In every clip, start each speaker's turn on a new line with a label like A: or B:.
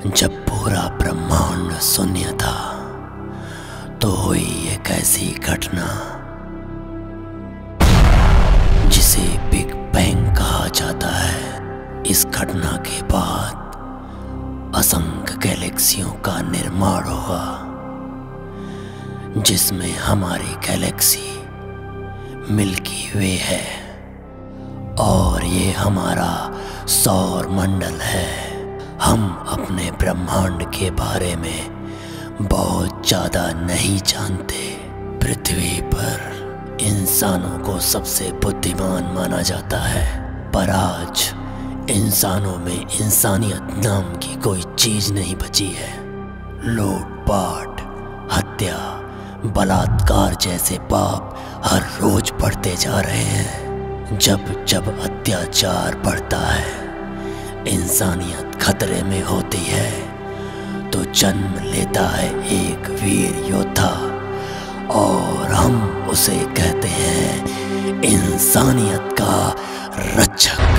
A: जब पूरा ब्रह्मांड शून्य था तो हुई एक ऐसी घटना जिसे बिग बैंग कहा जाता है इस घटना के बाद असंख्य गैलेक्सियों का निर्माण हुआ जिसमें हमारी गैलेक्सी मिल्की वे है और ये हमारा सौर मंडल है हम अपने ब्रह्मांड के बारे में बहुत ज्यादा नहीं जानते पृथ्वी पर इंसानों को सबसे बुद्धिमान माना जाता है पर आज इंसानों में इंसानियत नाम की कोई चीज नहीं बची है लूटपाट हत्या बलात्कार जैसे पाप हर रोज बढ़ते जा रहे हैं जब जब अत्याचार बढ़ता है इंसानियत खतरे में होती है तो जन्म लेता है एक वीर योद्धा और हम उसे कहते हैं इंसानियत का रक्षक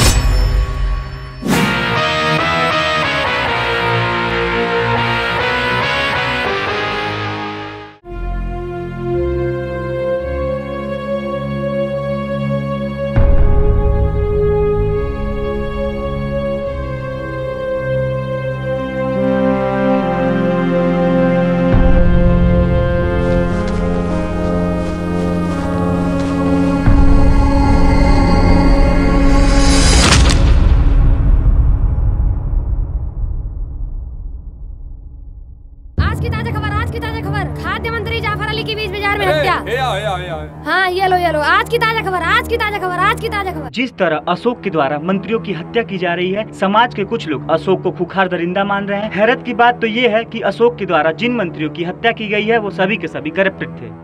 B: आज की ताजा खबर आज की ताजा खबर खाद्य मंत्री जाफर अली की बीच बाजार में हत्या
C: ए, आ, ए, आ, ए, आ।
B: हाँ ये लो ये लो आज की ताजा खबर आज की ताजा खबर आज की ताजा खबर
D: जिस तरह अशोक के द्वारा मंत्रियों की हत्या की जा रही है समाज के कुछ लोग अशोक को खुखार दरिंदा मान रहे हैं हैरत की बात तो ये है कि अशोक के द्वारा जिन मंत्रियों की हत्या की गई है वो सभी के सभी करप्टेड थे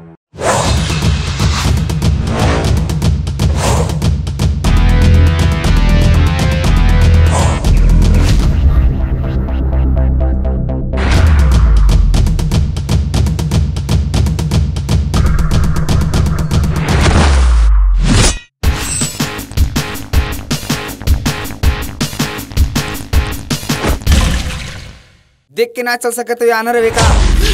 E: देख के ना चल सके तो यहाँ न रहे का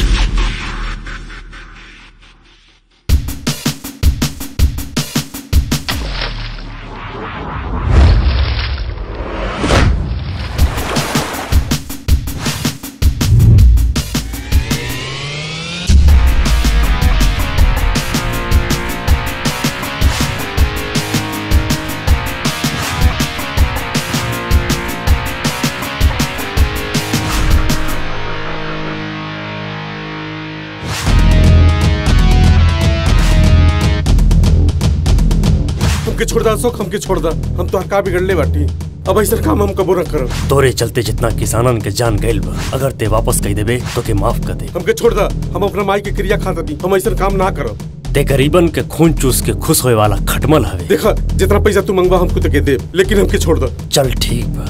F: हमके छोड़ दा अशोक हमके छोड़ दा हम तो का बिगड़ले बाटी अब ऐसा काम हम कबो न करब
G: तोरे चलते जितना किसानन के जान गइल बा अगर ते वापस कह देबे तो के माफ कर दे
F: हमके छोड़ दा हम अपना माई के क्रिया खाता दी हम ऐसा काम ना करब
G: ते गरीबन के खून चूस के खुश होए वाला खटमल हवे
F: देखा जितना पैसा तू मंगवा हमको तो के दे लेकिन हमके छोड़ दा
G: चल ठीक बा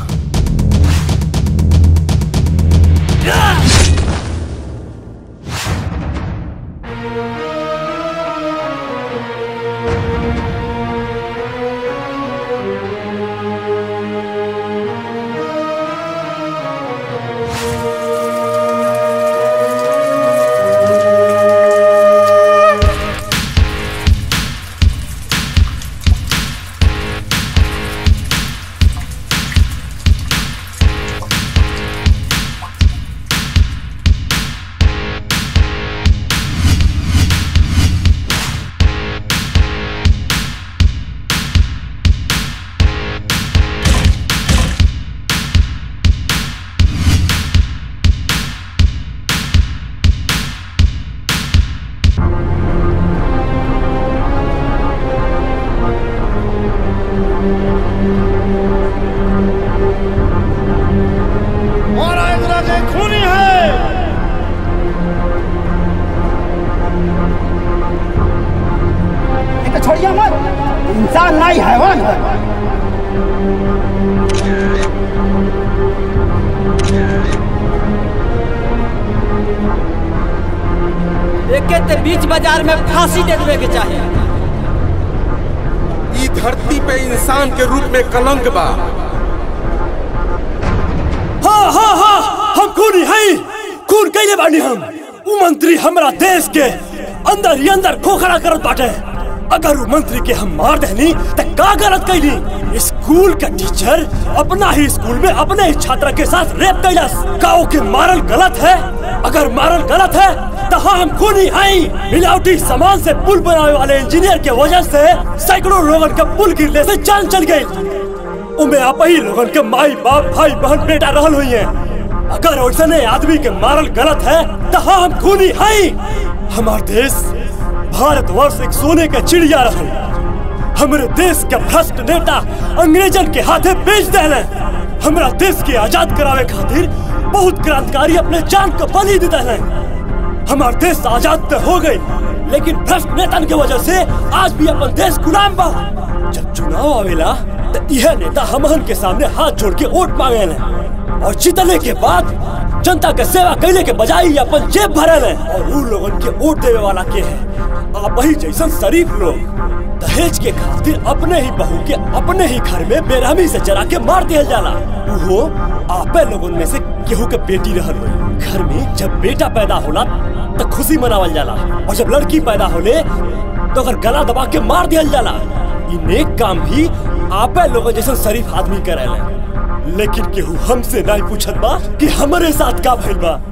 H: छोड़िए मत इंसान नहीं हैवान है
I: एके ते बीच बाजार में फांसी दे देवे के चाहिए
F: ई धरती पे इंसान के रूप में कलंक बा
I: हो हो हो
G: हम खून ही हैं खून कैले बानी हम उ मंत्री हमरा देश के अंदर ही अंदर खोखला करत बाटे अगर उ मंत्री के हम मार देनी त का गलत कैली स्कूल का टीचर अपना ही स्कूल में अपने ही छात्र के साथ रेप कैलस का ओके मारल गलत है अगर मारल गलत है तो हाँ हम खूनी हैं मिलावटी सामान से पुल बनाने वाले इंजीनियर के वजह से सैकड़ों लोगन का पुल गिरने से जान चल गई उमे आप ही लोगन के माई बाप भाई बहन बेटा रहल हुई है अगर वैसने आदमी के मारल गलत है तो हाँ हम खूनी हैं हमार देश भारतवर्ष एक सोने का चिड़िया रहल हमारे देश के भ्रष्ट नेता अंग्रेजन के हाथे बेच देले हमारा देश के आजाद करावे खातिर बहुत क्रांतिकारी अपने जान को बलि दे देले हमार देश आजाद तो हो गई लेकिन भ्रष्ट नेतन के वजह से आज भी अपन देश गुलाम बा जब चुनाव आवेला तो यह नेता हमहन के सामने हाथ जोड़ के वोट मांगे और जीतने के बाद जनता के सेवा कैले के बजाय ही अपन जेब भरल है और उन लोगन के वोट देवे वाला के है आप ही जैसन शरीफ लोग दहेज के खातिर अपने ही बहू के अपने ही घर में बेरहमी से जरा के मार दिया जाला वो आपे लोगन में से केहू के बेटी रहल हुई घर में जब बेटा पैदा होला तो खुशी मनावल जाला और जब लड़की पैदा होले तो अगर गला दबा के मार दिया जाला ये नेक काम भी आपे लोग जैसे शरीफ आदमी करेला लेकिन केहू हमसे नहीं पूछत बा कि हमारे साथ का भइल बा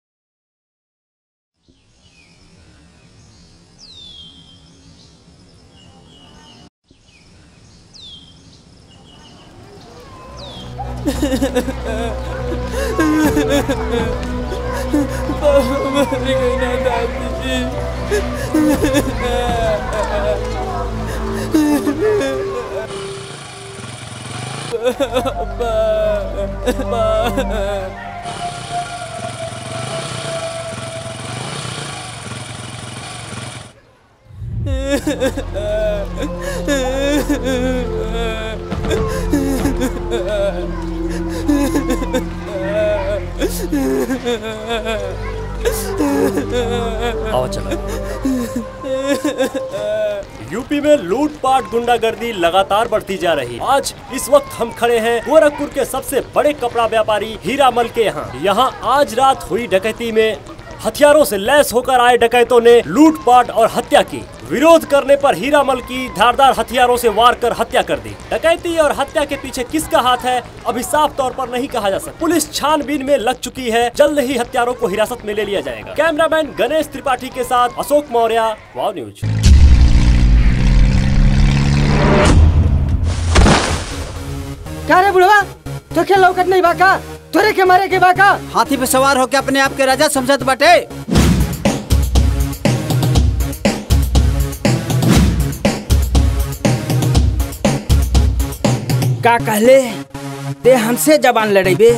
G: आओ चलो यूपी में लूटपाट गुंडागर्दी लगातार बढ़ती जा रही आज इस वक्त हम खड़े हैं गोरखपुर के सबसे बड़े कपड़ा व्यापारी हीरामल के यहाँ यहाँ आज रात हुई डकैती में हथियारों से लैस होकर आए डकैतों ने लूटपाट और हत्या की विरोध करने पर हीरामल की धारदार हथियारों से वार कर हत्या कर दी डकैती और हत्या के पीछे किसका हाथ है अभी साफ तौर पर नहीं कहा जा सकता पुलिस छानबीन में लग चुकी है जल्द ही हत्यारों को हिरासत में ले लिया जाएगा कैमरामैन गणेश त्रिपाठी के साथ अशोक मौर्य वाव न्यूज
I: क्या रे बुढ़वा तो क्या लौकत नहीं बाका तोरे के मारे के बाका हाथी पे सवार होके अपने आप के राजा समझत बाटे का कहले ते हमसे जबान लड़ेबे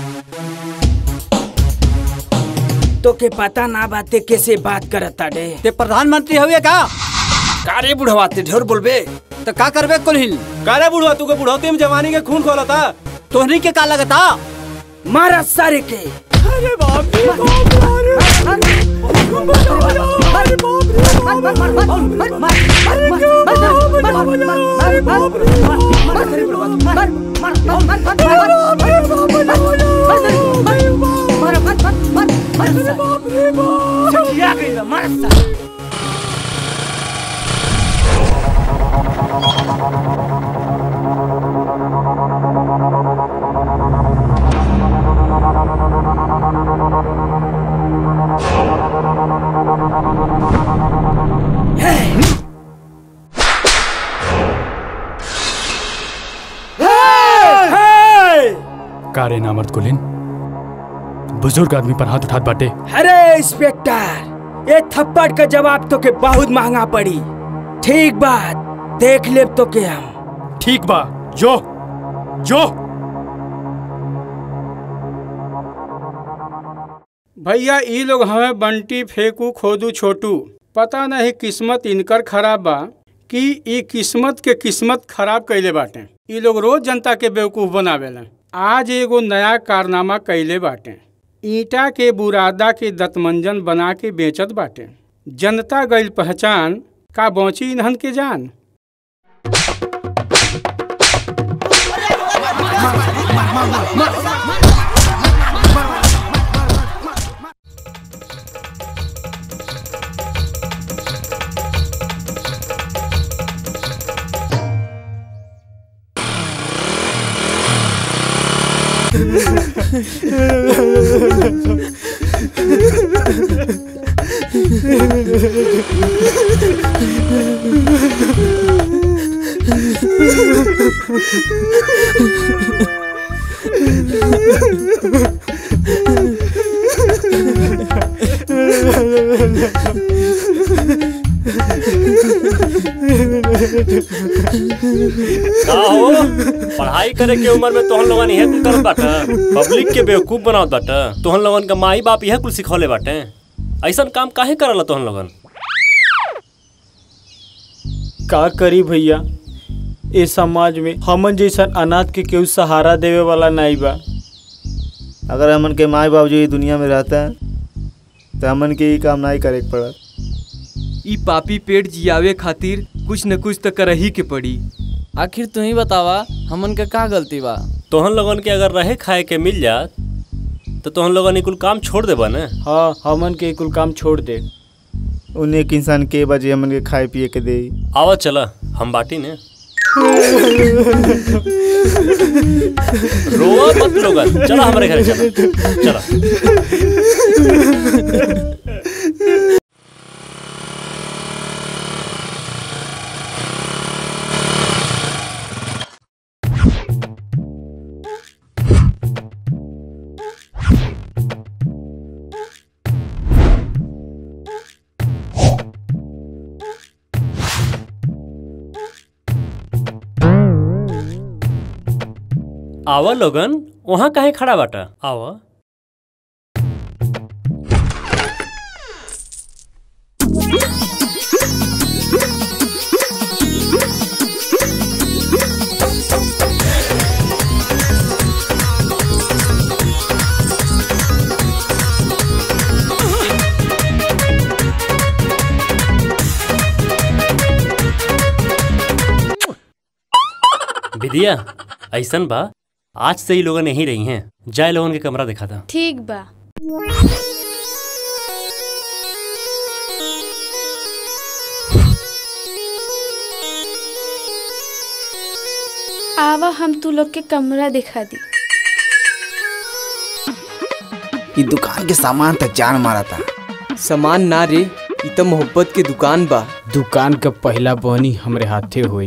I: तो के पता ना बाते कैसे बात करत ताडे ते प्रधानमंत्री हुए का का रे बुढ़वा ते ढेर बोलबे तो का करबे कुलहिल
C: का रे बुढ़वा तू के बुढ़ौती में जवानी के खून खोलता
I: तोहनी के का लगता मारा सारे के
C: अरे बाप रे बाप
J: का रे नामर्द कुलीन बुजुर्ग आदमी पर हाथ उठात बाटे
I: अरे इंस्पेक्टर ये थप्पड़ का जवाब तो के बहुत महंगा पड़ी ठीक बात देख ले तो के हम
J: ठीक बा जो जो
K: भैया ई लोग हमें बंटी फेंकू खोदू छोटू पता नहीं किस्मत इनकर खराब बा कि ई किस्मत के किस्मत खराब कैले बाटे ई लोग रोज जनता के बेवकूफ बनावेला आज एगो नया कारनामा कैले बाटे ईटा के बुरादा के दतमंजन बना के बेचत बाटे जनता गईल पहचान का बौची इन्हन के जान
L: का हो पढ़ाई करे के उम्र में तोहन लोगन इहे कुल करत बाटे पब्लिक के बेवकूफ बनावत बाटे तोहन लोगन का माई बाप इहे कुल सिखौले बाटे ऐसन काम काहे करला तोहन लोगन
D: का करी भैया ए समाज में हमन जैसन अनाथ के केहू सहारा देवे वाला नहीं बा
M: अगर हमन के माई बाप जो ये दुनिया में रहता है तो हमन के ये काम नहीं करे के पड़त
N: ई पापी पेट जियावे खातिर कुछ न कुछ तो कर ही के पड़ी
O: आखिर तू ही बतावा हमन का का गलती बा
L: तोहन लोगन के अगर रहे खाए के मिल जात तो तोहन लोगन ई कुल काम छोड़ देबा ना
D: हाँ हमन के कुल काम छोड़ दे
M: उन्हें एक इंसान के बजे हमन के खाए पिए के दे
L: आवा चला हम बाटी ने रोआ मत लोगन चला हमारे घर चला चला आवा लोगन वहाँ काहे खड़ा बाटा आवा विदिया ऐसन बा आज से ही लोगन यहीं रही हैं जाए लोगन के कमरा दिखा था
B: ठीक बा
P: आवा हम तू लोग के कमरा दिखा दी
E: ये दुकान के सामान तक जान मारा था
N: सामान ना रे ई तो मोहब्बत के दुकान बा
Q: दुकान का पहला बनी हमरे हाथे हुई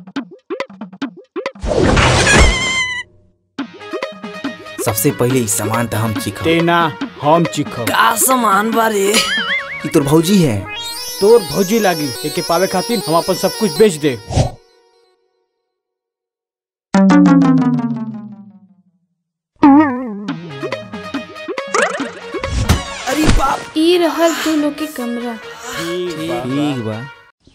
E: सबसे पहले इस सामान तो हम चिखो
Q: तेना हम चिखो
E: का सामान बारे ये तोर भौजी है
Q: तोर भौजी लागी एके पावे खातिर हम अपन सब कुछ बेच दे
E: अरे बाप
P: ई रहल तू लोग के कमरा
E: ठीक बा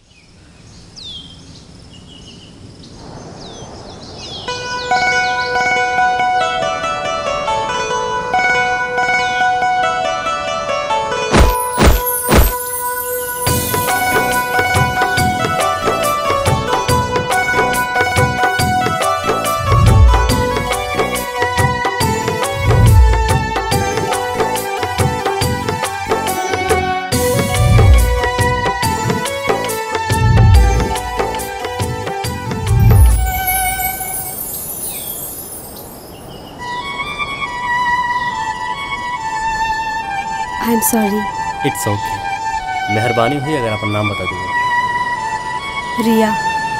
P: I am sorry
L: it's okay मेहरबानी हुई अगर अपन नाम बता दीजिए
P: रिया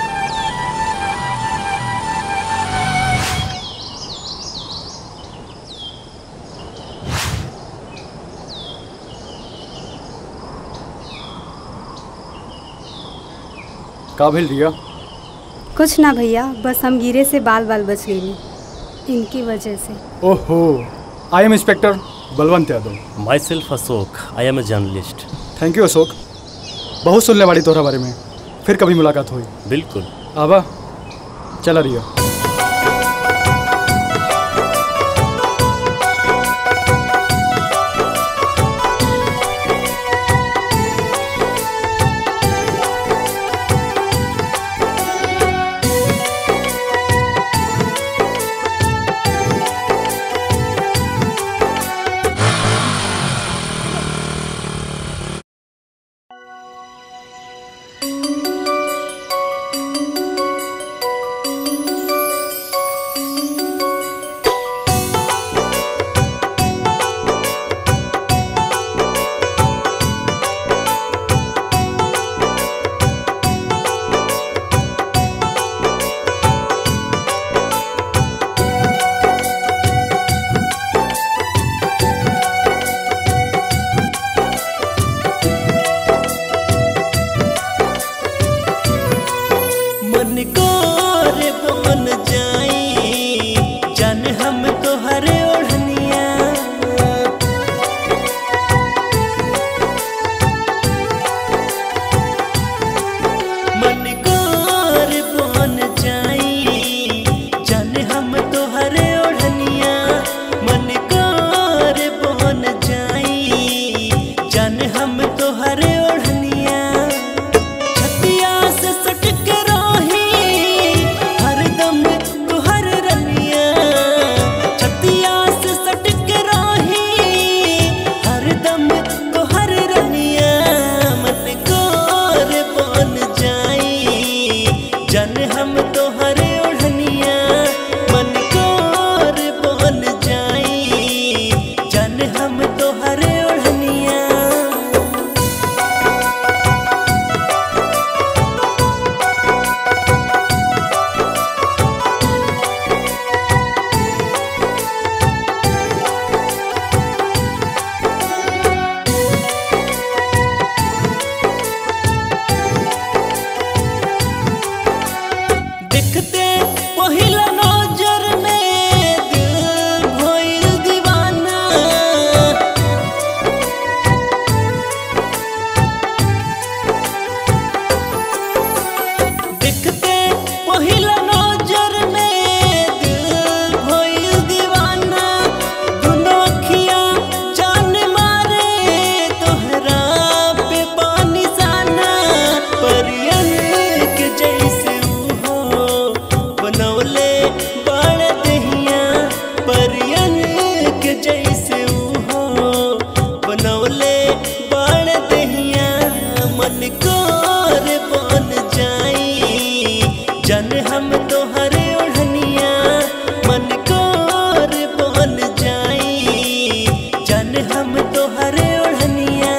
Q: का भेल रिया
R: कुछ ना भैया बस हम गिरे से बाल बाल बच गई इनकी वजह से
Q: ओहो I am inspector Balwant Yadav
L: myself Ashok I am a journalist
Q: thank you Ashok बहुत सुनने वाली तोहरा बारे में फिर कभी मुलाकात हुई
L: बिल्कुल
Q: आबा चला रिया
A: मन को रे बन जाई जान हम तोहरे ओढ़निया मन को रे बन जाई जान हम तोहरे ओढ़निया मन को रे बन जाई जान हम तोहरे ओढ़निया छतिया से सटक रही हरदम तुहर रनिया छतिया से सटक रही हरदम तुहर रनिया मन कोर बन जाई जन हम तोहरे ओढ़निया मन कोर बन जाई जन हम तोहरे ओढ़निया देखते पहिला नजर में दिल भइल दीवाना देखते पहिला नजर में दिल भइल दीवाना दुनो अखियां जान मारे तोहरा पे पानी जाना परियन के जैसे हो बनौले बड़ दहिया परियन के जैसे हो बनौले बड़ दहिया मन कोर बन जाई जन हम तोहरे ओढ़निया मन कोर बन जाई जन हम तोहरे ओढ़निया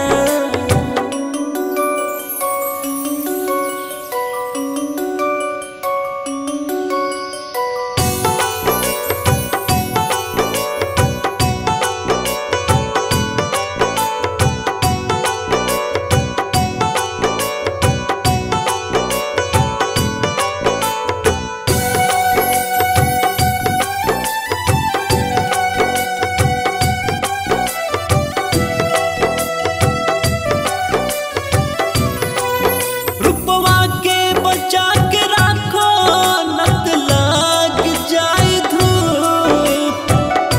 A: रुपवा के बचा के राखो नत लाग जाए धूप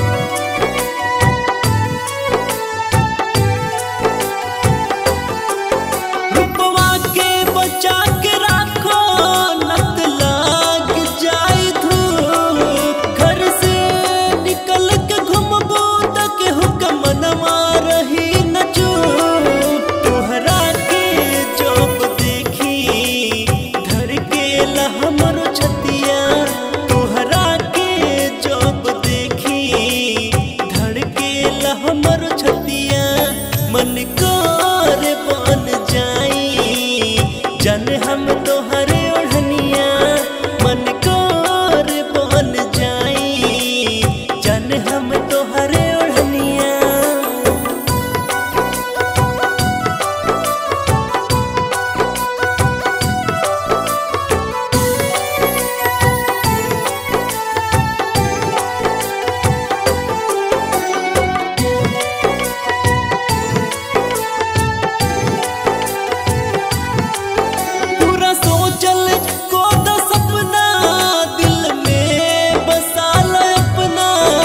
A: रुपवा के बचा के राखो नत लाग जाए धूप घर से निकल के घूमबो तक हुक्म मनवा रही न चूप तोहरा के जब देखी धर के हमरो छतिया तोहरा के जब देखी धर के हमरो छतिया मन कोर बन जाई जन हम तोहरे ओढ़निया मन कोर बन जाई जन हम तोहरे ओढ़निया पूरा सोचल को द सपना दिल में बसा ल अपना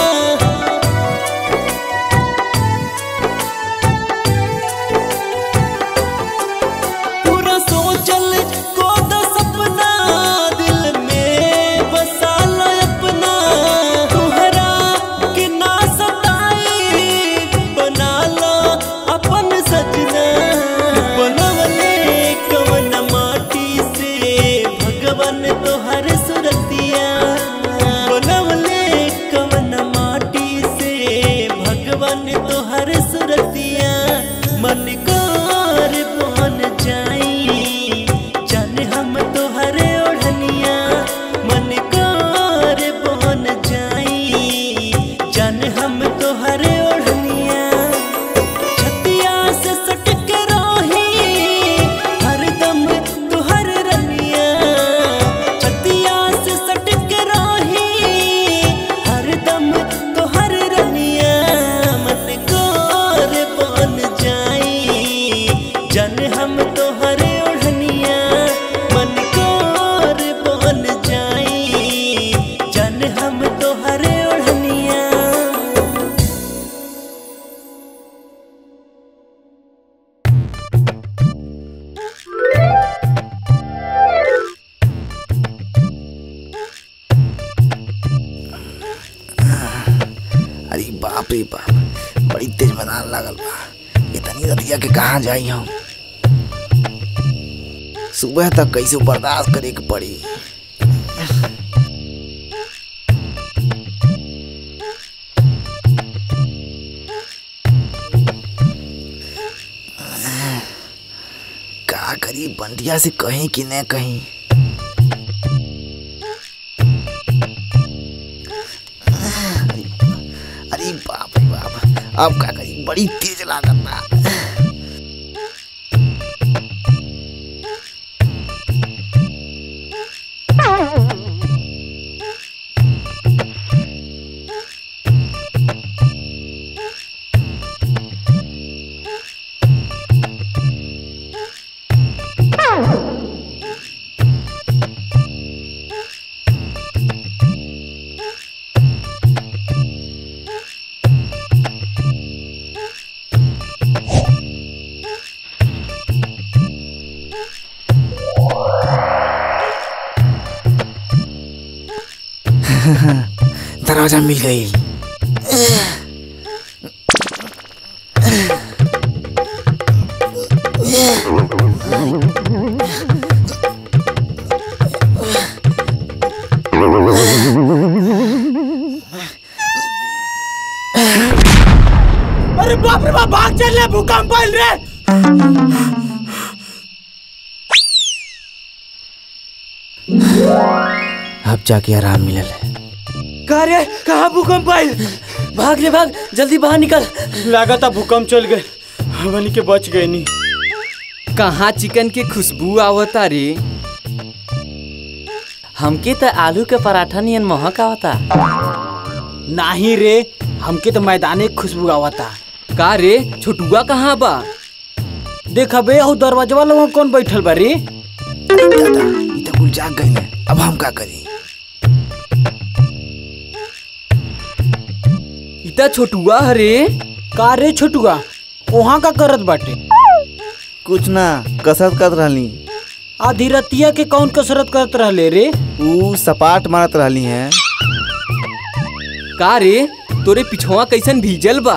A: पूरा सोचल को द सपना दिल में बसा ल अपना तुहरा के ना सताई बना लो अपन सजना बनवले कवन माटी से भगवान तोहर सुरतिया बनवले कवन माटी से भगवान तोहर सुरतिया मन कोर बन जाई जान हम तोहरे ओढ़निया मन कोर बन जाई जान हम तोहरे ओढ़निया छतिया से सटक रही हरदम तुहर रनिया
E: रे बाप बड़ी तेज मैदान लागल बा इतनी रतिया के कहाँ जाई हम सुबह तक कैसे बर्दाश्त करे के पड़ी का करी बंटिया से कहीं कि न कहीं अरे बाप रे बाप अब का करी बड़ी तेज लागत बा दरवाजा मिल गई
C: अरे बाप रे बाप भाग चल रे भूकंप आइल रे
E: अब जाके आराम मिलल
C: का रे कहाँ भूकंप आइल भाग रे भाग जल्दी बाहर निकल
K: लागत भूकंप चल गए हमनी के बच गए नी
O: कहाँ चिकन के खुशबू आवता रे हमके तो आलू के पराठा नियन महक आवता
I: नाही रे हमके तो मैदाने के खुशबू आवता
O: का रे छोटुआ कहाँ बा
I: देख बे हु दरवाजा लोग कौन बैठल बा रे
E: दादा ई तो कुल जाग गई है अब हम का करी
O: इता छोटुआ हरे
I: का रे छोटुआ वहाँ का करत बाटे
M: कुछ ना कसरत करत रहली
I: आधी रतिया के कौन कसरत करत रहले रे
M: ऊ सपाट मारत रहली हैं
O: का रे तोरे पिछवा कैसन भीजल बा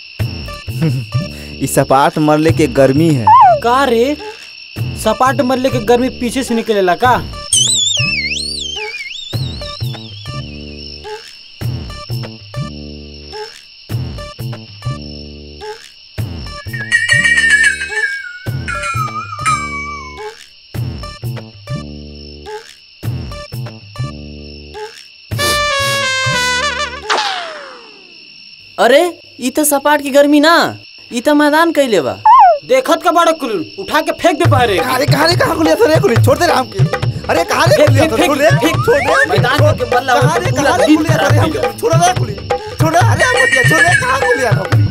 M: ई सपाट मरले के गर्मी है
I: का रे सपाट मरले के गर्मी पीछे से निकलेला का
O: अरे ई तो सपाट की गर्मी ना ई तो मैदान कैले बा
I: देखत का बड़ा कुल उठा के फेंक दे पारे
M: अरे कहाँ रे कहाँ खुलिया था रे खुली छोड़ दे राम की अरे कहाँ रे
I: फेंक,
M: खुलिया
I: फेंक,
M: था छोड़ दे
I: फेंक,
M: छोड़ दे
I: मैदान के बल्ला
M: कहाँ रे कहाँ रे खुलिया था रे हम छोड़ दे खुली छोड़ दे अरे हम छोड़ दे कहाँ खुलिया था खुली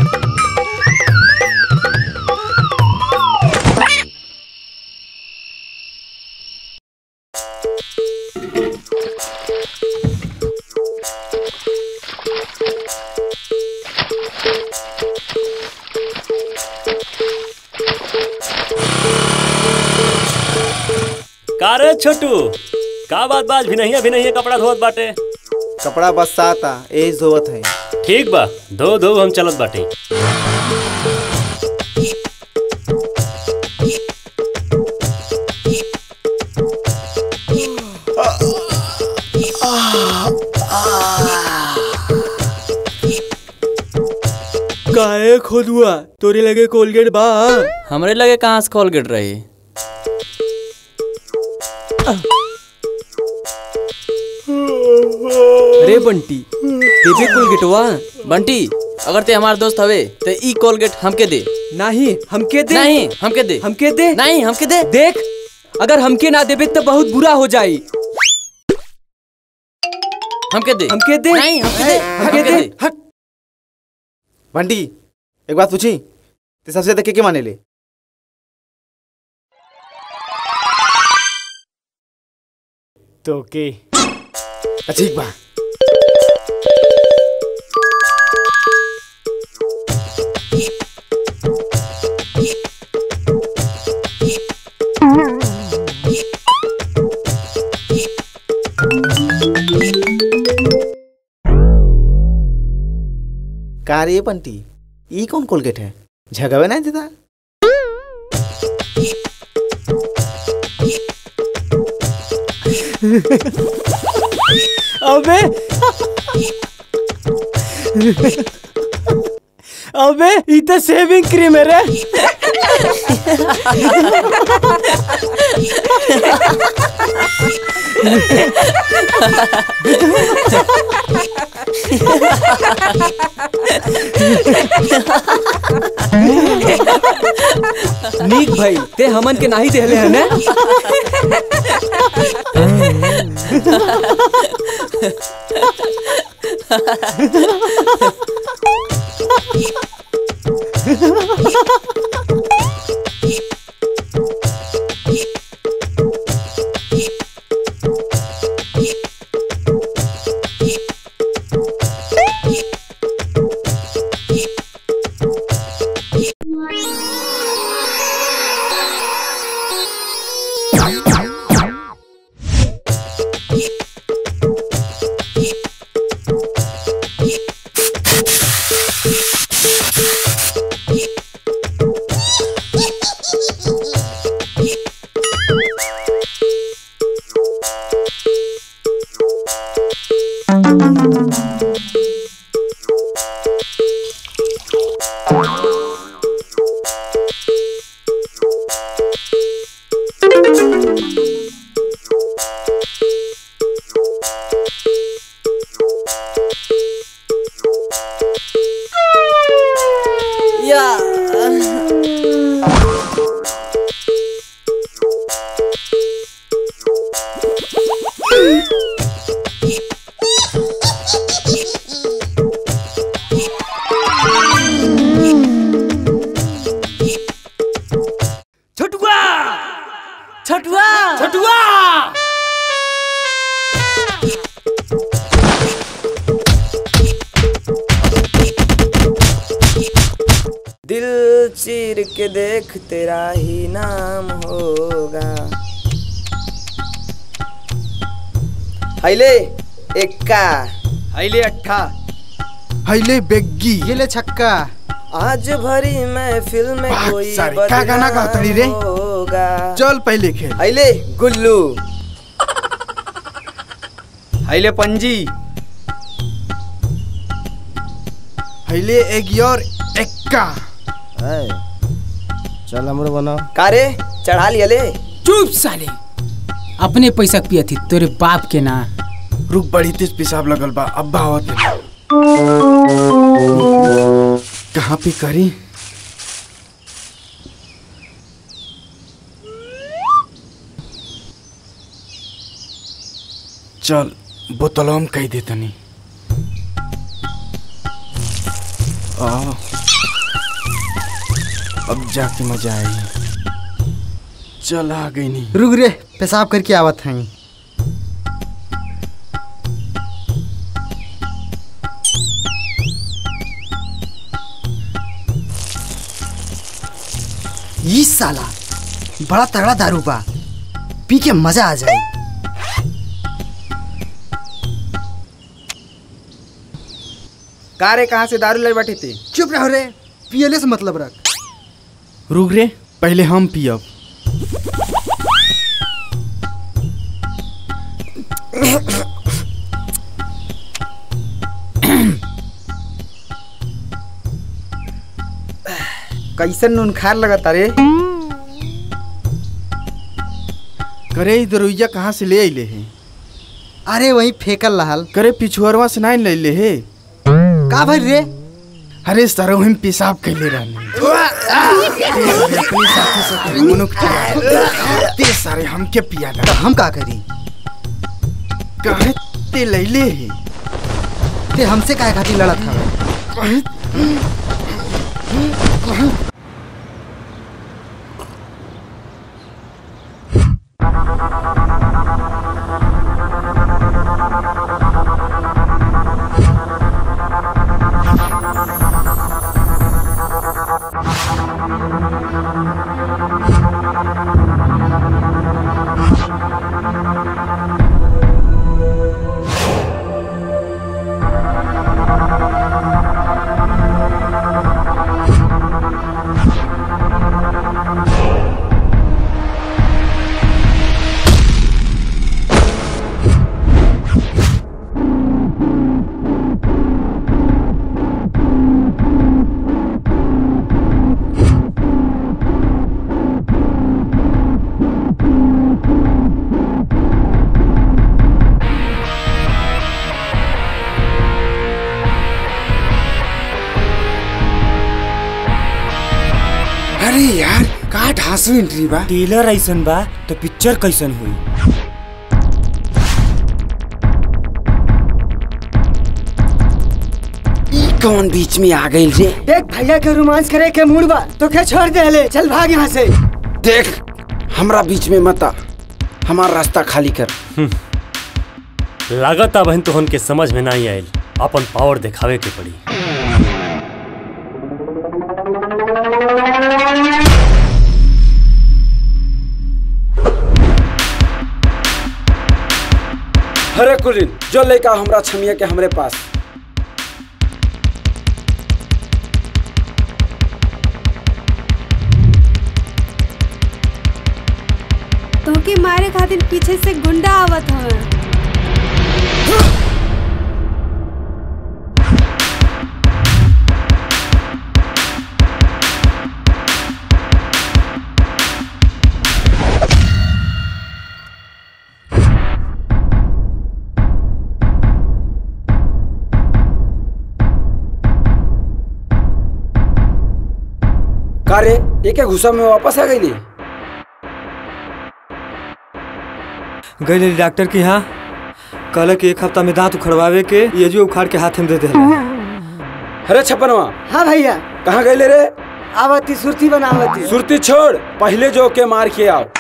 L: का रे छोटू का बात बाज भी नहीं अभी नहीं कपड़ा धोत बाटे
M: कपड़ा बसाता एज धोवत है
L: ठीक बा धो धो हम चलत बाटे
N: काहे खोदुआ तोरे लगे कोलगेट बा
O: हमरे लगे कहाँ से कोलगेट रही अरे बंटी देबे कोलगेटवा बंटी अगर ते हमार दोस्त हवे ते ई कोलगेट हमके दे
N: नहीं हमके दे
O: नहीं हमके दे
N: हमके दे
O: नहीं हमके दे
N: देख अगर हमके ना देबे तो बहुत बुरा हो जाई
O: हमके दे
N: हमके दे
O: नहीं हमके दे
N: हमके दे
M: हट बंटी एक बात पूछी ते सबसे ज्यादा के के माने ले
K: तो के
M: अच्छा ठीक बा का रे बंटी ई कौन कोलगेट है झगवे नहीं देता
I: अबे अबे ई तो शेविंग क्रीम है रे
N: नीक भाई ते हमन के नाही देले है ना
O: या
I: छटुआ छटुआ छटुआ
C: दिल चीर के देख तेरा ही नाम होगा हैले एक्का
I: हैले अट्ठा
S: हैले बेग्गी ये ले छक्का
C: आज भरी महफिल में
S: बात
C: कोई
S: सारी, क्या गाना
C: बदनाम
S: गातड़ी रे?
C: होगा
S: चल पहले खेल
C: हैले गुल्लू
I: हैले पंजी
S: हैले एक और एक्का
C: चल हमरो बनाओ कारे चढ़ा लिया ले
T: चुप साले अपने पैसा पिया थी तोरे बाप के ना
S: रुक बड़ी तेज पेशाब लगल बा अब्बा आवत है कहाँ पे करी चल बोतलवा में कही दे तनी आ, अब जाके मजा आई चल आ गई नहीं
Q: रुक रे पेशाब करके आवत हैं
U: ये साला बड़ा तगड़ा दारू बा पी के मजा आ जाए
I: कारे कहाँ से दारू लाई बैठी थी
Q: चुप रहो रे पियले से मतलब रख
S: रुक रे पहले हम पियब
I: कैसन नून खार लगता रे
S: करे ई दरुइया कहाँ से ले अइले है
Q: अरे वही फेकल रहल
S: करे पिछुअरवा से नहीं ले ले है
Q: का भर रे
S: अरे सर हम पेशाब कैले रहने अपने साथी साथी मनुख चला ते सारे हमके पिया
Q: तो हम का करी
S: कहे ते लैले है
Q: ते हमसे काहे खातिर लड़त हवे
S: अरे यार का ढासू एंट्री बा
G: टेलर ऐसन बा तो पिक्चर कैसन हुई
S: ई कौन बीच में आ गई रे
U: देख भैया के रोमांस करे के मूड बा तो क्या छोड़ दे ले चल भाग यहाँ से
S: देख हमरा बीच में मत आ हमारा रास्ता खाली कर
L: लागत अब तो हमके समझ में नहीं आयल अपन पावर दिखावे के पड़ी
S: हरे कुलिन जो लेका हमरा छमिया के हमरे पास
R: तोहके मारे खातिर पीछे से गुंडा आवत हवे
S: का रे एक घुसा में वापस आ गई
G: गई डॉक्टर के यहाँ कहल कि एक हफ्ता में दांत उखड़वावे के ये जो उखाड़ के हाथ में दे दे
S: अरे छपनवा
U: हाँ भैया
S: कहाँ गए रे
U: आवती सुरती बनावती
S: सुरती छोड़ पहले जो के मार के आओ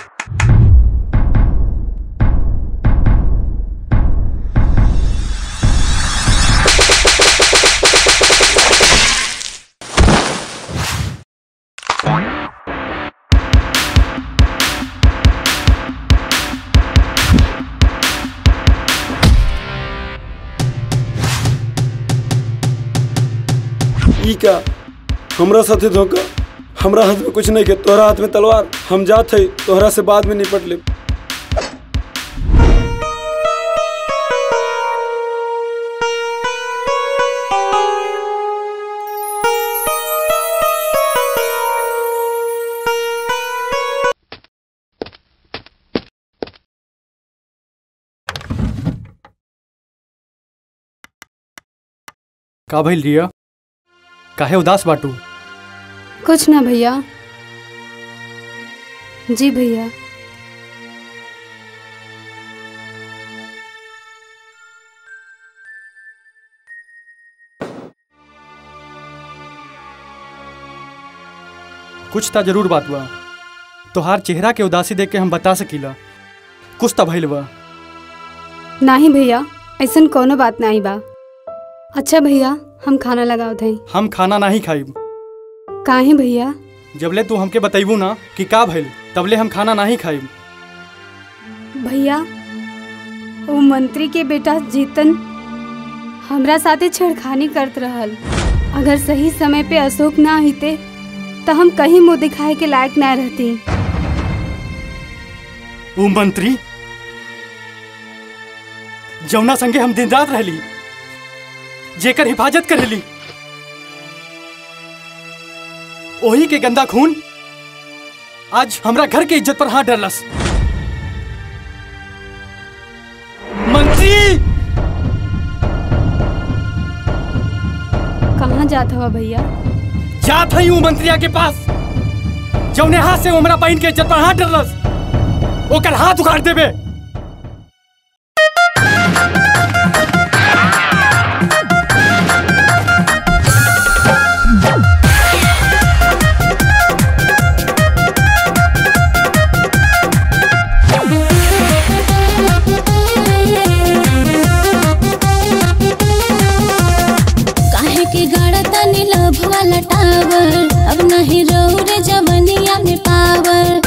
S: ई का हमरा साथे धोखा हमरा हाथ में कुछ नहीं के तोहरा हाथ में तलवार हम जात है तोहरा से बाद में निपट ले
Q: का भइल रिया काहे उदास बाटू
R: कुछ ना भैया जी भैया
Q: कुछ ता जरूर बात बा तोहार चेहरा के उदासी देख के हम बता सकीला कुछ ता भइल बा
R: नाही भैया ऐसन कोनो बात नहीं बा अच्छा भैया हम खाना लगाओ थे
Q: हम खाना नहीं खाइब
R: काहे भैया
Q: जबले तू हमके बतैबू ना कि का भइल तबले हम खाना नहीं खाइब
R: भैया वो मंत्री के बेटा जीतन हमरा साथे छेड़खानी करत रहल अगर सही समय पे अशोक ना हिते तो हम कहीं मुंह दिखाए के लायक ना रहती
Q: वो मंत्री जौना संगे हम दिन रात रहली जेकर हिफाजत करेली ओही के गंदा खून आज हमरा घर के इज्जत पर हाथ डरलस मंत्री
R: कहाँ जात हवा भैया
Q: जात हई हूँ मंत्रिया के पास जौने हाथ से वो हमरा बहन के इज्जत पर हाथ डरलस ओकर हाथ उखाड़ देबे
H: काहे के गाड़ा तनी लभ वाला टावर अब नहीं रहू रे जवनिया में पावर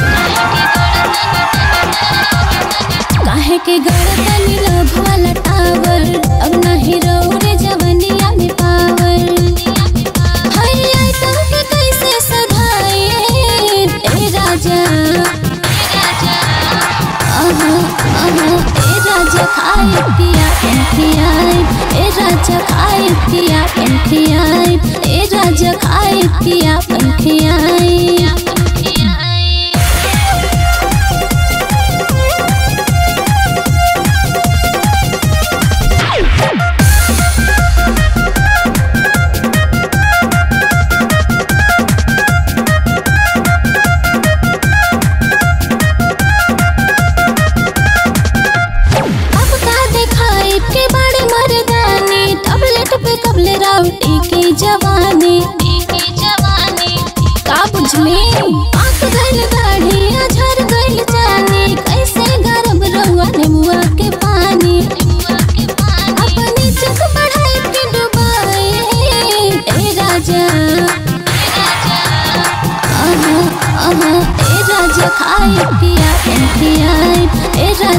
H: काहे के गाड़ा तनी लभ वाला टावर अब नहीं रहू रे जवनिया में पावर हई आई तुमके कैसे सधाए ए राजा आहा आहा ए राजा खाए पिया पियाए ए राजा खाए पिया पियाए ए राजा खाए पिया पियाए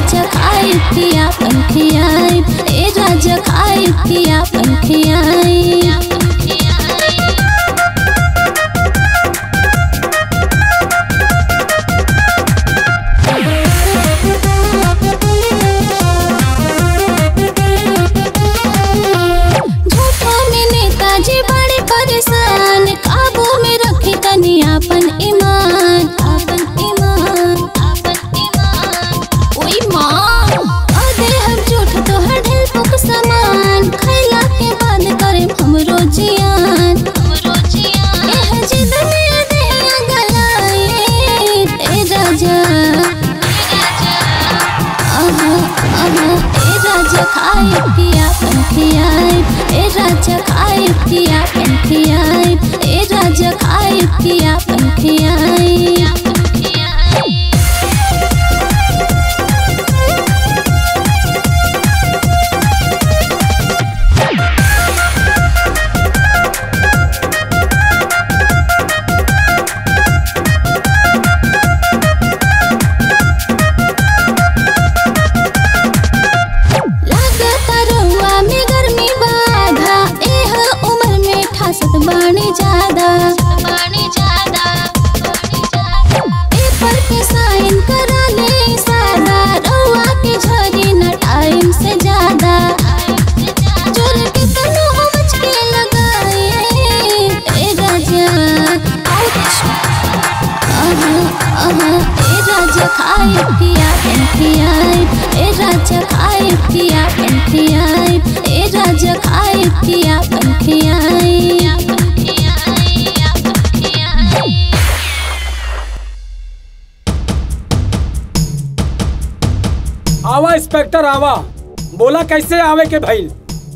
H: राजा खाए पिया पंखियाई ए राजा खाए पिया पंखियाई झूठों में नेताजी बड़े परेशान काबू में रखे तनी अपन ईमान अपन ईमान अपन ईमान ओई माँ अदे हम झूठ तो हर ढेल पुक समान खैला के बाद करे हमरो जियान हमरो जियान एह जिद में देहिया गलाए ए राजा आहा आहा ए राजा खाए पिया पंखियाई ए राजा खाए पिया पंखियाई ए राजा खाए पिया पंखियाई लागता रउआ में गर्मी बाधा एह उम्र में ठासत बाणी ज्यादा बाणी ज्यादा पेपर पे साइन करा ले सादा रउआ के झरी न टाइम से ज्यादा जोर के तनु हमच के लगाए ए राजा आउच आहा आहा ए राजा खाए पिया पंखियाई ए राजा खाए पिया पंखियाई ए राजा खाए पिया पंखियाई
K: आवा इंस्पेक्टर आवा बोला कैसे आवे के भइल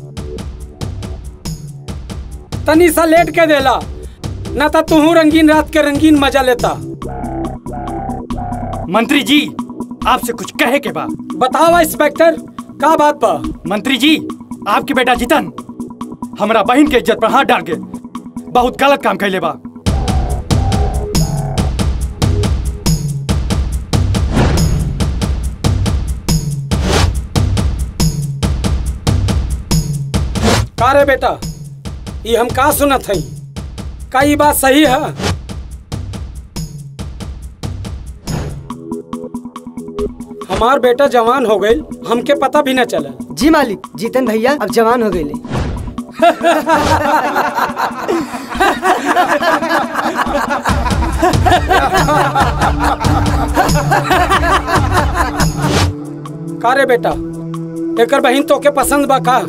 K: तनी सा लेट के देला ना तो तुहू रंगीन रात के रंगीन मजा लेता
Q: मंत्री जी आपसे कुछ कहे के बा
K: बतावा इंस्पेक्टर का बात बा
Q: मंत्री जी आपके बेटा जितन हमरा बहन के इज्जत पर हाथ डाल के बहुत गलत काम कैले बा
K: का रे बेटा ये हम का सुनत हई का ये बात सही है हमार बेटा जवान हो गई हमके पता भी न चला
U: जी मालिक जीतन भैया अब जवान हो गए
K: का रे बेटा एकर बहन तो के पसंद बा का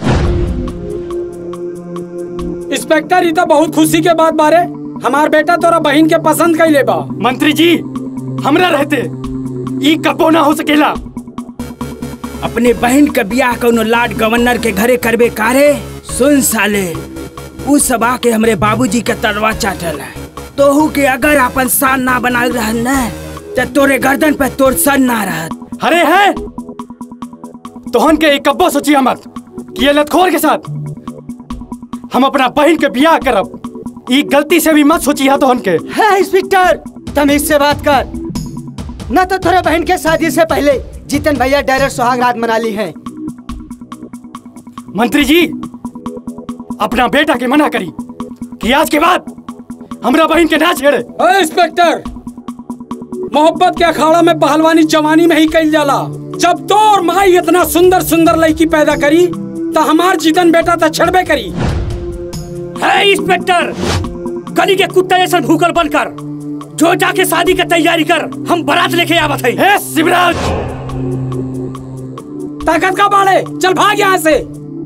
K: इंस्पेक्टर ई तो बहुत खुशी के बात बारे हमार बेटा तोरा बहन के पसंद कैले बा
Q: मंत्री जी हमरा रहते ई कबो ना हो सकेला
I: अपने बहन के बियाह कौनो लाड गवर्नर के घरे करबे कारे सुन साले उ सब आके हमरे बाबूजी के तरवा चाटल है तोहू के अगर अपन शान ना बनाल रहन न त तोरे गर्दन पे तोर सर ना रहत
Q: अरे है तोहन के एक कब्बो सोचिया मत कि ये लतखोर के साथ हम अपना बहन के बियाह करब ई गलती से भी मत सोचिया तोहन के
U: है इंस्पेक्टर तमीज से बात कर न तो थोड़े बहन के शादी से पहले जीतन भैया डायरेक्ट सुहाग रात मना ली है
Q: मंत्री जी अपना बेटा के मना करी कि आज के बाद हमरा बहन के ना छेड़े
K: अरे इंस्पेक्टर मोहब्बत के अखाड़ा में पहलवानी जवानी में ही कल जाला जब तो और माई इतना सुंदर सुंदर लड़की पैदा करी तो हमार जीतन बेटा तो छड़बे करी
G: है इंस्पेक्टर गली के कुत्ते जैसा भूकल बनकर जो जाके शादी की तैयारी कर हम बारात लेके आवत है
Q: हे शिवराज
K: ताकत का बाड़े चल भाग यहाँ से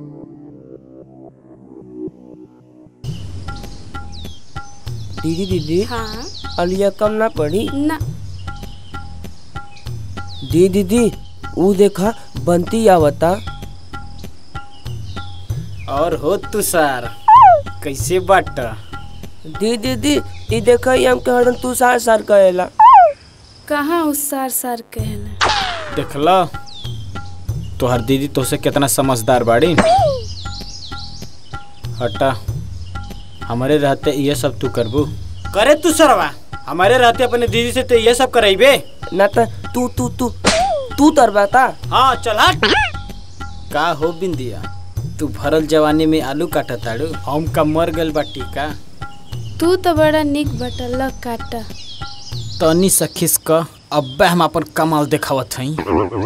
C: दीदी दीदी
P: हाँ
C: अलिया कम ना पड़ी
P: ना
C: दी दीदी ऊ देखा बंती आवता
I: और हो तू सार कैसे बट
C: दी दीदी ई देखा ई हमके हरदम तू सार सार कहेला
P: कहाँ उस सार सार कहना
I: देखला तोहर दीदी तोसे कितना समझदार बाड़ी हटा हमारे रहते ये सब तू करबू करे तू सरवा हमारे रहते अपने दीदी से तो ये सब करेबे
C: ना त तू तू तू
U: तू तरबाता
I: हाँ चल हट का हो बिंदिया तू भरल जवानी में आलू काटा ताड़ू हम का मर गल बाटी का
P: तू तो बड़ा निक बटल काटा
T: तनी सा खिसक अब्बे हम अपन कमाल देखावत हई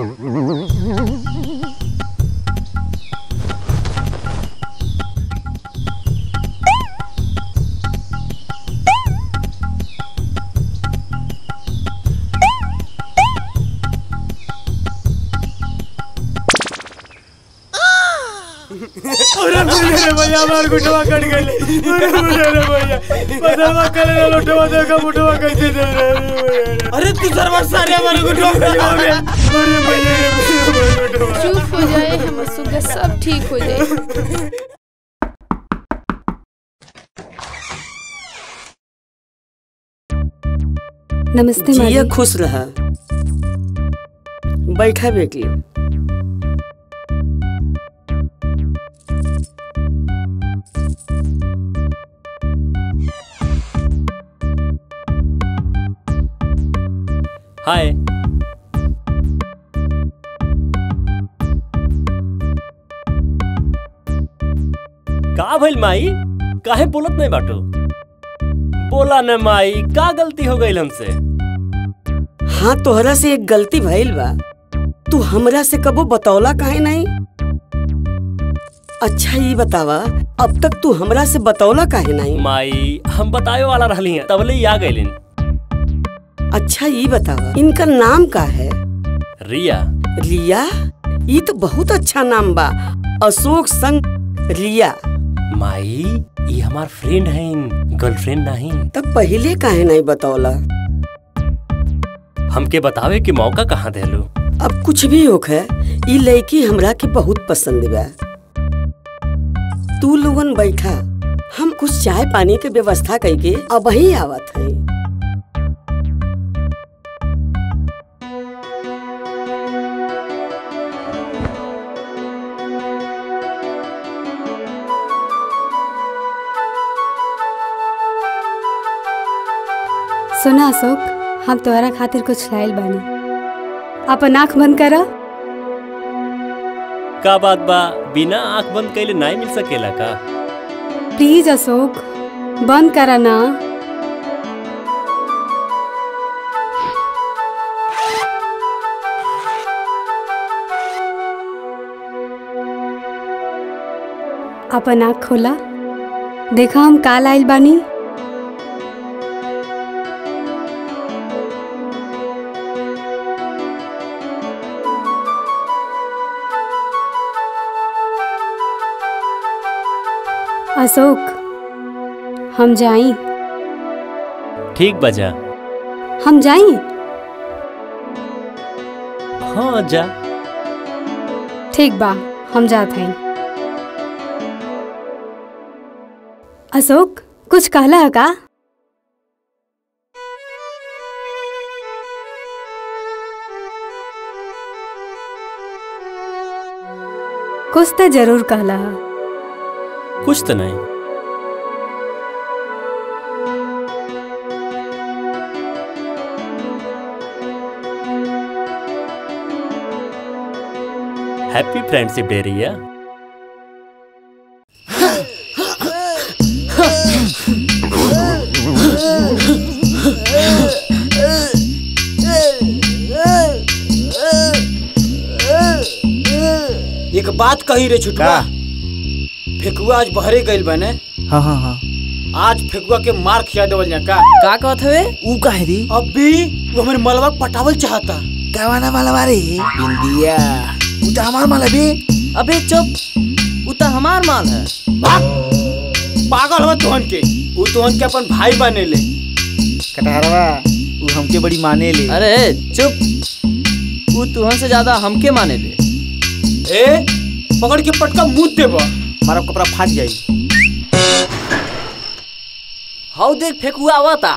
G: अरे मेरे भैया हमार गुटवा कट गई अरे मेरे भैया पता करे ना लुटवा देखा मुटवा कैसे दे रहे
U: अरे तू सरवर सारे हमारे गुटवा कट गया
G: अरे भैया रे भैया गुटवा
P: चुप हो जाए हम सुबह सब ठीक हो जाए
R: नमस्ते
U: जिया
R: माली
U: खुश रहा बैठा बेटी
L: हाय का भइल माई काहे बोलत नहीं बाटो बोला न माई का गलती हो गई हमसे
U: हाँ तोहरा से एक गलती भइल बा तू हमरा से कबो बतौला काहे नहीं अच्छा ये बतावा अब तक तू हमरा से बतौला काहे नहीं
L: माई हम बतावे वाला रहली हैं तबले ही आ गइलिन
U: अच्छा ये बतावा इनका नाम का है
L: रिया
U: रिया ये तो बहुत अच्छा नाम बा अशोक संग रिया
L: माई ये हमार फ्रेंड हैं गर्लफ्रेंड नहीं
U: तब पहले काहे नहीं बतौला
L: हमके बतावे के मौका कहाँ देलू
U: अब कुछ भी होख है ई लड़की हमरा के बहुत पसंद बा तू लोगन बैठा हम कुछ चाय पानी के व्यवस्था करके अब ही आवत है
R: सुना अशोक हम तोहरा खातिर कुछ लाइल बानी अपन आँख बंद करा
L: का बात बा बिना आंख बंद कैले नहीं मिल सकेला का
R: प्लीज अशोक बंद करा ना अपन आँख खोला देखा हम काल आइल बानी अशोक हम जाई
L: ठीक बजा
R: हम जाई
L: हाँ जा
R: ठीक बा हम जात हई अशोक कुछ कहला है का कुछ तो जरूर कहला है
L: कुछ तो नहीं हैप्पी फ्रेंडशिप डे रिया
I: एक बात कही रे छुटवा फेकुआ आज बहरे गइल बने
M: हाँ हाँ हाँ
I: आज फेकुआ के मार खिया देवल जा का
O: का कहत हवे
M: ऊ काहे दी
I: अभी वो हमारे मलबा पटावल चाहता
M: कवाना वाला बारे
I: बिंदिया
M: ऊ तो हमार माल अभी
O: अबे चुप उ त हमार माल है
I: पागल हो तोहन के वो तोहन के अपन भाई बने ले
M: कटहरवा ऊ हमके बड़ी माने ले
O: अरे चुप उ तुहन से ज्यादा हमके माने ले
I: ए पकड़ के पटका मुंह देबा
M: हमारा कपड़ा फाट जाई
O: हाउ देख फेकुआ आवता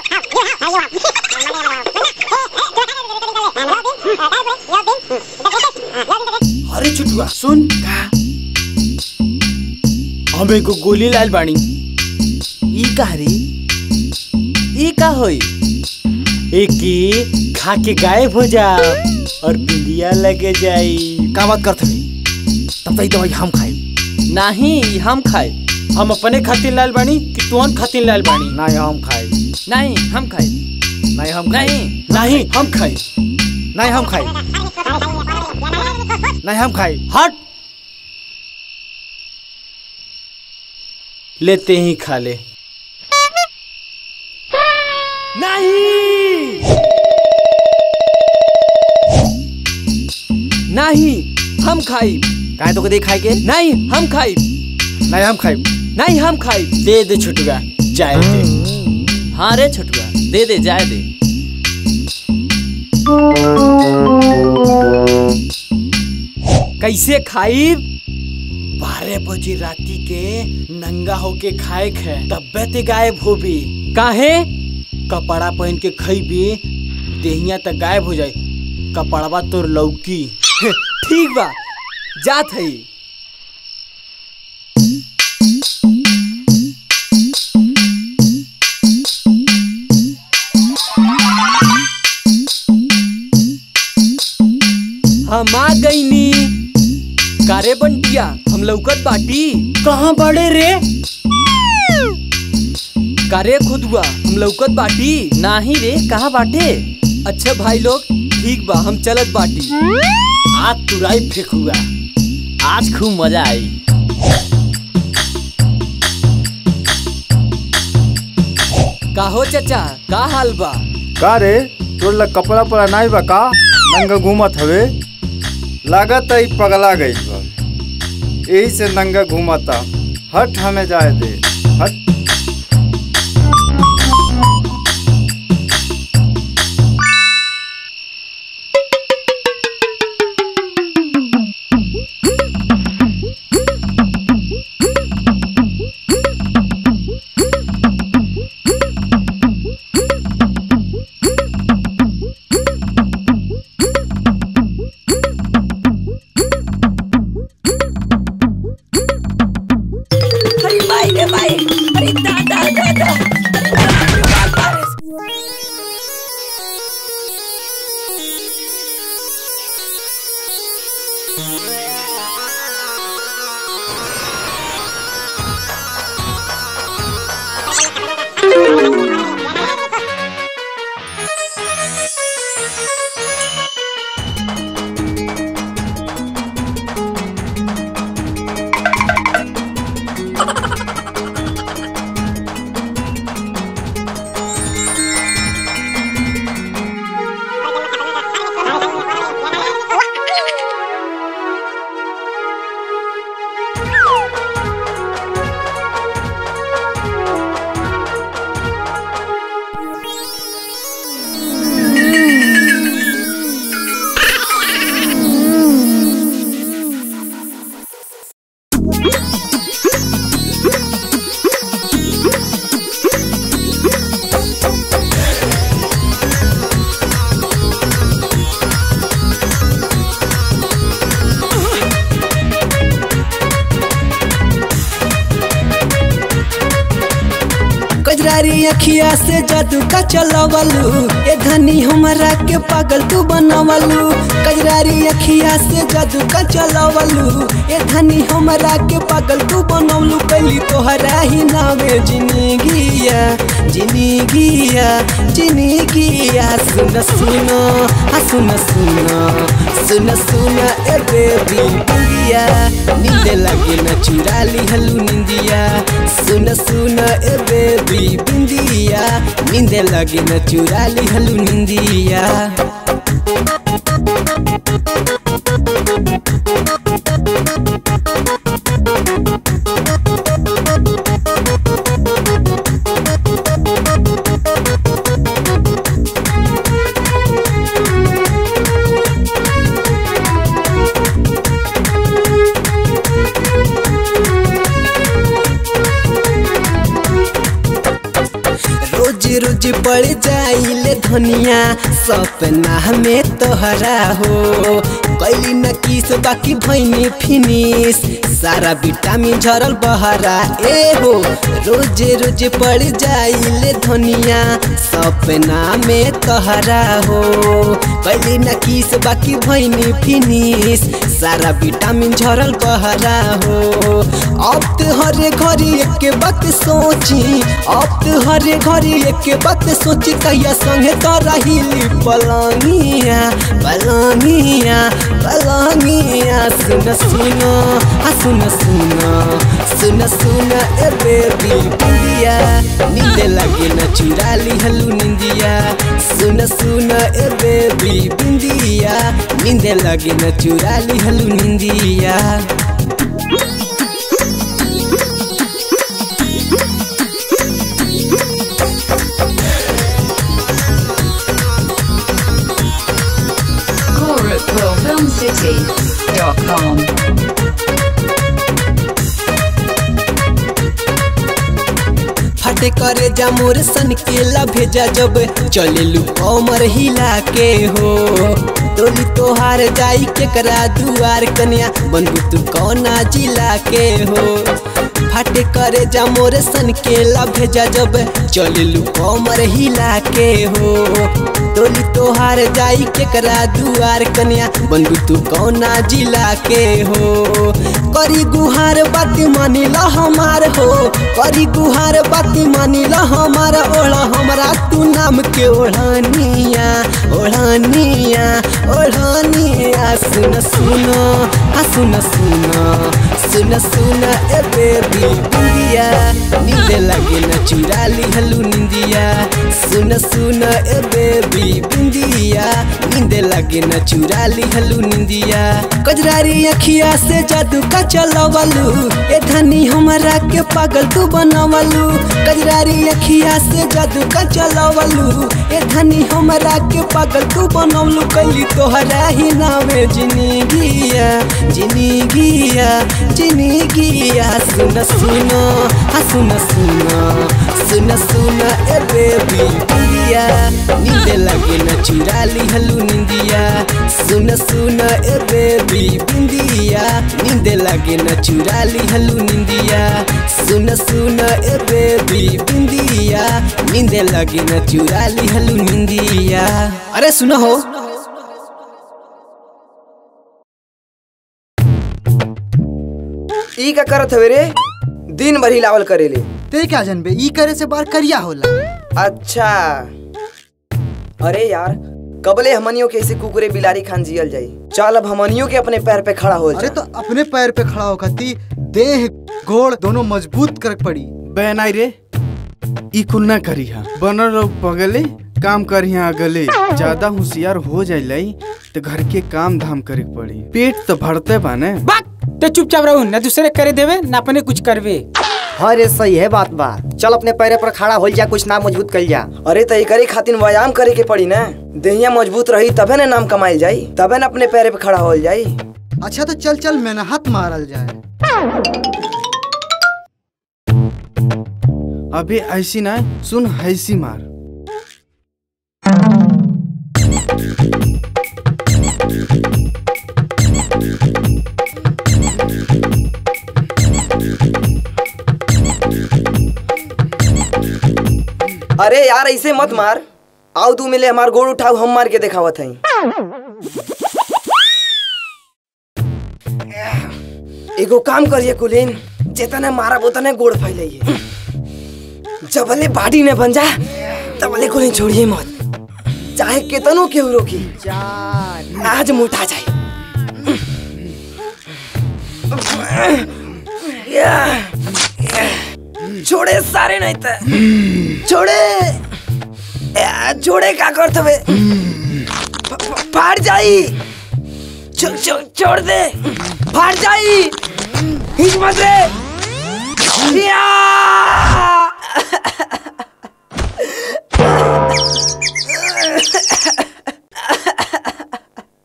I: अरे छुटुआ सुन का हम एगो गोली लाल बानी
M: ई कहरी
O: ई का होई
I: एक की खा के गायब हो जा
F: और बिंदिया लगे जाई
E: का बात करते तब तक दवाई हम खाई
O: नहीं हम खाए
U: हम अपने खातिर लाल बानी कि तुहन खातिर लाल बानी
E: नहीं हम खाई
O: नहीं हम खाए
E: नहीं हम खाई
O: नहीं
U: नहीं हम खाई
E: नहीं हम खाई नहीं हम खाई
U: हट लेते ही खा ले
O: नहीं हम खाई
E: काहे तो कदे खाई के
O: नहीं हम खाई
E: नहीं हम खाई
O: नहीं हम खाई
U: दे दे छुटगा जाए दे
O: हाँ रे छोटुआ दे दे जाए दे कैसे खाई
U: बारह बजे राती के नंगा होके खाए खे तब्बे ते गायब होबी
O: काहे
U: कपड़ा पहन के खइबी देहिया तक गायब हो जाए कपड़वा तोर लौकी
O: ठीक बा जात है हम आ गईनी कारे बंटिया हम लौकत बाटी
U: कहाँ बड़े रे
O: कारे खुदुआ हम लौकत बाटी नाही रे कहाँ बाटे अच्छा भाई लोग ठीक बा हम चलत बाटी
U: आज तुराई फेंकुआ
O: आज खूब मजा आई का हो चाचा का हाल बा
M: का रे तोर ला कपड़ा पड़ा नहीं बा का नंगा घूमत हवे लागत है पगला गई बा यही से नंगा घूमता हट हमें जाए दे हट
C: अरे भाई रे भाई अरे दादा दादा
V: कजरारी अखिया से जादू का चलवलू ए धनी हमरा के पागल तू बनवलू कजरारी अखिया से जादू का चलवलू ए धनी हमरा के पागल तू बनवलू कैली तोहरा ही नावे जिंदगिया जिंदगिया जिंदगिया सुन सुन आ सुन सुन सुन सुन ए बेबी बुंगिया नींद लगे न चुरा ली हलू निंदिया सुन सुन ए बेबी बिंदिया नींद लगे न चुरा ली हलू निंदिया रोज रोज रोज पड़ जाइले धनिया सपना में तोहरा हो कैली न किस बाकी भैनी फिनिश सारा विटामिन झरल बहरा ए हो रोज रोज पड़ जाइले धनिया सपना में तोहरा हो कैली न किस बाकी भैनी फिनिश सारा विटामिन झरल बहरा हो अब तो हरे घरी एक बात सोची अब तो हरे घरी एक बात सोची कहिया संगे तो रहिली पलंगिया पलंगिया पलंगिया सुन सुन हाँ सुन सुन सुन सुन ए बेबी बिंदिया नींद लगे न चुरा ली हलू निंदिया सुन सुन ए बेबी बिंदिया नींद लगे न चुरा ली हलू निंदिया
D: GorakhpurFilmCity.com
V: फटे करे जा मोर सन के ला भेजा जब चले लू कमर हिला के हो तोली तोहार जाई केकरा दुआर कन्या बनबू तू कौना जिला के हो फटे करे जा मोर सन के ला भेजा जब चले लू कमर हिला के हो तोली तोहार जाई केकरा दुआर कन्या बनबू तू कौना जिला के हो करी गुहार बात मानिला हमार हो करी गुहार बात मानिला हमार ओढ़ा हमरा तू नाम के ओढ़ानिया ओढ़ानिया ओढ़ानिया सुन सुन हाँ सुन सुन सुन सुन ए बेबी बिंदिया नींद लगे न चुरा ली हलू निंदिया सुन सुन ए बेबी बिंदिया नींद लगे न चुरा ली हलू निंदिया कजरारी अखिया से जादू का चलवलू ए धनी हमरा के पागल तू बनवलू कजरारी अखिया से जादू का चलवलू ए धनी हमरा के पागल तू बनवलू कैली तोहरा ही नावे जिंदगिया जिंदगिया जिंदगिया सुन सुन हाँ सुन सुन सुन सुन ए बेबी बिंदिया नींद लगे न चुरा ली हलू निंदिया सुन सुन ए बेबी बिंदिया नींद लगे न चुरा ली हलू निंदिया सुन सुन ए बेबी बिंदिया नींद लगे न चुरा ली हलू निंदिया अरे सुनो हो
J: ई का करत हवे रे दिन भर हिलावल करेले
U: ते क्या जनबे ई करे से बार करिया होला
J: अच्छा अरे यार कबले हमनियों के ऐसे कुकुरे बिलारी खान जियल जाई चल अब हमनियों के अपने पैर पे खड़ा हो
U: अरे तो अपने पैर पे खड़ा होकर ती देह घोड़ दोनों मजबूत कर पड़ी
S: बैनाई रे ई कुल ना करी हा बनर लोग पगले काम करी हा अगले ज्यादा होशियार हो जाइलाई तो घर के काम धाम करे के पड़ी पेट तो भरते बाने
T: तो चुपचाप रहू न दूसरे करे देवे न अपने कुछ करवे
U: हाँ रे सही है बात बा चल अपने पैरे पर खड़ा हो जा कुछ नाम मजबूत कर जा
J: अरे तो करे खातिर व्यायाम करे के पड़ी ना देहिया मजबूत रही तबे ना नाम कमाइल जाई तबे ना अपने पैरे पे खड़ा हो जाई
U: अच्छा तो चल चल मेहनत मारल जाए
S: अबे ऐसी ना सुन हैसी मार
J: अरे यार ऐसे मत मार आओ तू मिले हमार गोड़ उठाओ हम मार के दिखावत हई एगो काम करिए कुलीन जितने मारा उतने गोड़ फैलाइए जबले बाडी ने बन जा तबले कुलीन छोड़िए मत चाहे कितनो केहू रोकी आज मुठा जाए छोड़े सारे नहीं थे छोड़े या, छोड़े का करत हवे फ- फ- फाड़ जाई छो- छो- छोड़ दे फाड़ जाई हिम्मत रे या!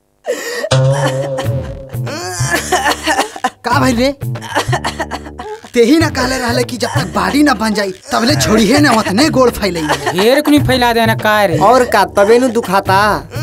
U: का भाई रे
A: ते ही ना कहले रहले कि जब तक बाड़ी ना बन जाई तबले छोड़िए ना उतने गोड़ फैलई
T: ढेर कुनी फैला देना का रे
U: और का तबे नु दुखाता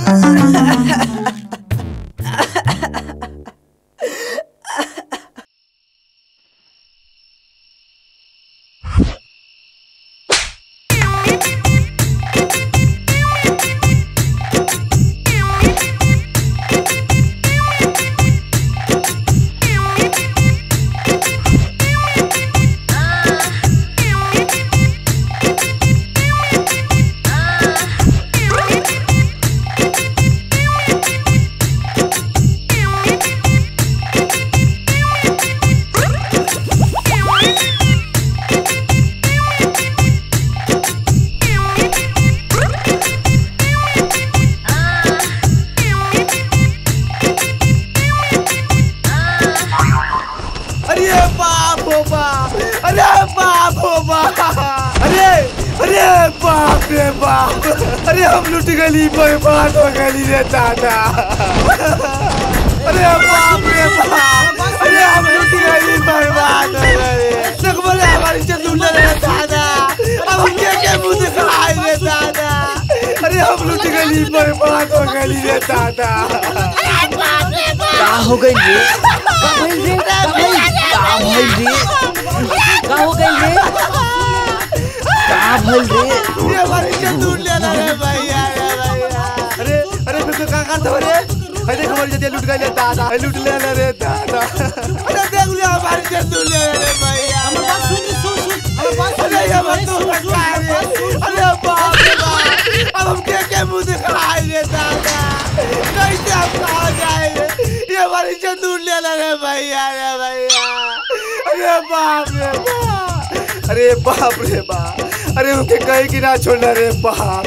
J: अरे बाप हो बाप अरे बाप हो बाप अरे अरे बाप रे बाप अरे हम लुट गली बर्बाद हो गली रे दादा अरे बाप रे बाप अरे हम लुट गली बर्बाद हो गए तक बोले हमारी इज्जत लूट रे दादा अब हम क्या क्या मुंह दिखाए रे दादा अरे हम लुट गली बर्बाद हो गली रे दादा
U: का हो गई रे का भइल रे का भइल का भइल रे का हो गई रे का भइल रे
J: ये हमारी इज्जत लूट लेना रे भैया रे भैया अरे अरे फिर तो क्या करते हो रे अरे देख हमारी इज्जत लूट गई दादा अरे लूट लेना रे दादा अरे देख लिया हमारी इज्जत लूट लेना रे भैया हमारी बात सुन सुन सुन हमारी बात सुन अरे ये मत तो रखा रे अरे बाप रे बाप अब हम क्या क्या मुंह दिखाए रे दादा कैसे हम कहाँ जाएंगे ये हमारी इज्जत लूट लेना रे भैया रे भैया अरे बाप रे बाप अरे बाप रे बाप अरे उनके कहीं की ना छोड़ना रे बाप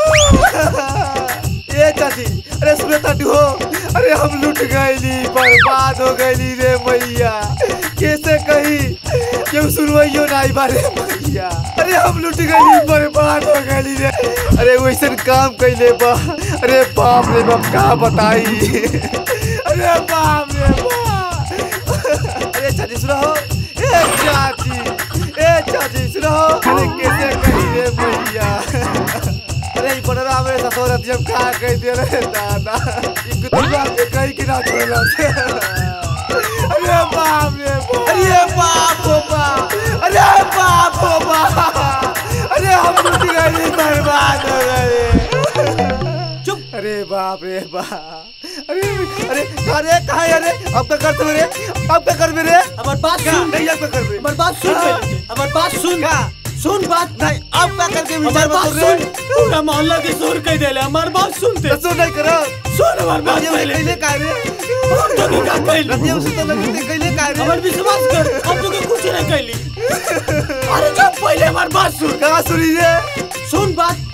J: ये चाची अरे सुने ताटू हो अरे हम लुट गईली बर्बाद हो गईली रे मैया कैसे कही क्यों सुनवाइयो नहीं बारे मैया अरे हम लुट गईली बर्बाद हो गईली रे अरे वैसन काम कैले बा अरे बाप रे बाप का बताई अरे बाप रे बाप अरे चाची सुनो हो ए चाची ए चाची सुनो हो अरे कैसे कही रे मैया अरे ई बनरा हमरे ससुर जब खा कह दे रे दादा ई कुतुबा के कहीं की ना छोड़ला से अरे बाप रे बाप अरे बाप हो बाप अरे बाप हो बाप अरे हम लुट गए बर्बाद हो गए चुप अरे बाप रे बाप अरे अरे अरे कहाँ है अरे अब क्या करते मेरे अब क्या कर मेरे
U: हमार बात सुन
J: नहीं अब क्या कर मेरे
U: हमार बात सुन हमार बात सुन सुन बात
J: नहीं अब क्या करके
U: हमार
J: विचार
U: बात
J: बदल रहे?
U: सुन पूरा मोहल्ला के शोर कह देले हमार बात सुनते
J: सुन नहीं करो
U: सुन हमार बात
J: रतिया
U: पहले
J: कैले का रे
U: हम तो का कहली
J: रतिया से तो लगते कैले का रे
U: हमार विश्वास कर हम तो के कुछ नहीं कहली अरे जब पहले हमार बात सुन
J: कहाँ सुनी रे
U: सुन बात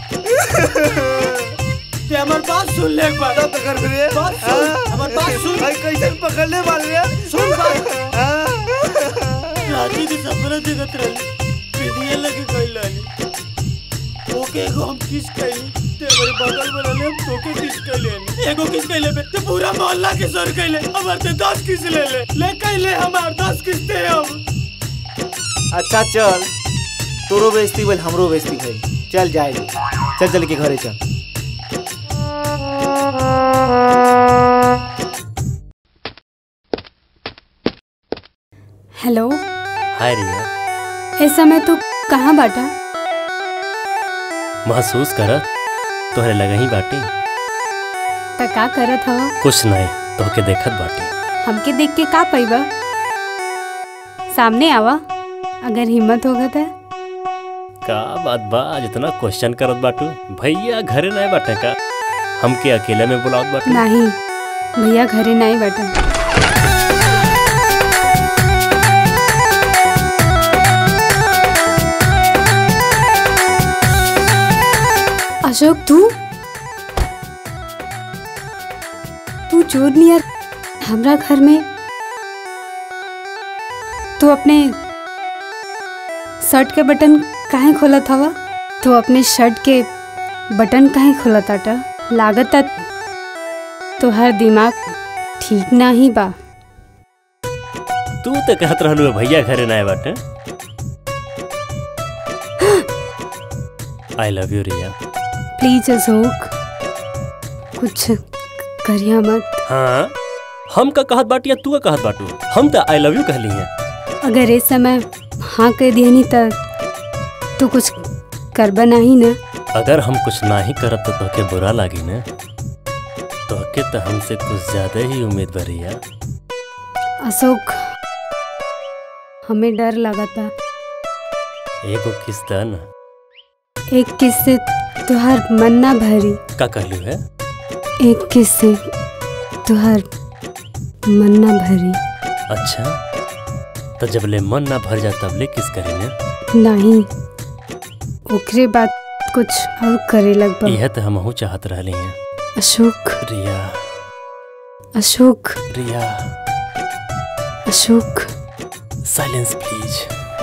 U: ते हमार बात सुन ले एक बार
J: तब तो कर मेरे
U: बात सुन हमार बात सुन
J: भाई कैसे पकड़ने वाले रे
U: सुन बात राजी के सपना देखत रही पीढ़िए लगे गई लाली ओके एगो हम किस कैली ते हमारे बगल में रहले हम तोके किस कैले एगो किस कैले बे ते पूरा मोहल्ला के सर कैले हमार ते 10 किस ले ले ले कैले हमार 10 किस ते हम
B: अच्छा चल तोरो बेइज्जती भइल हमरो बेइज्जती भइल चल जाए चल चल के घरे चल
R: हेलो
L: हाय रिया
R: इस समय तू कहाँ बाटा
L: महसूस कर तोहरे लगा ही बाटी
R: त का करत हव
L: कुछ नहीं तोहके देखत बाटी
R: हमके देख के का पैबा सामने आवा अगर हिम्मत होगा त
L: का बात बा आज इतना क्वेश्चन करत बाटू भैया घरे नहीं बाटे का हमके अकेले में बुलावत बाटू
R: नहीं भैया घरे नहीं बाटा अशोक तू तू चोर नियर हमरा घर में तू अपने शर्ट के बटन काहे खोलत हवा तू अपने शर्ट के बटन काहे खोलत आटा लागत तोहर दिमाग ठीक ना ही बा
L: तू तो कहत रहलू भैया घरे ना आए बाटे I love you Riya
R: please Ashok कुछ करिया मत
L: हाँ हम का कहत बाटी या तू का कहत बाटू हम तो आई लव यू कहली हैं
R: अगर इस समय हाँ कह दिया नहीं तब तो कुछ करबा नहीं ना
L: अगर हम कुछ ना ही करब तो तोहके बुरा लागी ना तोहके तो हमसे कुछ ज्यादा ही उम्मीद भरिया
R: अशोक हमें डर लगा था
L: एगो किस दा ना
R: एक किस से तुहार मन ना भरी
L: का कहलू है
R: एक किस से तुहार मन ना भरी
L: अच्छा तो जब ले मन ना भर जा तब ले किस करेंगे
R: नहीं ओकरे बाद कुछ और करे लगभग
L: यह तो हमहू चाहत रहली हैं
R: अशोक
L: रिया
R: अशोक
L: रिया
R: अशोक
L: साइलेंस प्लीज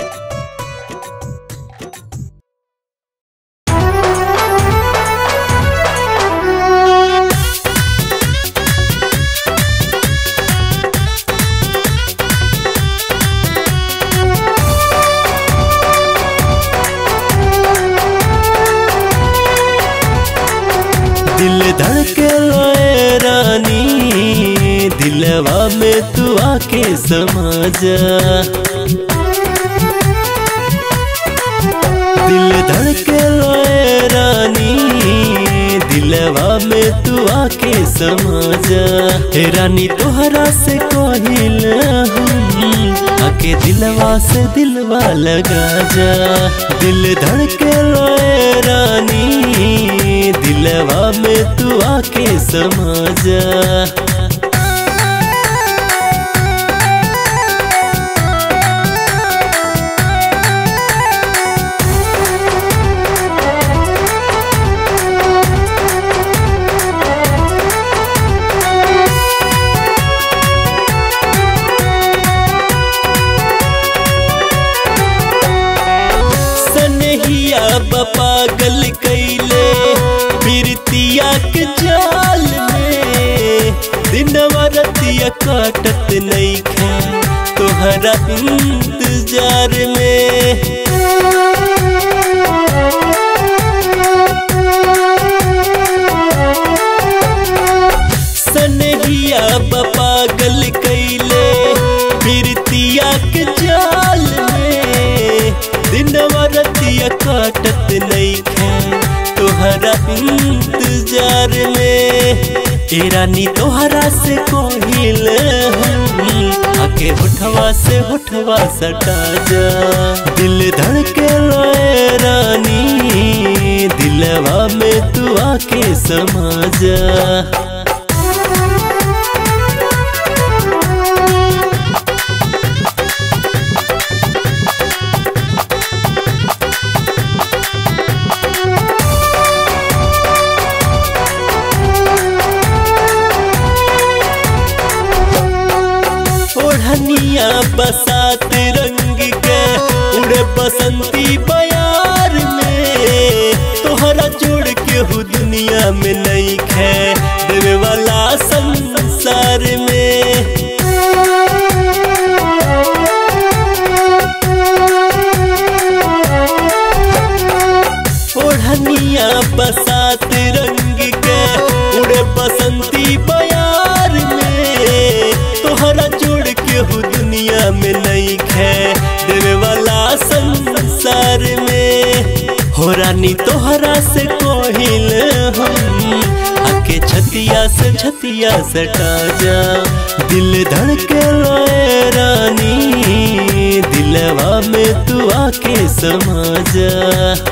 H: दिल धड़के लोए रानी दिलवा में तू आके समा जा दिल धड़के लोए रानी दिलवा में तू आके समा जा हे रानी तोहरा से कोहिल हम आके दिलवा से दिलवा लगा जा दिल धड़के लोए रानी दिलवा में तू आके समा जा सनहिया पागल कैले बिरतिया के जाल में दिनवा रतिया काटत नहीं खे तोहरा इंतजार में सनहिया पागल कैले बिरतिया के जाल में दिनवा रतिया काटत नहीं खे तोहरा इंतजार में ए रानी तोहरा से कोहिल हम आके होठवा से होठवा सटा जा दिल धड़के लोए रानी दिलवा में तू आके समा जा ओढ़निया बसात रंग के उड़े बसंती बयार में तोहरा जोड़ के हु दुनिया में नहीं खे देवे वाला संसार में ओढ़निया बसात रंग के उड़े बसंती बयार में तोहरा जोड़ के हु दुनिया में नहीं खे देवे वाला संसार में हो रानी तोहरा से कोहिल हम आके छतिया से छतिया सटा जा दिल धड़के लोए रानी दिलवा में तू आके समा जा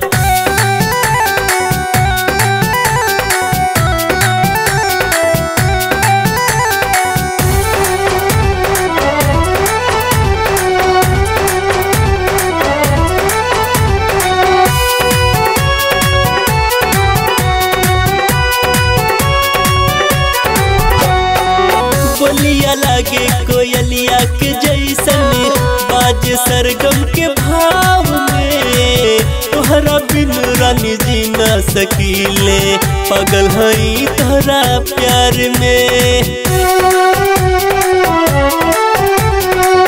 H: बोलिया लागे कोयलिया के जैसन बाज सरगम के भाव में तोहरा बिन रानी जी न सकीले पागल हई तोहरा प्यार में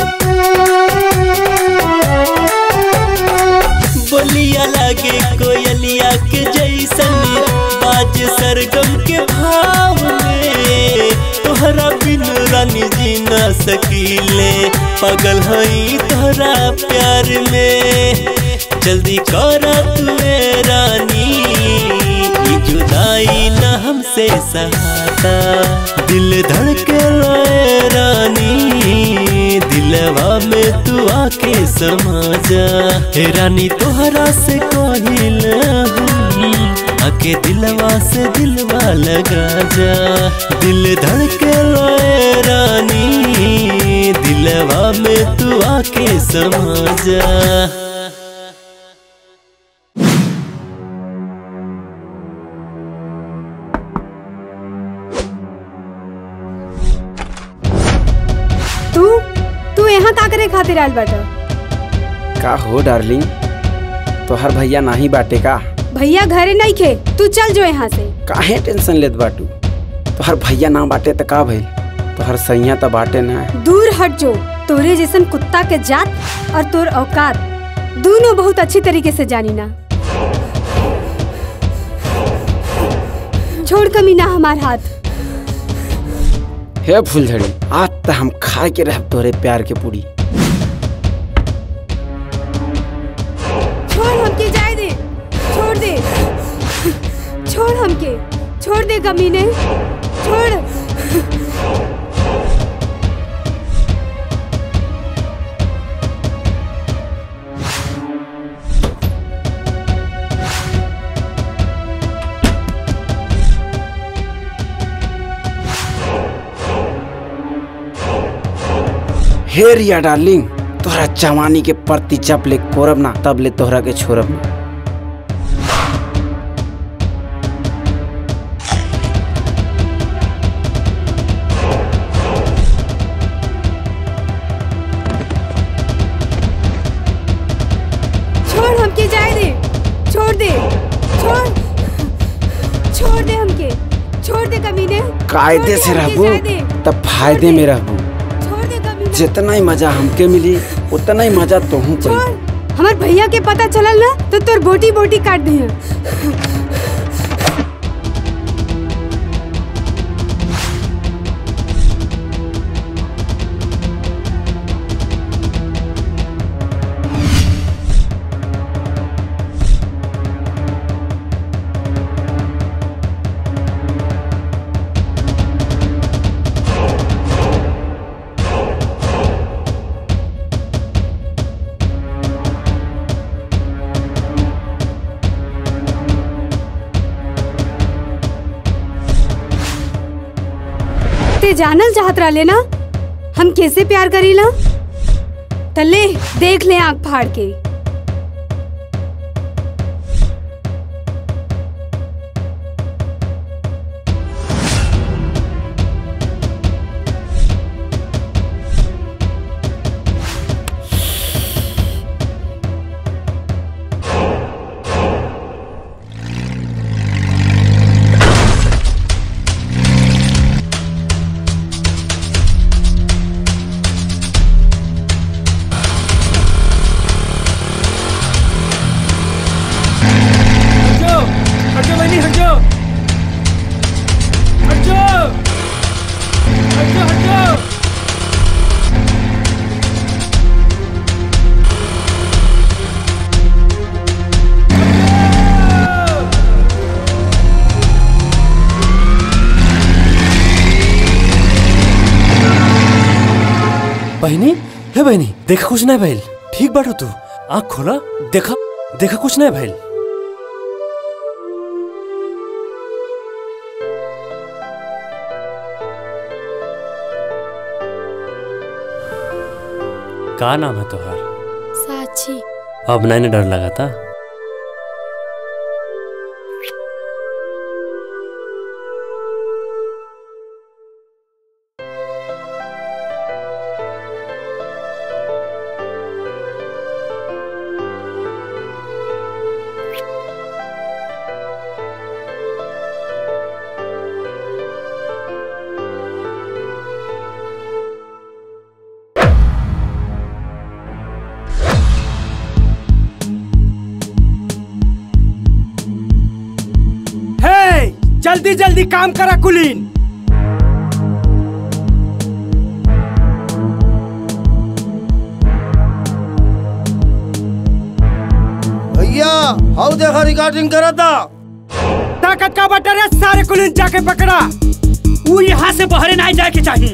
H: जी ना सकीले पागल हई तोहरा प्यार में जल्दी कर तुए रानी ई जुदाई ना हमसे सहाता दिल धड़के लाए रानी दिलवा में तू आके समा जा हे रानी तोहरा से कहिल आके दिलवा से दिलवा लगा जा दिल धड़के लाए रानी दिलवा में तू आके समा जा
R: तू तू यहाँ का करे खातिर आयल बाटा
N: का हो डार्लिंग तोहर भैया नाही बाटे का
R: भैया घरे नहीं खे तू चल जो यहाँ से
N: काहे टेंशन लेत बाटू तोहर भैया ना बाटे त का भइल तोहर सैया त बाटे ना
R: दूर हट जो तोरे जैसन कुत्ता के जात और तोर औकात दोनों बहुत अच्छी तरीके से जानी ना छोड़ कमीना हमार हाथ
N: हे फूलझड़ी आज त हम खा के रह तोरे प्यार के पूरी
R: छोड़ हमके जाए दे छोड़ दे छोड़ हमके छोड़ दे कमीने छोड़
N: हे रिया डार्लिंग तोहरा जवानी के प्रति जब ले कोरब ना तब ले तोहरा के छोड़ब ना
R: छोड़ हमके जाए दे छोड़ दे छोड़ छोड़ दे हमके छोड़ दे कमीने
N: कायदे से
R: छोड़ दे, हमके
N: रहबू
R: जाए दे।
N: तब फायदे में रहबू
R: छोड़ दे कमीने
N: जितना ही मजा हमके मिली उतना ही मजा तोहू पाई
R: हमार भैया के पता चलल ना तो तोर बोटी बोटी काट दिया ते जानल चाहत रहले ना हम कैसे प्यार करीला तले देख ले आंख फाड़ के
I: हटो हटो बहनी हटो हटो हटो हटो
L: बहनी हे बहनी देखा कुछ नहीं भइल ठीक बाटो तू आँख खोला देखा देखा कुछ नहीं भइल का नाम है तोहार
P: साक्षी
L: अब नहीं ना डर लगा था
I: हे जल्दी जल्दी काम करा कुलीन
U: देखा रिकॉर्डिंग करा था
I: ताकत का बटर है सारे कुलिन जाके पकड़ा वो यहाँ से बाहर नहीं जाए के चाहिए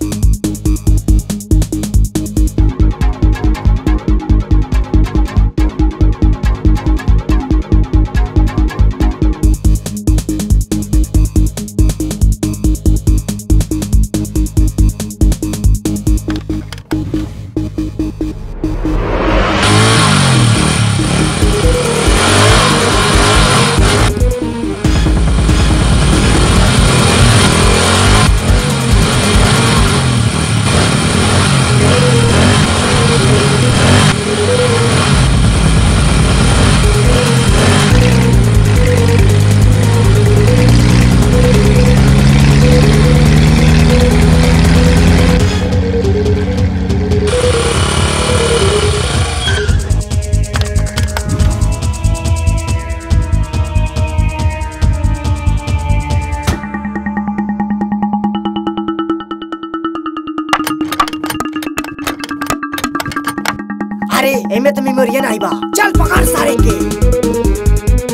J: अरे एमे तो मेमोरियन आई बा चल पकड़ सारे के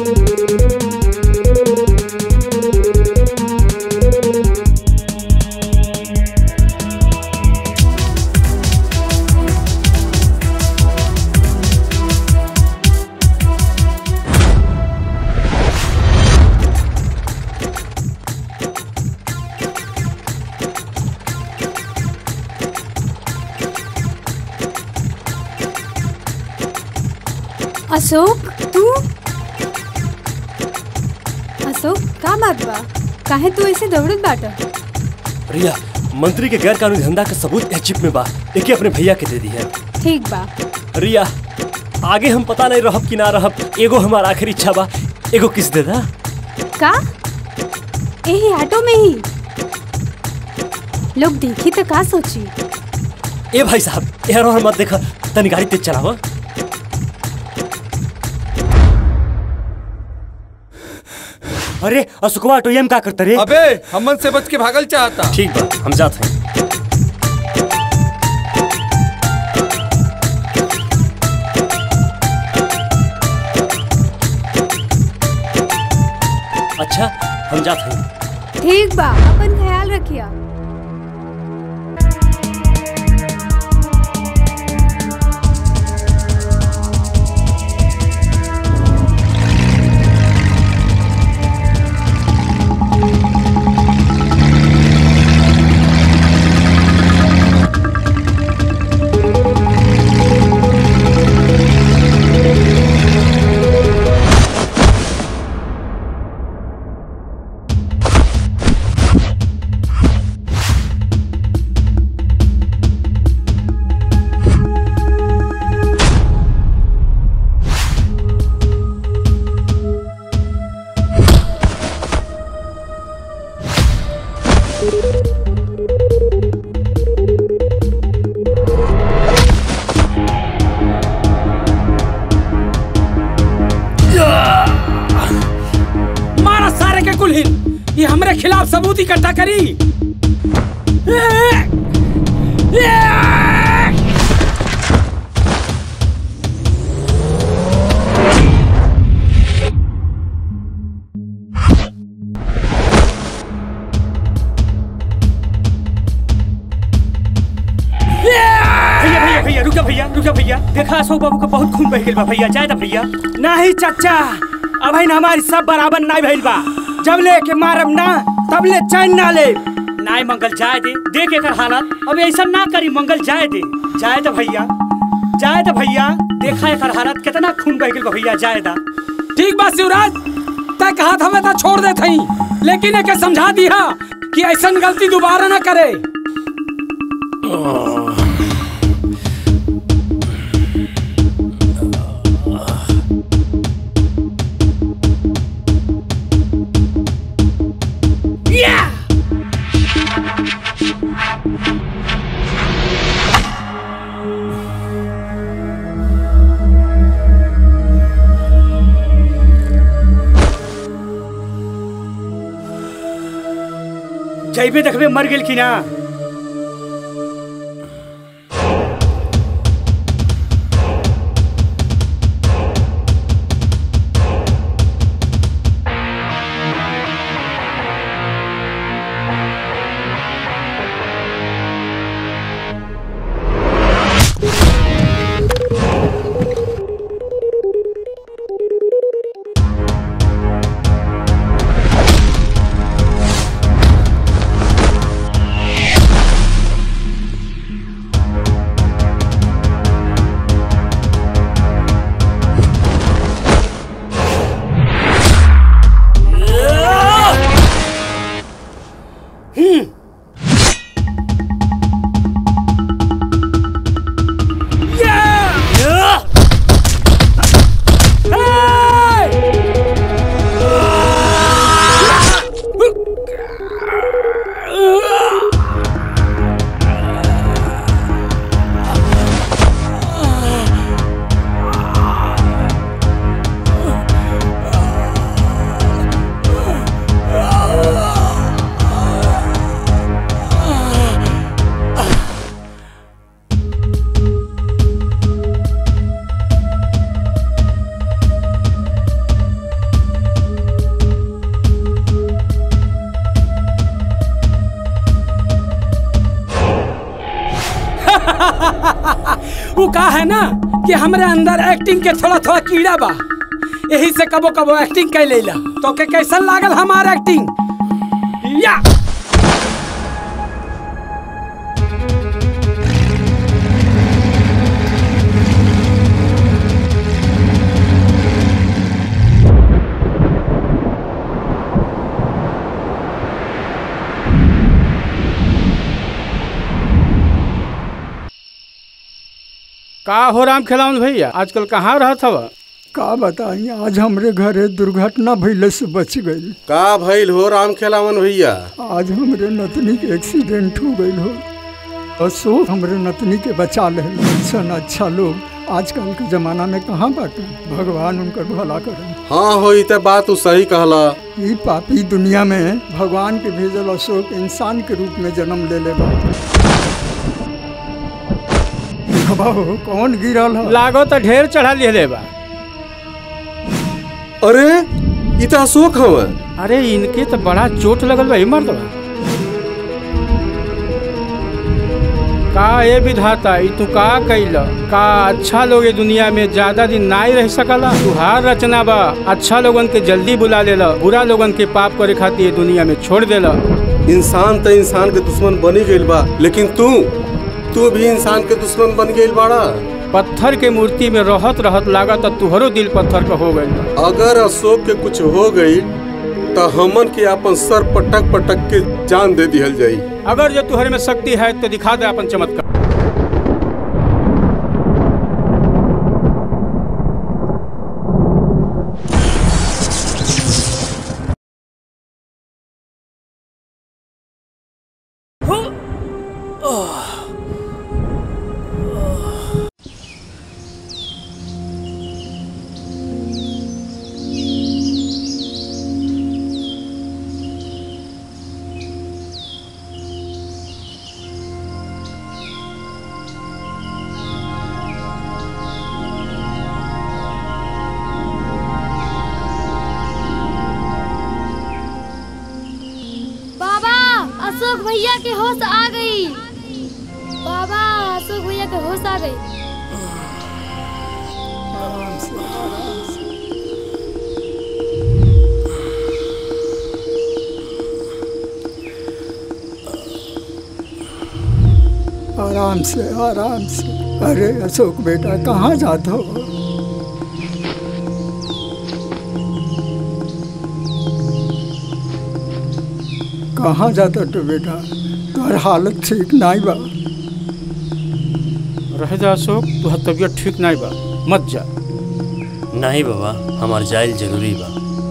R: अशोक तू अशोक का बात बा काहे तू ऐसे दौड़त बाटा
L: रिया मंत्री के गैर कानूनी धंधा का सबूत एह चिप में बा एके अपने भैया के दे दिया
R: ठीक बा
L: रिया आगे हम पता नहीं रहब कि ना रहब एगो हमार आखिरी इच्छा बा एगो किस दे दा
R: का यही ऑटो में ही लोग देखी तो का सोची
L: ए भाई साहब यार और मत देखा तनी गाड़ी तेज चलावा
U: अरे अशोकवा ऑटो एम का करता रे
S: अबे हमन से बच के भागल चाहता
L: ठीक बा हम जाते हैं अच्छा हम जाते हैं
R: ठीक बा अपन ख्याल रखिया
I: मारा सारे के कुलहीन ये हमरे खिलाफ सबूत इकट्ठा करी भैया भैया भैया रुका भैया रुका भैया देखा अशोक बाबू का बहुत खून बह गइल बा भैया जाए दा भैया नहीं चाचा अब है हमारी सब बराबर नहीं भइल बा जब ले के मारम ना तब ले चैन ना ले नाय मंगल जाए दे देख एकर हालत अब ऐसा ना करी मंगल जाए दे जाए दा भैया जाए दा भैया देखा एकर हालत कितना खून बह गइल बा भैया जाए दा
T: ठीक बा शिवराज तक हाथ हमें तो छोड़ दे थई लेकिन एके समझा दिया कि ऐसा गलती दोबारा ना करे
I: जैबे देखबे मर गेल कि ना
T: वो का है ना कि हमरे अंदर एक्टिंग के थोड़ा थोड़ा कीड़ा बा यही से कबो कबो एक्टिंग कर लेला तो के कैसन लागल हमार एक्टिंग या
K: का हो राम खिलावन भैया आजकल कहाँ रहत हवा
Q: का बताई आज हमरे घरे दुर्घटना भइले से बच गई
W: का भइल हो राम खेलावन भैया
Q: आज हमरे नतनी के एक्सीडेंट हो गई हो अशोक हमरे नतनी के बचा ले सन अच्छा लोग आजकल के जमाना में कहाँ बाटे भगवान उनकर भला करे
W: हाँ हो ई त बात तू सही कहला
Q: ई पापी दुनिया में भगवान के भेजल अशोक इंसान के रूप में जन्म ले ले बा बाबू कौन गिरल है
K: लागो तो ढेर चढ़ा लिहले बा
W: अरे ई त अशोक हव
K: अरे इनके तो बड़ा चोट लगल बा मर्द का ये विधाता ई तू का कैल का अच्छा लोग ये दुनिया में ज्यादा दिन ना रह सकला तुहार रचना बा अच्छा लोगन के जल्दी बुला लेला बुरा लोगन के पाप करे खातिर ये दुनिया में छोड़ देला
W: इंसान त इंसान के दुश्मन बनी गइल बा लेकिन तू तू भी इंसान के दुश्मन बन गइल बाड़ा
K: पत्थर के मूर्ति में रहत रहत लागत तुहरो दिल पत्थर का हो गई
W: अगर अशोक के कुछ हो गई तो हमन के अपन सर पटक पटक के जान दे दिहल जाई
K: अगर जो तुहरे में शक्ति है तो दिखा दे अपन चमत्कार
X: बाबा अशोक भैया के होश आ गई बाबा अशोक भैया के होश आ गई
Q: आराम से आराम से अरे अशोक बेटा कहाँ जाते हो कहाँ जाता तो बेटा तुम्हार हालत ठीक नहीं बा
K: रह जा अशोक तुहर तबीयत ठीक नहीं बा मत जा
L: नहीं बाबा हमार जाइल जरूरी बा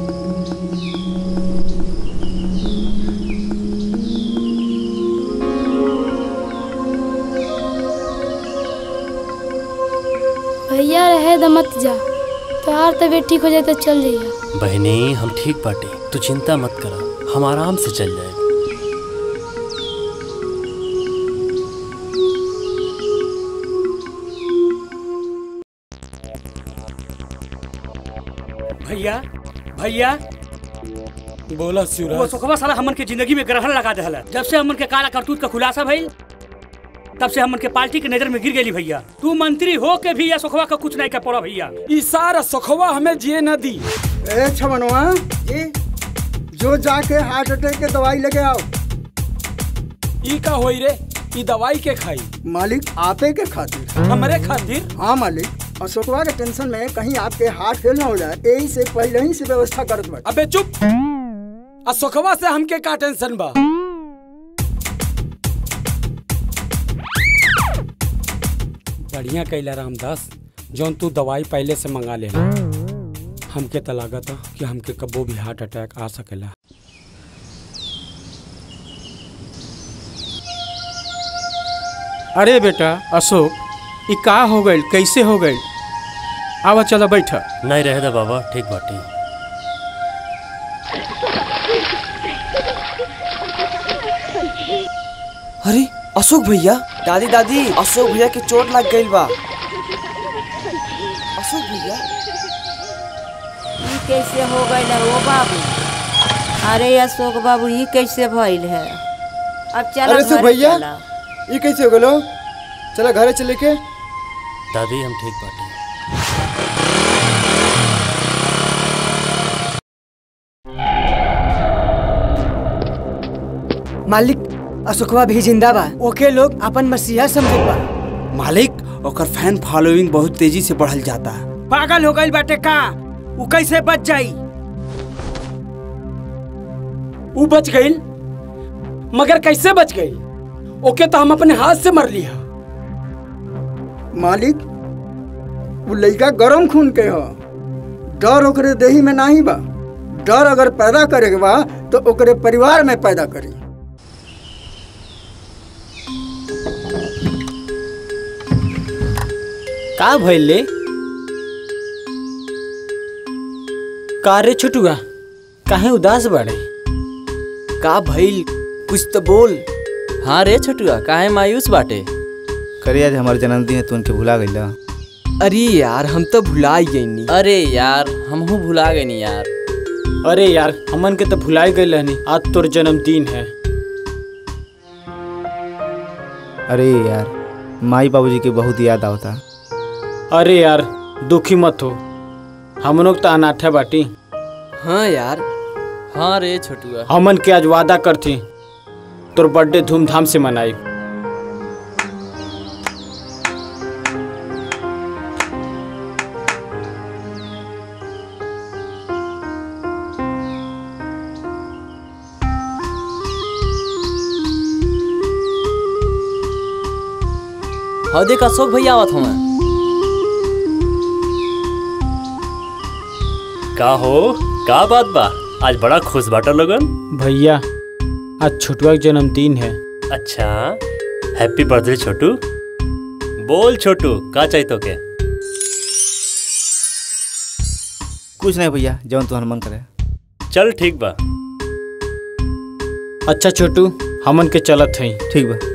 X: भैया रहे द मत जा तोहार तबीयत ठीक हो जाए तो चल जाइए
L: बहनी हम ठीक बाटे तू चिंता मत करा हम आराम से चल जाए
T: भैया भैया
G: बोला
T: वो
G: शिवराज
T: सुखवा साला हमन के जिंदगी में ग्रहण लगा देहला जब से हमन के काला करतूत का खुलासा भइल तब से हमन के पार्टी के नजर में गिर गेली भैया तू मंत्री हो के भी या सुखवा का कुछ नहीं कर पड़ा भैया ई सारा सुखवा हमें जिए न दी
Q: ए छमनवा ये जो जाके हार्ट अटैक के दवाई लेके आओ
T: ई का होई रे ई दवाई के खाई
Q: मालिक आपे के खातिर
T: हमरे खातिर
Q: हाँ मालिक अशोकवा के टेंशन में कहीं आपके हार्ट फेल ना हो जाए यही से पहले ही से व्यवस्था करत बा
T: अबे चुप आ सुखवा से हमके का टेंशन बा बढ़िया कैला रामदास जौन तू दवाई पहले से मंगा लेना हमके तो लागत कि हमके कबो भी हार्ट अटैक आ सकेला
K: अरे बेटा अशोक ई का हो गई कैसे हो गई आवा चला बैठा
L: नहीं रहे दा बाबा ठीक बाटी
J: अरे अशोक भैया दादी दादी अशोक भैया के चोट लग गई बा अशोक भैया
Y: ई कैसे हो गई है वो बाबू अरे अशोक बाबू ई कैसे भइल है अब चलो
Z: अरे अशोक
Y: घरे
Z: भैया
Y: चला।
Z: ये कैसे हो गलो
C: चला घरे चले के
L: दादी हम ठीक बाटे
J: मालिक अशोकवा भी जिंदा बा ओके लोग अपन मसीहा समझत बा
N: मालिक ओकर फैन फॉलोइंग बहुत तेजी से बढ़ल जाता
I: पागल हो गई बाटे का उ कैसे बच जाई
T: ऊ बच गई मगर कैसे बच गई ओके तो हम अपने हाथ से मर लिया
Q: मालिक वो लड़का गरम खून के ह डर ओकरे देही में नहीं बा डर अगर पैदा करे के बा तो ओकरे परिवार में पैदा करी
E: का भइल ले का रे छोटुआ काहे उदास बाड़े
F: का भइल कुछ तो बोल हाँ रे छोटुआ काहे मायूस बाटे
B: करे आज हमारे जन्मदिन है तू उनके भुला गईला
F: अरे यार हम तो भुला ही गई नी अरे यार हमहू भुला गए नी यार
E: अरे यार हमन के तो भुलाई गई रहनी आज तोर जन्मदिन है
B: अरे यार माई बाबूजी की बहुत याद आवता
E: अरे यार दुखी मत हो हम लोग तो अनाथ है बाटी
F: हाँ यार हाँ रे छोटुआ
E: हमन के आज वादा करती तोर बर्थडे धूमधाम से मनाई
F: हाँ देख अशोक भैया आवत हूँ
L: का हो का बात बा आज बड़ा खुश बाटा लोगन
E: भैया आज छोटुआ का जन्मदिन है
L: अच्छा हैप्पी बर्थडे छोटू बोल छोटू का चाहिए तो के
B: कुछ नहीं भैया जौन तुम्हारा मन करे
L: चल ठीक बा
E: अच्छा छोटू हमन के चलत हई
B: ठीक बा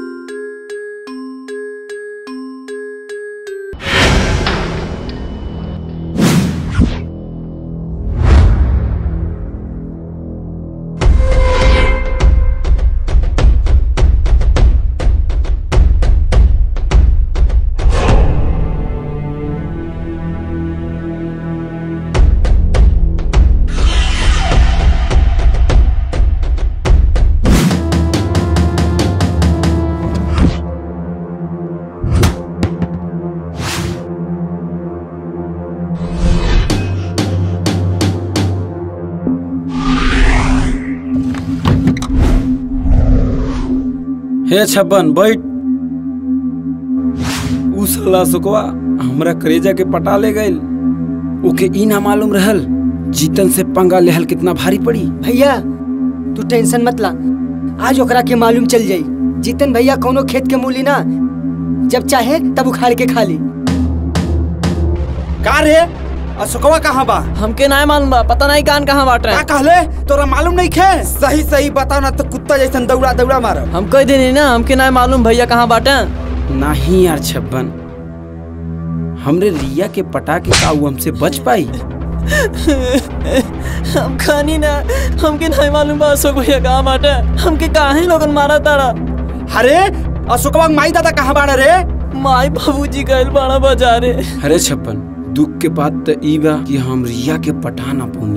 N: हे छप्पन बैठ उ साला सुकवा हमरा करेजा के पटा ले गइल ओके ई ना मालूम रहल जीतन से पंगा लेहल कितना भारी पड़ी
J: भैया तू टेंशन मत ला आज ओकरा के मालूम चल जाई जीतन भैया कोनो खेत के मूली ना जब चाहे तब उखाड़ के खा ली
N: का रे अशोकवा कहाँ बा
F: हमके ना मालूम बा पता नहीं कान कहाँ बाटे
N: का कहले तोरा मालूम नहीं खे सही सही बताओ ना तो कुत्ता जैसन दौड़ा दौड़ा मारब
F: हम कह देनी ना हमके ना मालूम भैया कहाँ बाटे
N: नहीं यार छप्पन हमरे रिया के पटा के का उ हमसे बच पाई
F: हम खानी ना हमके नहीं मालूम बा अशोक भैया कहाँ बाटे हमके काहे लोगन मारा तारा
N: अरे अशोकवा के माई दादा कहाँ बाड़ा रे
F: माई बाबूजी गइल बाड़ा बाजारे
N: अरे छप्पन दुख के बात तो ई बा कि हम रिया के पटा ना पौनी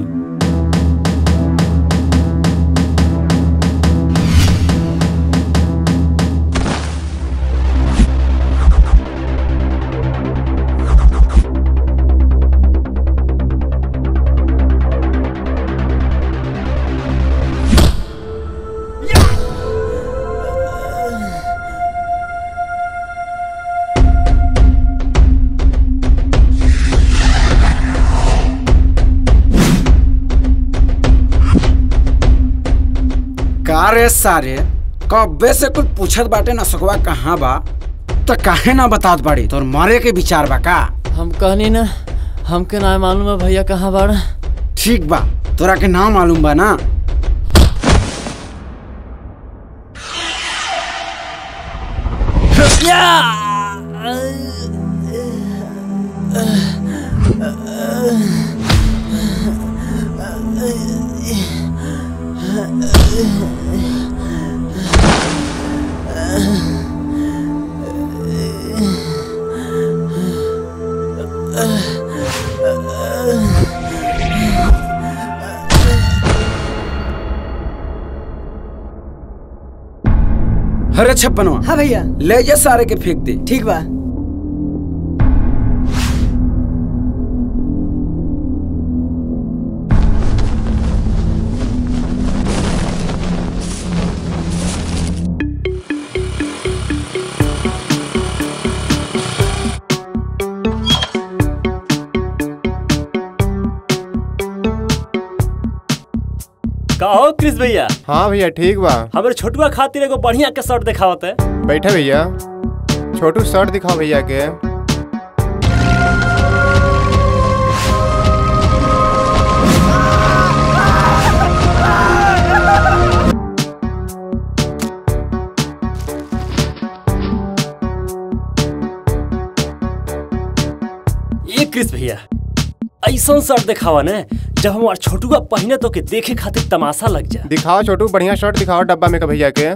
N: का रे सारे कब्बे से कुछ पूछत बाटे ना सकवा कहाँ बा त काहे ना बतात बाड़ी तोर मरे के विचार बा का
F: हम कहनी ना हमके ना मालूम है भैया कहाँ बाड़ा
N: ठीक बा तोरा के नाम मालूम बा ना अरे छप्पनवा
J: हाँ भैया
N: ले जा सारे के फेंक दे
J: ठीक बा
L: का हो क्रिस भैया
C: हाँ भैया ठीक बा
L: हमारे छोटुआ खातिर एगो बढ़िया के शर्ट दिखावत है
C: बैठे भैया छोटू शर्ट दिखाओ भैया के
L: ये क्रिस भैया ऐसा शर्ट दिखावा ने जब हमार छोटुआ पहने तो के देखे खातिर तमाशा लग जाए
C: दिखाओ छोटू बढ़िया शर्ट दिखाओ डब्बा में का भैया के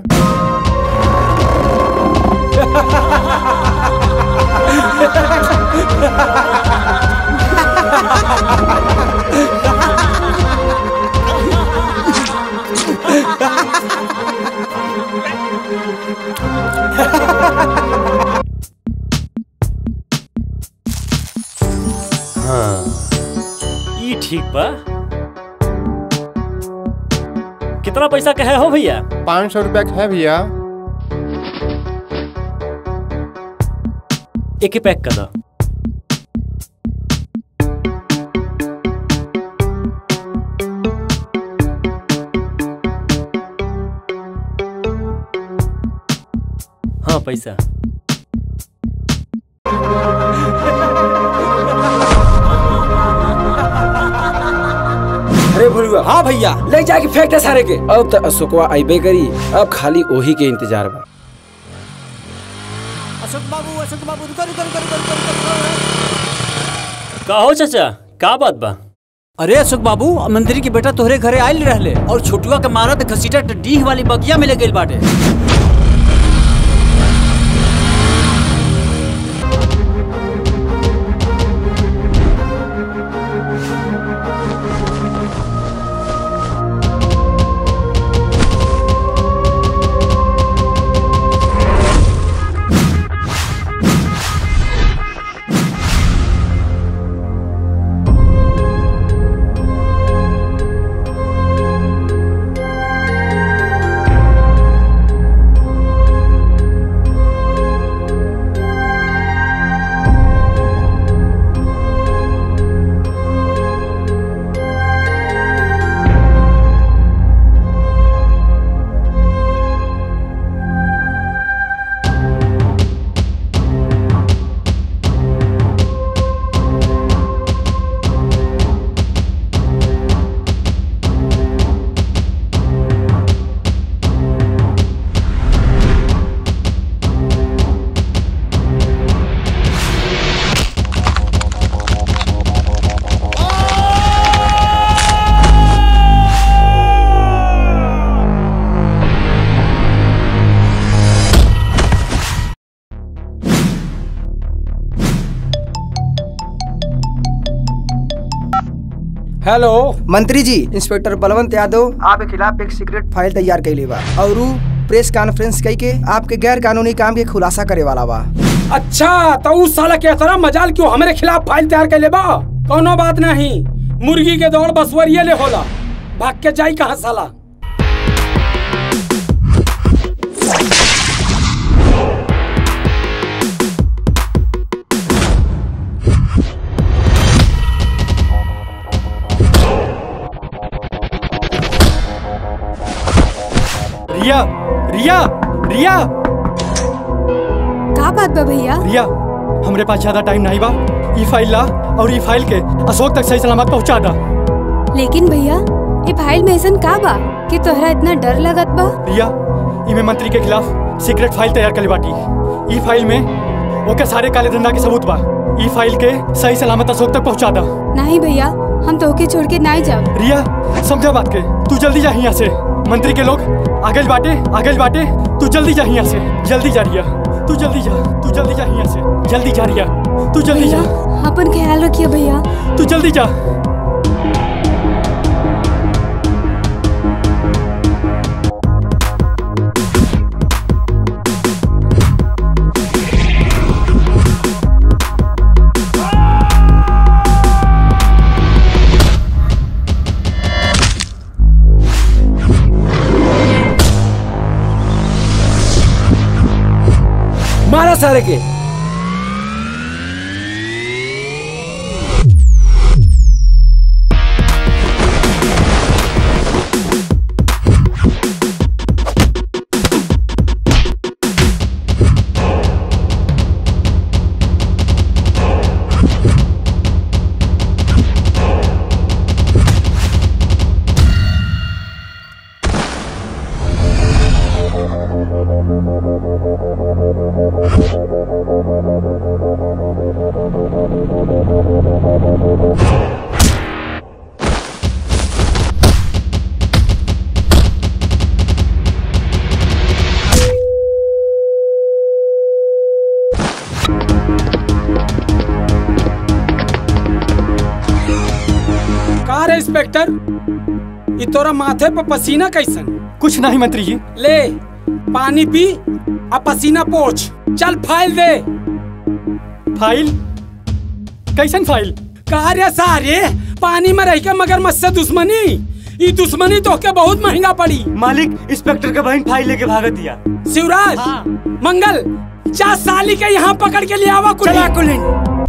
L: हाँ ये ठीक बा कितना पैसा का है हो भैया
C: पाँच सौ रुपया का है भैया
L: एक ही पैक कर दो हाँ पैसा
N: अरे भुलुआ हाँ भैया ले जाके फेंक दे सारे के अब तो अशोकवा आइबे करी अब खाली ओही के इंतजार बा
U: अशोक बाबू अशोक बाबू रुको रुको रुको रुको रुको रुको
L: का हो चाचा का बात बा
U: अरे अशोक बाबू मंत्री के बेटा तोहरे घरे आयल रहले और छोटुआ के मारा त घसीटा डीह वाली बगिया में ले गइल बाटे
I: हेलो
J: मंत्री जी इंस्पेक्टर बलवंत यादव आपके खिलाफ एक सीक्रेट फाइल तैयार कैले बा और उ प्रेस कॉन्फ्रेंस कई के आपके गैर कानूनी काम के खुलासा करे वाला बा
I: अच्छा तो उस साला के तरह मजाल क्यों हमारे खिलाफ फाइल तैयार कर लेबा कोनो बात नहीं मुर्गी के दौड़ बसवरिये ले होला भाग के जाई कहाँ साला
G: रिया रिया रिया
R: का बात बा भैया
G: रिया हमरे पास ज्यादा टाइम नहीं बा ई फाइल ला और ई फाइल के अशोक तक सही सलामत पहुंचा दा
R: लेकिन भैया ये फाइल में ऐसा का बा कि तोहरा इतना डर लगत बा
G: रिया इमे मंत्री के खिलाफ सीक्रेट फाइल तैयार कर बाटी ई फाइल में ओके सारे काले धंधा के सबूत बा ई फाइल के सही सलामत अशोक तक पहुंचा दा
R: नहीं भैया हम तोहके छोड़ के नहीं जाब
G: रिया समझा बात के तू जल्दी जा यहाँ से मंत्री के लोग आगे बाटे आगे बाटे तू जल्दी जा यहाँ से जल्दी जा रिया तू जल्दी जा तू जल्दी जा यहाँ से जल्दी जा रिया तू जल्दी जा
R: अपन ख्याल रखिए भैया
G: तू जल्दी जा
J: सारे के
I: का रे इंस्पेक्टर ई तोरा माथे पर पसीना कैसन
A: कुछ नहीं मंत्री जी
I: ले पानी पी आ पसीना पोछ चल फाइल दे
A: फाइल कैसन फाइल
I: का रे सारे पानी में रह के मगर मत दुश्मनी ई दुश्मनी तो के बहुत महंगा पड़ी
A: मालिक इंस्पेक्टर का बहन फाइल लेके भागत दिया
I: शिवराज मंगल जा साली के यहाँ पकड़ के ले आवा कुली
J: चला कुलीन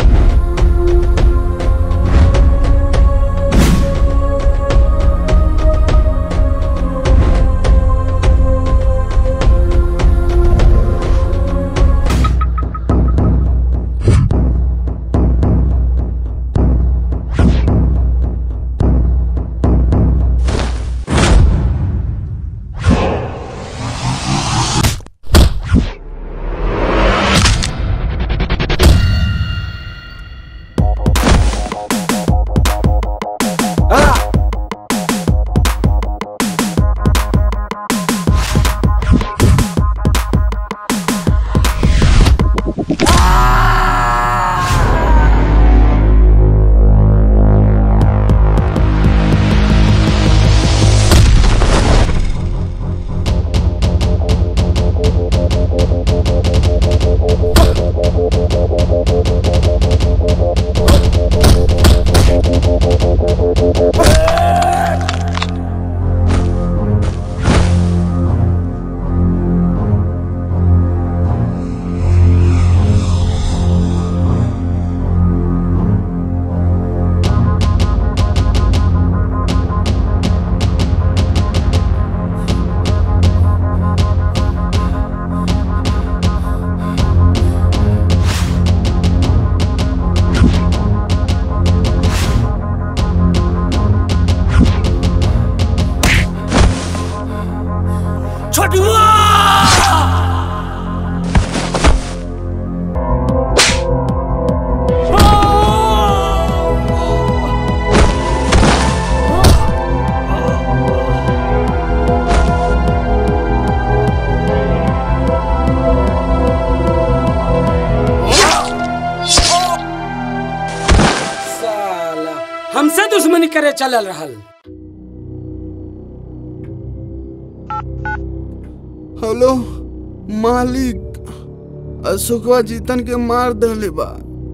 I: साला हमसे दुश्मनी करे चलल रहल
S: हेलो मालिक अशोकवा जीतन के मार दहले बा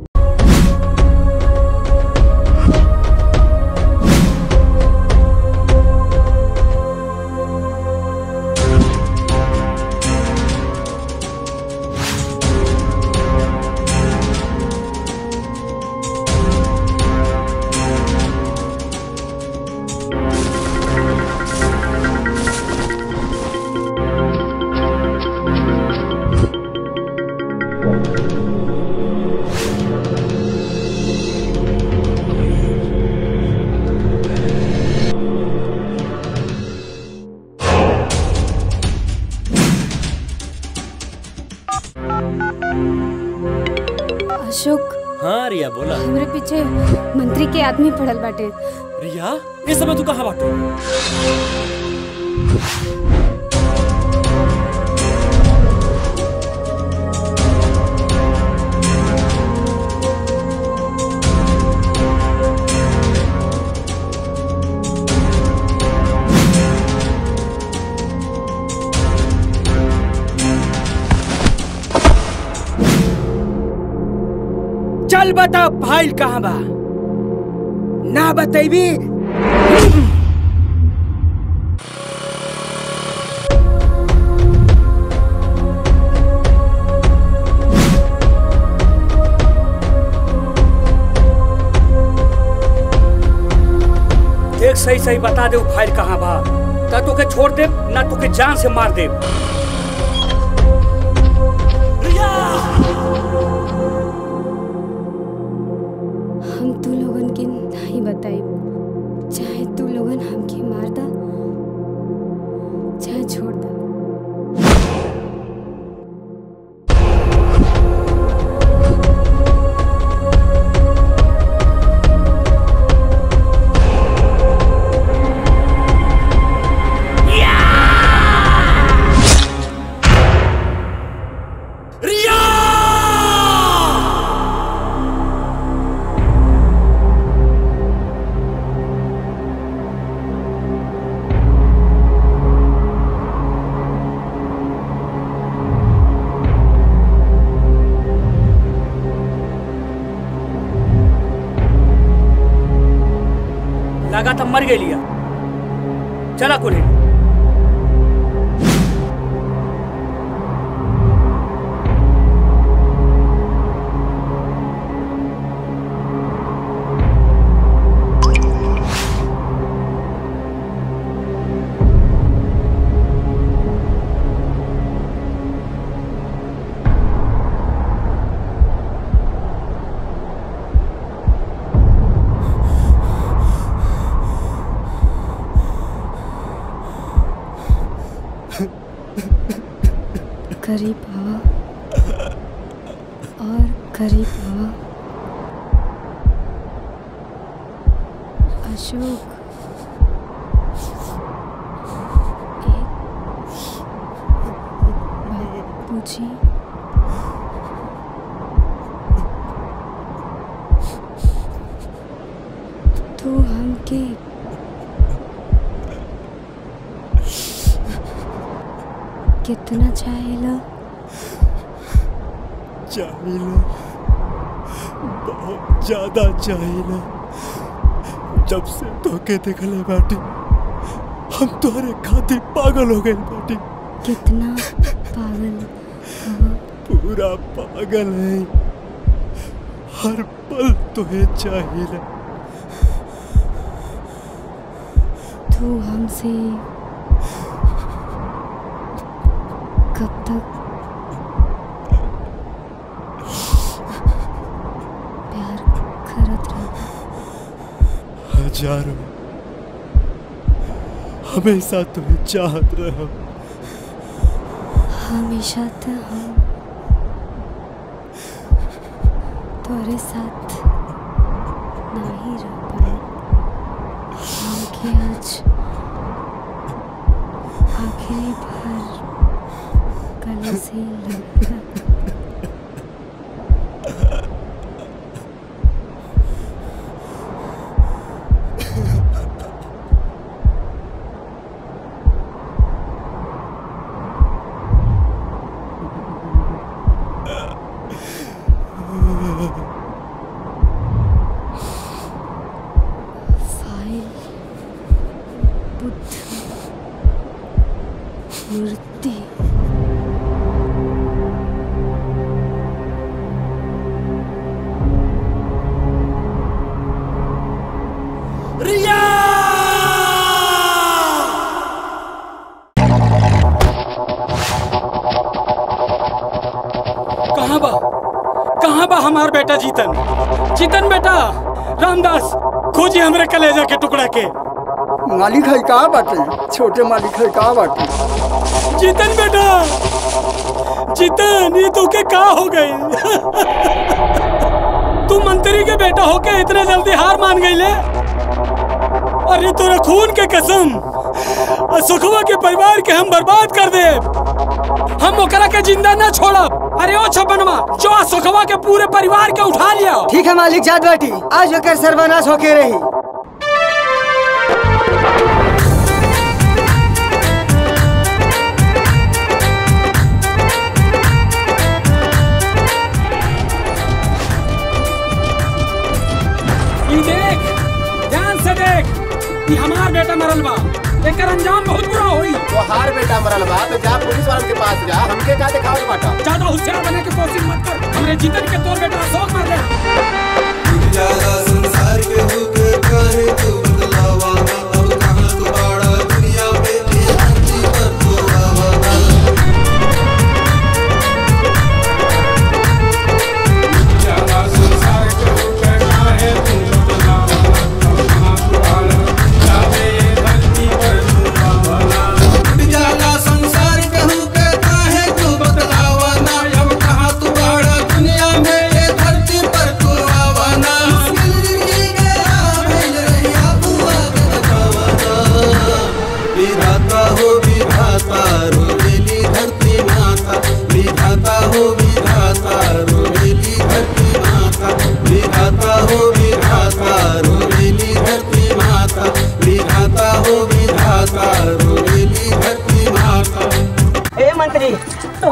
R: अशोक
L: हाँ रिया बोला
R: हमरे पीछे मंत्री के आदमी पड़ल बाटे
L: रिया इस समय तू कहाँ बाटू
I: चल बता फाइल कहाँ बा ना बतेबी
T: सही सही बता दे उ फाइल कहाँ बा ता तोके छोड़ दे ना तोके जान से मार दे
R: हम तू लोगन के नहीं बताई चाहे तू लोगन हमके मार दा चाहे छोड़ दा
T: लगा तब मर गई लिया चला कुली
R: करीब आवा और करीब आवा अशोक एक बात पूछी तू हमके कितना चाहेला
G: चाहिए बहुत ज्यादा चाहिए जब से धोखे देखले बाटी हम तोहरे खातिर पागल हो गए बाटी
R: कितना पागल हवा
G: पूरा पागल है हर पल तुहे चाहिए
R: तू हमसे कब तक प्यार करत रह
G: हजारों हमेशा तुम्हें चाहत रहो
R: हमेशा तो हम तोरे साथ नहीं रह पाए हमके आज आखिरी बार गले से लगा फाइल बुद्ध मूर्ति
U: रिया
A: कहाँ बा कहाँ बा हमार बेटा जीतन जीतन बेटा रामदास खोजी हमरे कलेजा के टुकड़ा के
Q: मालिक है कहाँ बाटे छोटे मालिक है कहाँ बाटे
A: जीतन बेटा जीतन ये तो के का हो गई तू मंत्री के बेटा होके इतने जल्दी हार मान गई ले अरे तोरा खून के कसम और सुखवा के परिवार के हम बर्बाद कर दे हम ओकरा के जिंदा ना छोड़ब अरे ओ छपनवा जो आ सुखवा के पूरे परिवार के उठा लिया
J: ठीक है मालिक जात बाटी आज होकर सर्वनाश होके रही
A: ई देख ध्यान से देख ई हमार बेटा मरल बा एकर अंजाम बहुत बुरा होई
C: वो हार बेटा मरल बा तो जा पुलिस वाले के पास जा हमके का दिखावे बाटा
A: ज्यादा होशियार बनने की कोशिश मत कर हमरे जीतन के तोर बेटा अशोक मर ले
D: ज्यादा संसार के दुख काहे तू बदलावा अब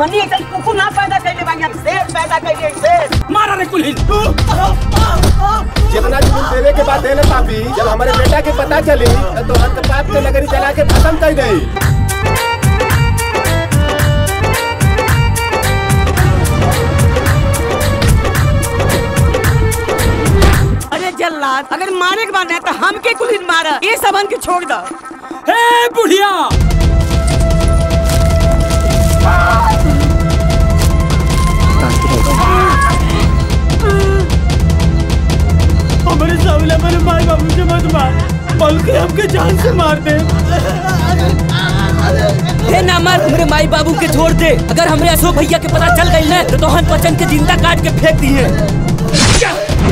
J: हमनी एक कुकुर ना पैदा कैले बानी हम शेर पैदा कैले शेर
T: मारा रे कुल्हिन
W: जितना जमीन देवे के बाद देले पापी जब हमारे बेटा के पता चली तो हर पाप के नगरी जला के खत्म कर गई
J: अरे जल्लाद अगर मारे के बाद है तो हमके कुल्हिन मारा ये सबन के छोड़ दो
T: ए बुढ़िया
U: हमारे सामने हमारे माई बाबू से मत मार बल्कि हमके जान से मार दे
F: हे ना मार हमरे माई बाबू के छोड़ दे अगर हमरे अशोक भैया के पता चल गई ना तो तोहन बच्चन के जिंदा काट के फेंक दिए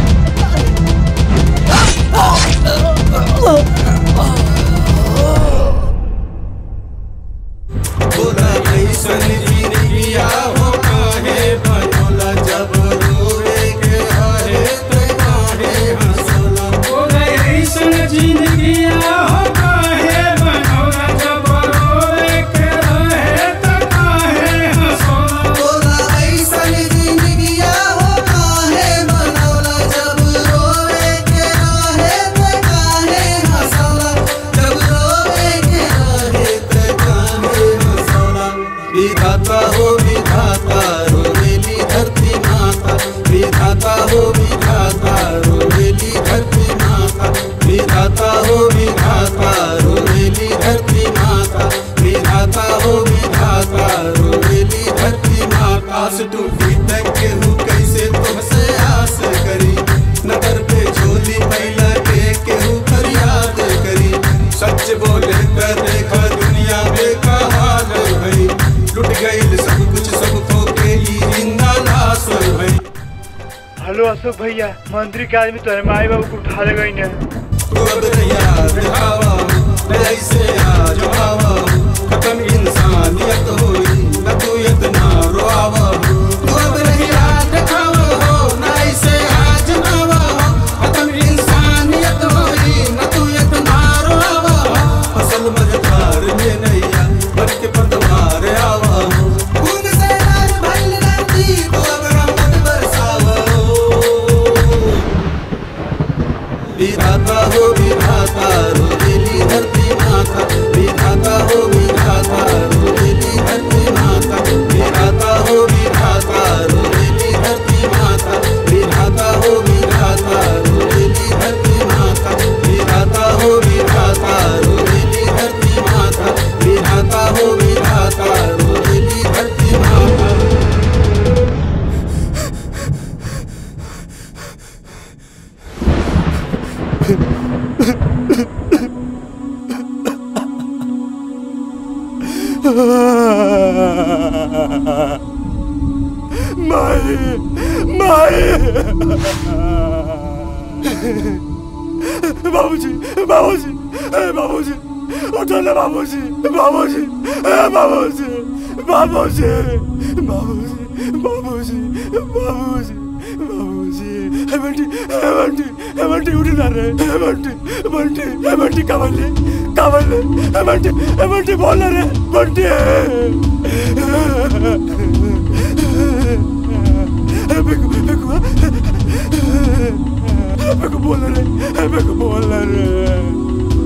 D: विधाता हो विधाता रोवेली धरती माता विधाता हो विधाता रोवेली धरती माता विधाता हो विधाता रोवेली धरती माता विधाता हो विधाता रोवेली धरती माता आस टूटी तक केहू कैसे तुमसे आस करी नगर पे झोली मैला के केहू फरियाद करी सच बोले कर देखा दुनिया में का हाल भई लुट गई सब कुछ सब खो के ही जिंदा लाश भई
H: हेलो अशोक भैया मंत्री के आदमी तुम्हारे माई बाबू को उठा ले गई ने
D: तू अब रैया दिखावा ऐसे आज आवा खत्म इंसानियत होई न तू इतना रोआवा तू अब रैया दिखावा हो न ऐसे आज आवा खत्म इंसानियत होई न तू इतना रोआवा फसल मझधार में नैया बन के पतवार आवा खून से लाल भइल राती तू अब रहमत बरसावा विधाता हो विधाता रोवेली धरती माता विधाता हो विधाता रोवेली धरती माता विधाता हो विधाता रोवेली धरती माता विधाता हो विधाता रोवेली धरती माता विधाता हो विधाता रोवेली धरती माता विधाता हो विधाता रोवेली धरती माता
U: माई माई बाबूजी बाबूजी ए बाबूजी उठो ना बाबूजी बाबूजी ए बाबूजी बाबूजी बाबूजी बाबूजी बाबूजी बाबूजी ए बंटी ए बंटी ए बंटी उठ ना रे ए बंटी बंटी ए बंटी कावले कावले ए बंटी ए बंटी बोल ना रे बंटी बेकू बेकू बेकू बोल रे बेकू बोल रे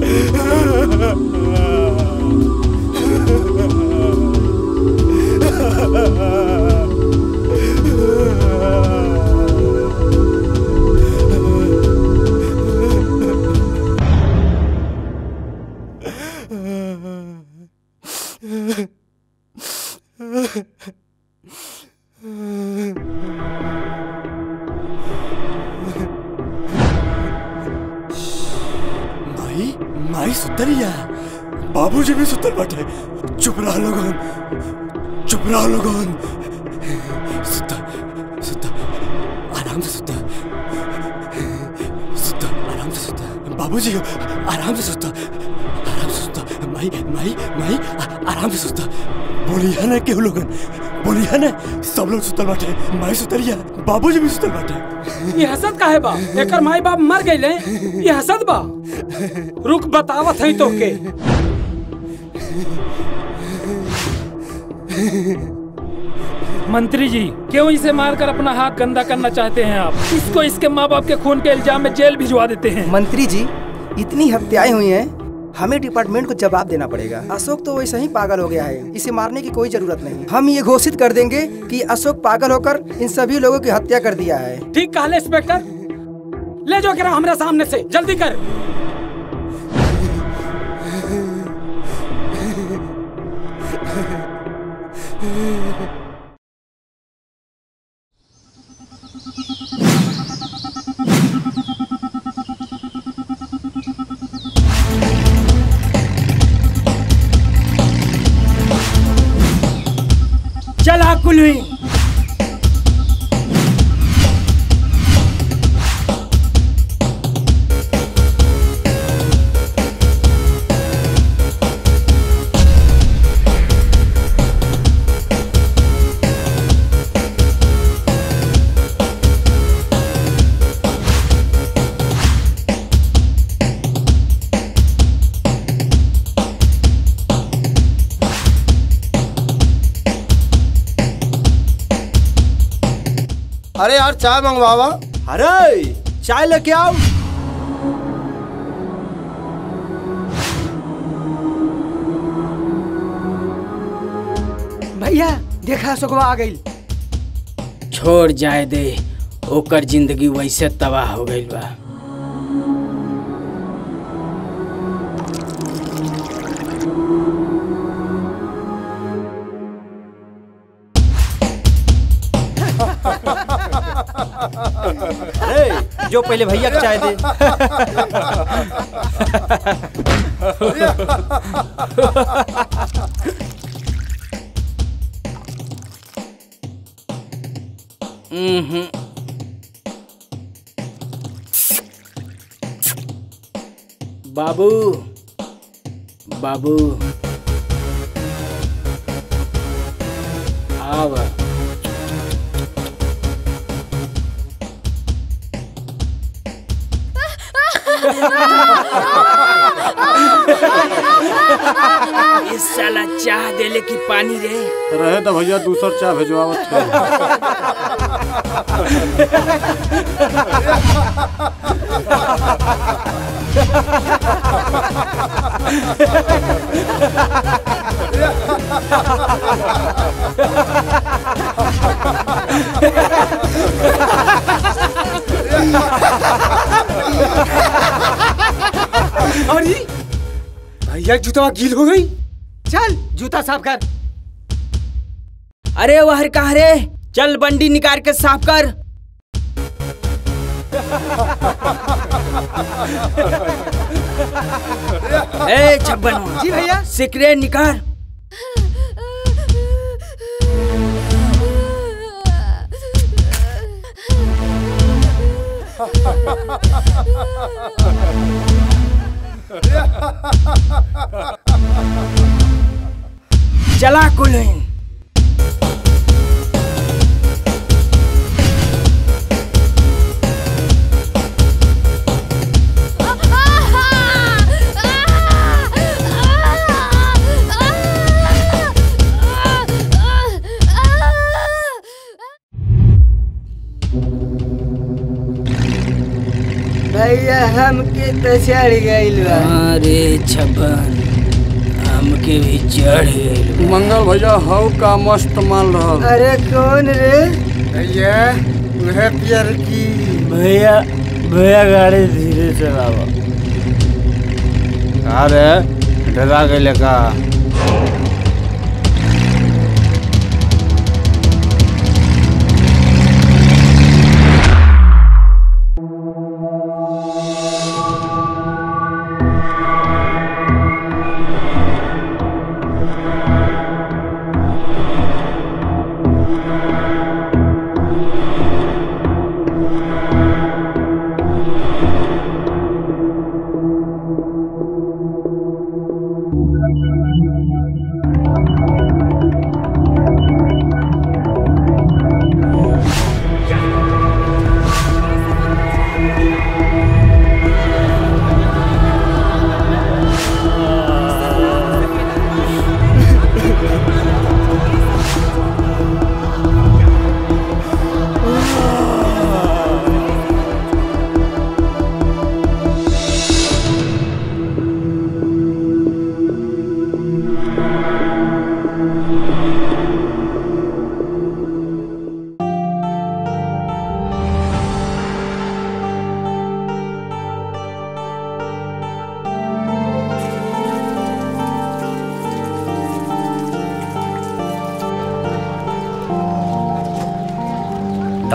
U: माई माई सुतरिया बाबूजी भी सुतल बाटे चुप रहा लोगन चुप रहा लोगन सुता सुता आराम से सुता सुता आराम से सुता बाबूजी आराम से सुता आराम से सुता माई माई माई आ- आराम से सुता बोलिया ना केहू लोगन बोलिया ना सब लोग सुतल बाटे माई सुतरिया बाबूजी भी सुतल बाटे
T: ये हसद काहे बा एकर माई बाप मर गईले ये हसद बा रुक बतावत हई तोके
M: मंत्री जी क्यों इसे मारकर अपना हाथ गंदा करना चाहते हैं आप इसको इसके माँ बाप के खून के इल्जाम में जेल भिजवा देते हैं
J: मंत्री जी इतनी हत्याएं हुई हैं हमें डिपार्टमेंट को जवाब देना पड़ेगा अशोक तो वैसे ही पागल हो गया है इसे मारने की कोई जरूरत नहीं हम ये घोषित कर देंगे कि अशोक पागल होकर इन सभी लोगों की हत्या कर दिया है
A: ठीक कहा इंस्पेक्टर ले जाओ करा हमारे सामने से जल्दी कर
I: चला कुलवी
O: अरे यार चाय मंगवावा
P: अरे चाय लेके आओ
J: भैया देखा अशोकवा आ गई
I: छोड़ जाए दे ओकर जिंदगी वैसे तबाह हो गई बा
P: अरे जो पहले भैया को चाय दे
I: हम्म बाबू बाबू आव इस साला चाह देले की पानी रे
W: रहे तो भैया दूसर चाय भेजवावत
J: अरे भैया जूता गील हो गई चल जूता साफ कर
I: अरे वहर कहा रे चल बंडी निकाल के साफ कर ए छप्पन
J: जी भैया
I: सिकरे निकाल चला कुलिन
J: भैया हमके तो चढ़ गई
I: अरे छप्पन हमके भी चढ़ गई
W: मंगल भैया हव का मस्त माल रहल
J: अरे कौन रे भैया वह पियर की
P: भैया भैया गाड़ी धीरे चलावा
W: अरे डरा गए का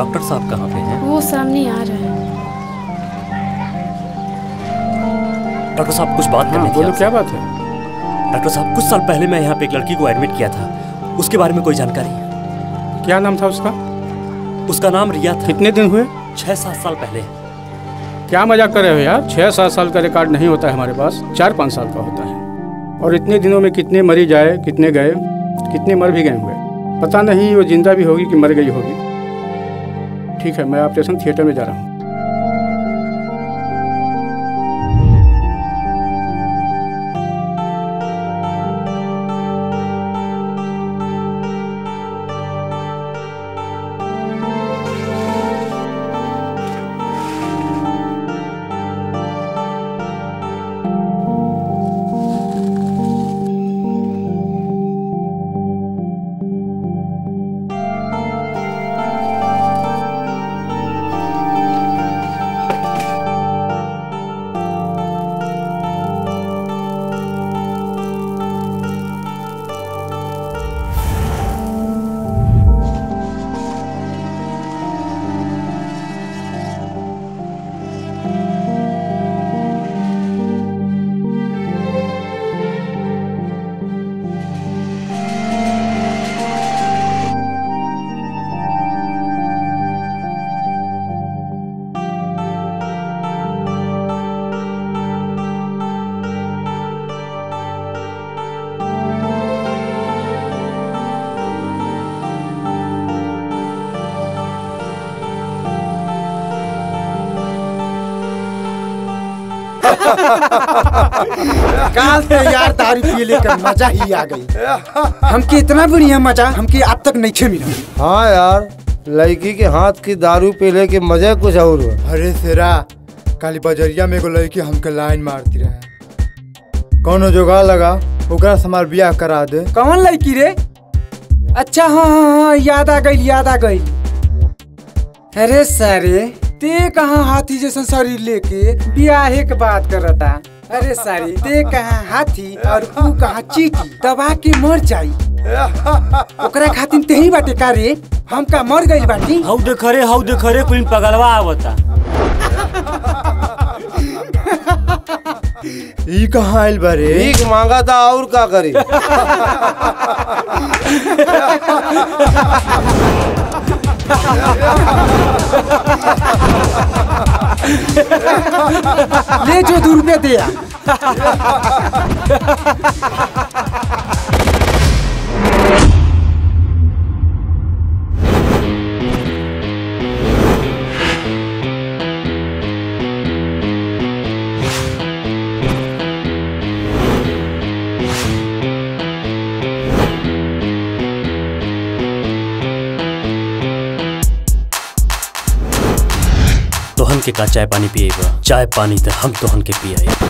L: डॉक्टर साहब कहाँ पे हैं
K: वो सामने आ रहा है
L: डॉक्टर साहब कुछ बात करनी थी
O: बोलो
L: आपसे।
O: क्या बात है
L: डॉक्टर साहब कुछ साल पहले मैं यहाँ पे एक लड़की को एडमिट किया था उसके बारे में कोई जानकारी
O: क्या नाम था उसका
L: उसका नाम रिया था
O: कितने दिन हुए
L: छह सात साल पहले
O: क्या मजाक कर रहे हो यार छह सात साल का रिकॉर्ड नहीं होता है हमारे पास चार पाँच साल का होता है और इतने दिनों में कितने मरीज आए कितने गए कितने मर भी गए हुए पता नहीं वो जिंदा भी होगी कि मर गई होगी ठीक है मैं ऑपरेशन थिएटर में जा रहा हूँ
N: काल से यार दारू पी लेकर मजा ही आ गई हमके इतना बढ़िया मजा हमके अब तक नहीं मिला
V: हाँ यार लड़की के हाथ की दारू पीले के मजे कुछ और हुआ
X: अरे सेरा काली बजरिया में एगो लड़की हमके लाइन मारती रहे कौनो जोगाड़ लगा ओकरा से हमार बियाह करा दे
N: कौन लड़की रे अच्छा हाँ हाँ हाँ याद आ गई याद आ गई अरे सारे ते कहाँ हाथी जैसा शरीर लेके बियाहे के बात करता अरे सारी ते कहाँ हाथी और तू कहाँ चीटी दबा के मर जाई ओकरा खातिर तेही बाटे का रे हम का मर गइल बाटी
P: हाउ देख रे हाउ देख रे कुल पगलवा आवता
X: ई कहाँ आइल बारे
V: भीख मांगा था और का करी
N: ले जो दू रुपया दे आ।
L: तोहन के का चाय पानी पिएगा चाय पानी तो हम तोहन के पिए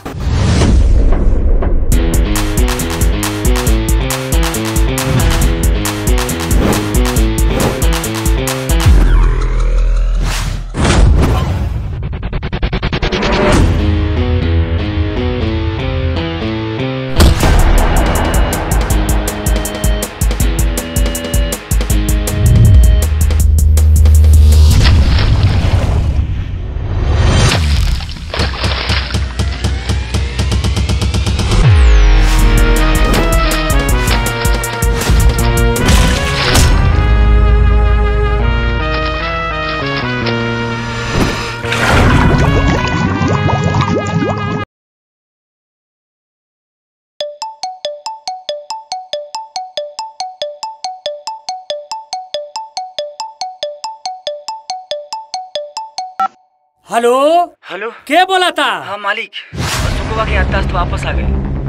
T: हेलो
J: हेलो
T: के बोला था
J: हाँ मालिक सुकुबा के याददाश्त वापस आ गए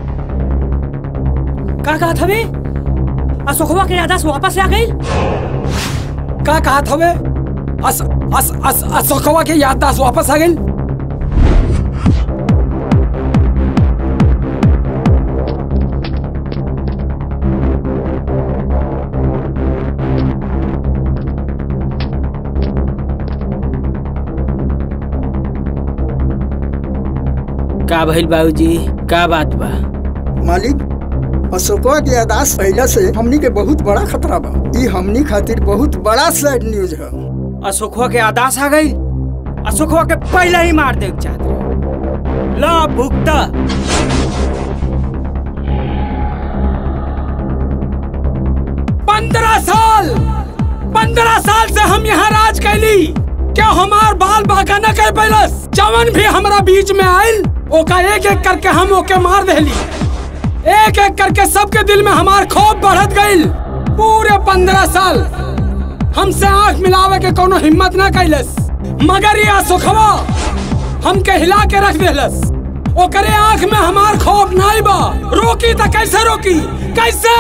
T: का कहा था बे अशोकवा के याददाश्त वापस आ गई
N: का कहा था बे अस अस अस अशोकवा के याददाश्त वापस आ गई
I: का भइल बाबूजी का बात बा
Q: मालिक अशोकवा के यादाश्त पहला से हमनी के बहुत बड़ा खतरा बा ई हमनी खातिर बहुत बड़ा सैड न्यूज है
I: अशोकवा के आदास आ गई अशोकवा के पहले ही मार दे चाहते रहे। ला भुगता
A: पंद्रह साल पंद्रह साल से हम यहाँ राज कैली क्या हमार बाल बाका न कर पैलस जवन भी हमरा बीच में आयल ओका एक एक करके हम ओके मार देली एक एक करके सबके दिल में हमार खौफ बढ़त गईल पूरे पंद्रह साल हमसे आंख मिलावे के कोनो हिम्मत न कैलस मगर ये सुखवा हमके हिला के रख देलस ओकरे आंख में हमार खौफ नहीं बा रोकी तो कैसे रोकी कैसे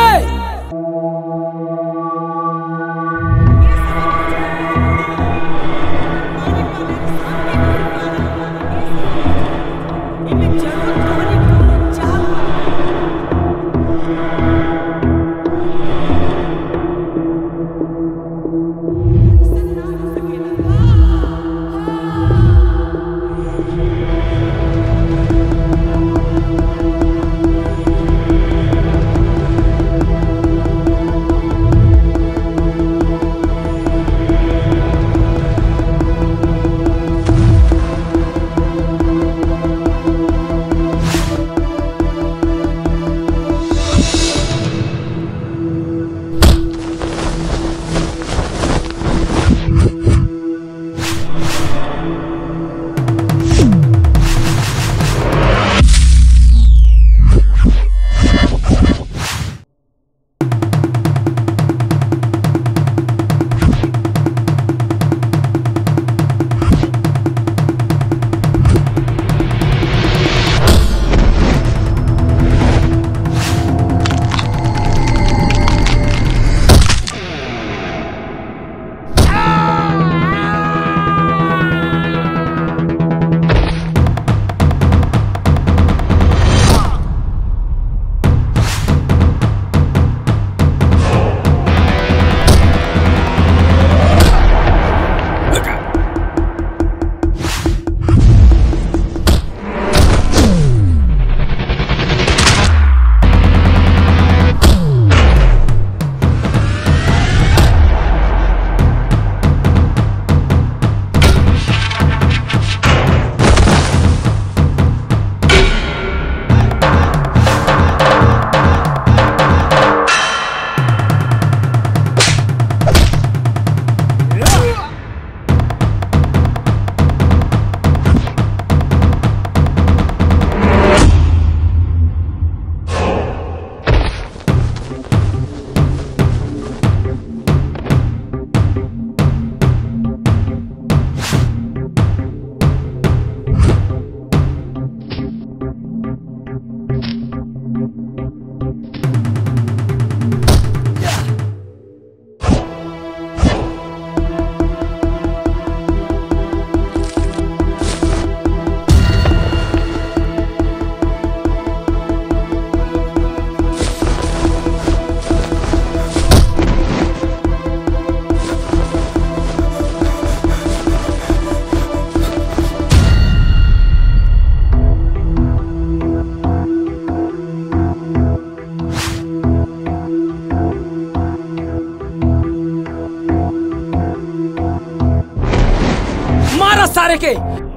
A: मारा सारे के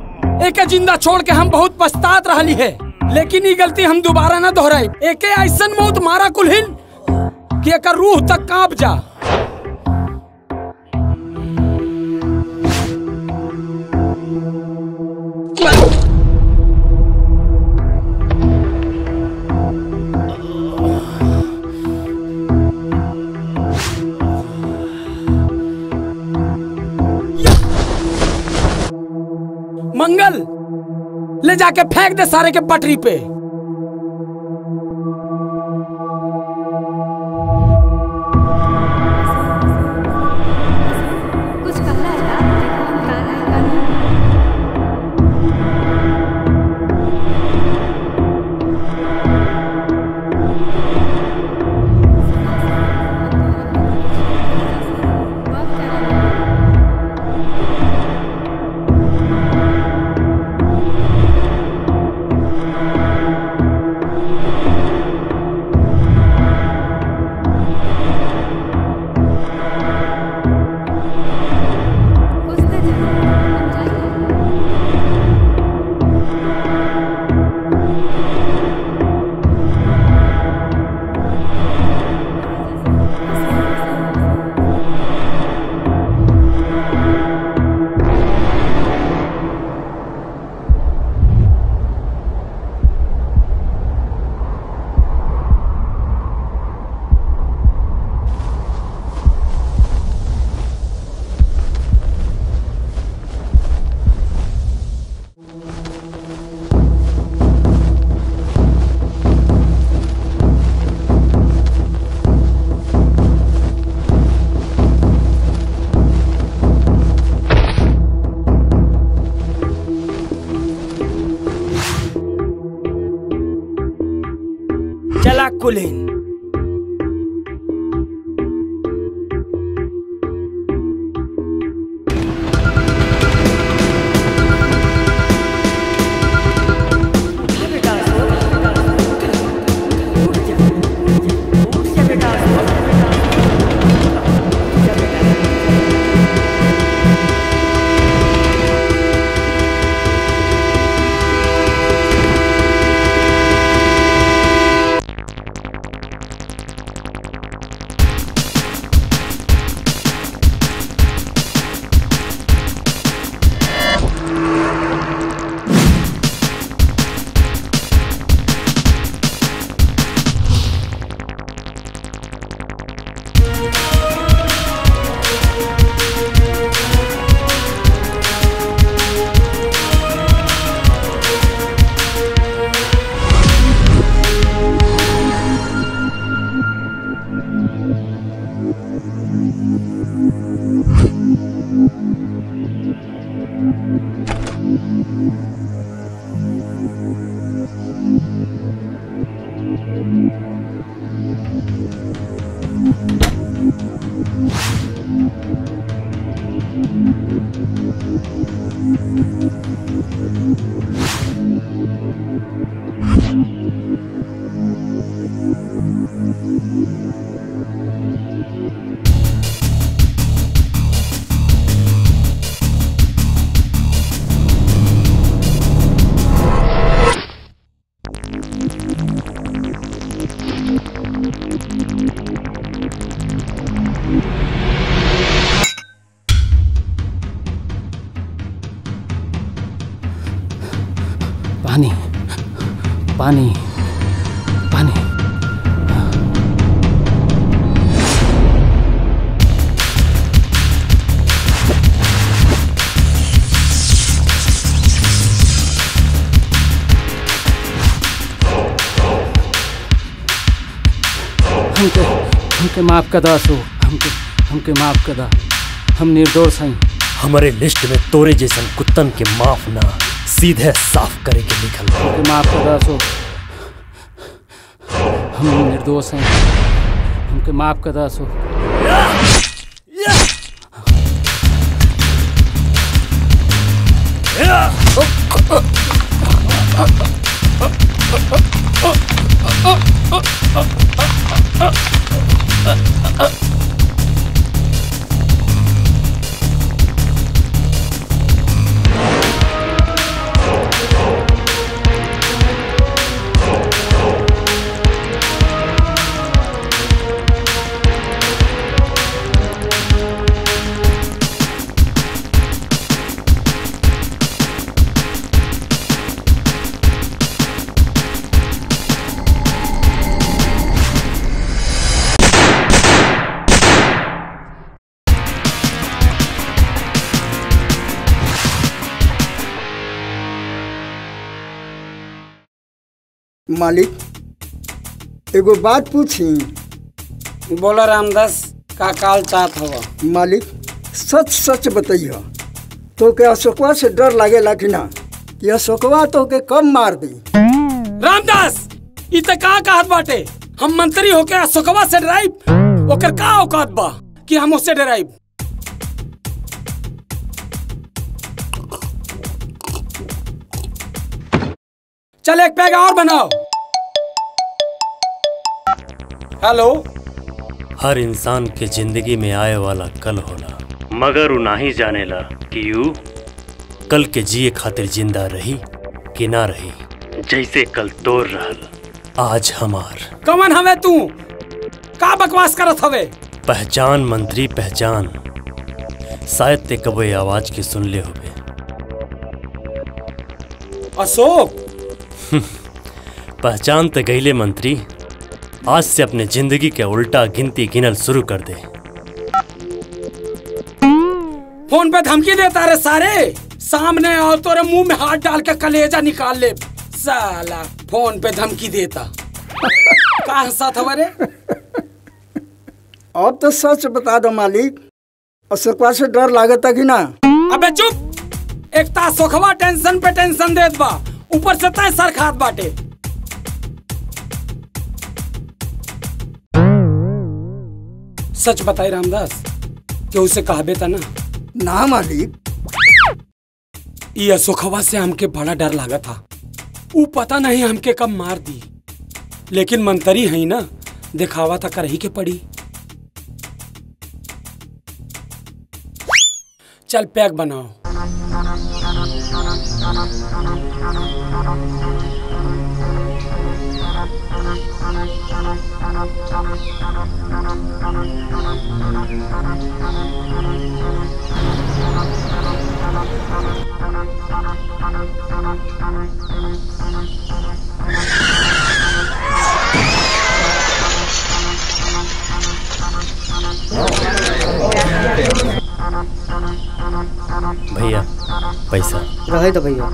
A: एक जिंदा छोड़ के हम बहुत पछतात रहली है लेकिन ये गलती हम दोबारा न दोहराई एके ऐसन मौत मारा कुलहिन कि एकर रूह तक कांप जा मंगल ले जाके फेंक दे सारे के पटरी पे
R: कुछ कहना है यार देखो हम गाना है गाना
B: Thank
I: कुलीन पानी पानी पानी हमके हमके माफ कर दा सो हमके हमके माफ कर दा हम निर्दोष हैं
L: हमारे लिस्ट में तोरे जैसन कुत्तन के माफ ना सीधे साफ करे के लिखल बा।
I: हमके माफ कर दा सो हम निर्दोष हैं हमके माफ कर दा सो
Q: मालिक एगो बात पूछी
N: बोला रामदास का काल चाहत हवा
Q: मालिक सच सच बताइए तो के अशोकवा से डर लागेला कि ना कि अशोकवा तो के कब मार दी
A: रामदास इ त का कहत बाटे हम मंत्री होके अशोकवा से डराइब ओकर का औकात बा कि हम उससे डराइब चल एक पैग और बनाओ हेलो
L: हर इंसान के जिंदगी में आए वाला कल होला मगर उ नाही जानेला कि यू कल के जिए खातिर जिंदा रही कि ना रही जैसे कल तोर रहल आज हमार
A: कमन हवे तू का बकवास करत हवे
L: पहचान मंत्री पहचान शायद ते कबो ये आवाज के सुन ले होबे
A: अशोक
L: पहचान ते गईले मंत्री आज से अपने जिंदगी के उल्टा गिनती गिनल शुरू कर दे
A: फोन पे धमकी देता रे सारे सामने आओ तोरे मुंह में हाथ डाल के कलेजा निकाल ले साला फोन पे धमकी देता का हंसत हवे रे
Q: अब तो सच बता दो मालिक अशोकवा से डर लागता कि ना
A: अबे चुप एक ता सोखवा टेंशन पे टेंशन देत बा ऊपर से तय सर खात बाटे सच बताई रामदास कि उसे कहबे था ना
Q: ना मालिक
A: ये अशोकवा से हमके बड़ा डर लगा था ऊ पता नहीं हमके कब मार दी लेकिन मंतरी है ना दिखावा था करही के पड़ी चल पैक बनाओ
L: भैया पैसा
J: रहे तो भैया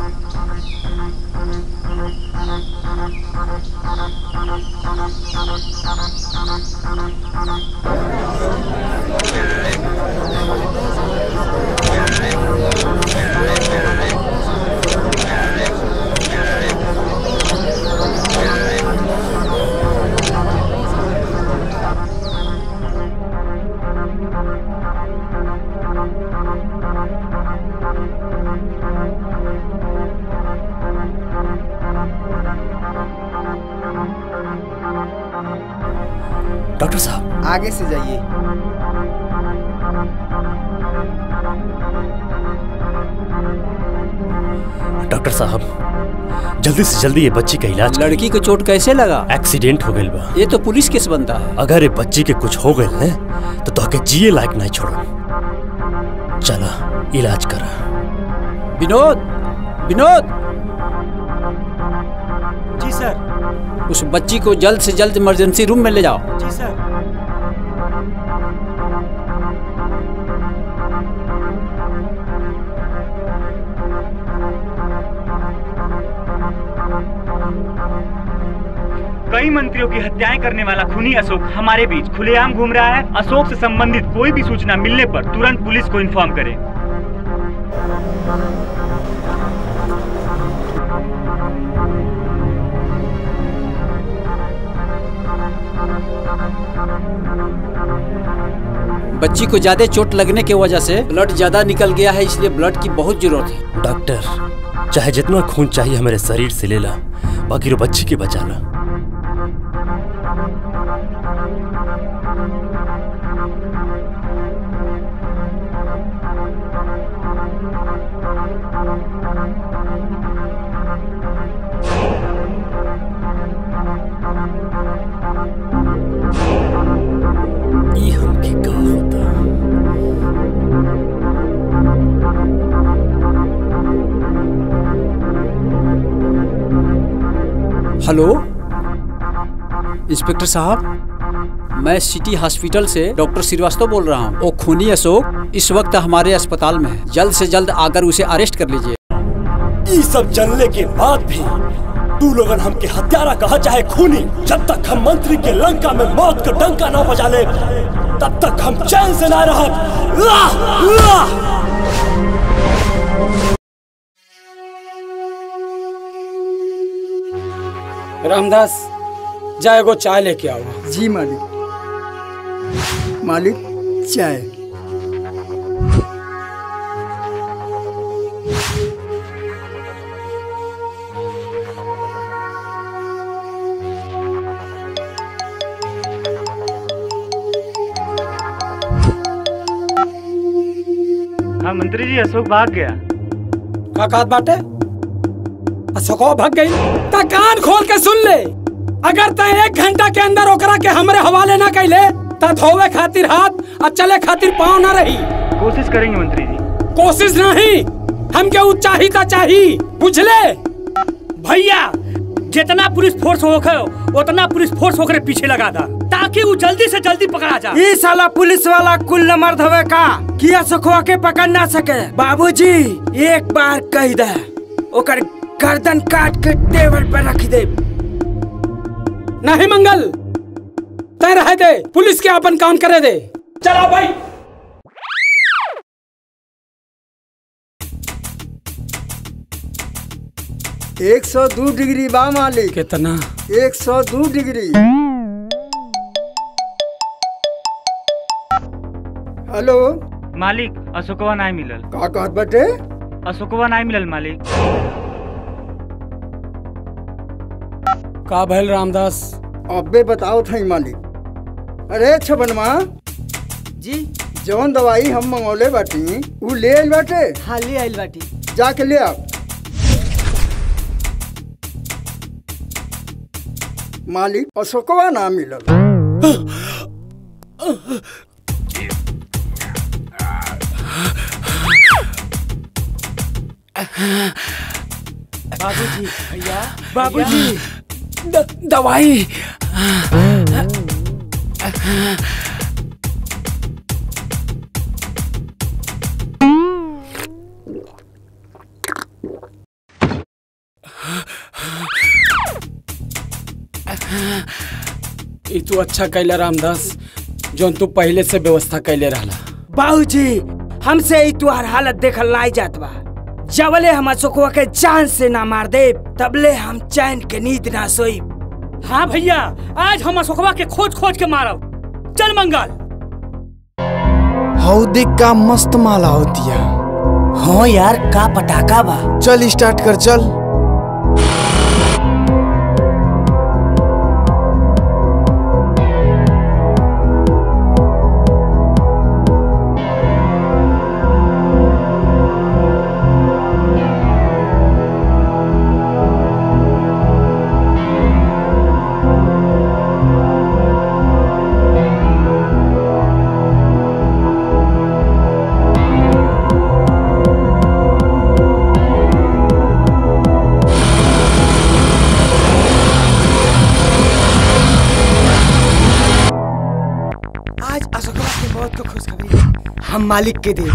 L: डॉक्टर साहब
X: आगे से जाइए
L: डॉक्टर साहब जल्दी से जल्दी ये बच्ची का इलाज
B: लड़की को चोट कैसे लगा
L: एक्सीडेंट हो गई बा
B: ये तो पुलिस केस बनता है
L: अगर ये बच्ची के कुछ हो गए ना तो तोहके जिए लायक नहीं छोड़ो चला इलाज करा
B: विनोद विनोद
J: जी सर
B: उस बच्ची को जल्द से जल्द इमरजेंसी रूम में ले जाओ
J: जी सर
H: कई मंत्रियों की हत्याएं करने वाला खूनी अशोक हमारे बीच खुलेआम घूम रहा है अशोक से संबंधित कोई भी सूचना मिलने पर तुरंत पुलिस को इन्फॉर्म करें
B: बच्ची को ज्यादा चोट लगने की वजह से ब्लड ज्यादा निकल गया है इसलिए ब्लड की बहुत जरूरत है
L: डॉक्टर चाहे जितना खून चाहिए हमारे शरीर से ले ला बाकी रो बच्ची के बचा ला ई हमके का होता
B: हेलो इंस्पेक्टर साहब मैं सिटी हॉस्पिटल से डॉक्टर श्रीवास्तव बोल रहा हूँ वो खूनी अशोक इस वक्त हमारे अस्पताल में है जल्द से जल्द आकर उसे अरेस्ट कर लीजिए
G: ये सब जानने के बाद भी तू लोगन हमके हत्यारा कहा चाहे खूनी जब तक हम मंत्री के लंका में मौत का डंका ना बजा ले तब तक हम चैन से ना रह
A: रामदास जा एगो चाय लेके आओ
Q: जी मालिक मालिक चाय
H: हाँ मंत्री जी अशोक भाग गया
A: का कात बाटे अशोकवा भाग गई ता कान खोल के सुन ले अगर तय एक घंटा के अंदर ओकरा के हमरे हवाले ना कैले ता धोवे खातिर हाथ और चले खातिर पाँव ना रही
H: कोशिश करेंगे मंत्री जी
A: कोशिश नहीं हमके उ चाही ता चाही बुझले
T: भैया जितना पुलिस फोर्स हो उतना पुलिस फोर्स होकर पीछे लगा था ताकि वो जल्दी से जल्दी पकड़ा जा
I: ई साला पुलिस वाला कुल न मर्द हवे का किया सुखवा के पकड़ ना सके बाबूजी एक बार कह दे ओकर गर्दन काट के टेबल पे रख दे
A: नहीं मंगल तय रह दे पुलिस के अपन काम करे दे चलो भाई
Q: एक सौ दो डिग्री बा मालिक
A: कितना
Q: एक सौ दो डिग्री हेलो
H: मालिक अशोकवा नहीं मिलल
Q: का कहत बाटे
H: अशोकवा नहीं मिलल मालिक
A: का भैल रामदास
Q: अबे बताओ थई मालिक अरे छबनमा
J: जी
Q: जौन दवाई हम मंगौले बाटी उ ले आइल बाटे
J: हाँ ले आइल बाटी
Q: जाके ले आओ मालिक अशोकवा ना मिलल
J: बाबूजी भैया
A: बाबूजी द- दवाई ई तू अच्छा कैला रामदास जौन तू पहले से व्यवस्था कैले रहला
I: बाबूजी हमसे ई तुहार हालत देखल नहीं जात बा जबले हम अशोकवा के जान से ना मार दे तबले हम चैन के नींद ना सोई
T: हाँ भैया आज हम अशोकवा के खोज खोज के मारब चल मंगल
C: हौदी का मस्त माला होती है
I: हाँ यार का पटाखा बा
C: चल स्टार्ट कर चल
J: आज अशोकवा की मौत को खुशखबरी हम मालिक के दे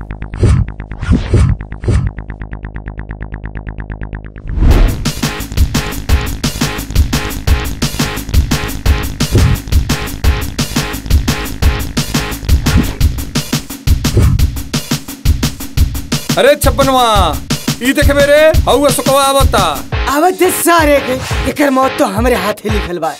E: अरे छप्पनवा ई देखे मेरे हऊ सुकवा आवता
J: आवत दे सारे के एकर मौत तो हमरे हाथे लिखल बा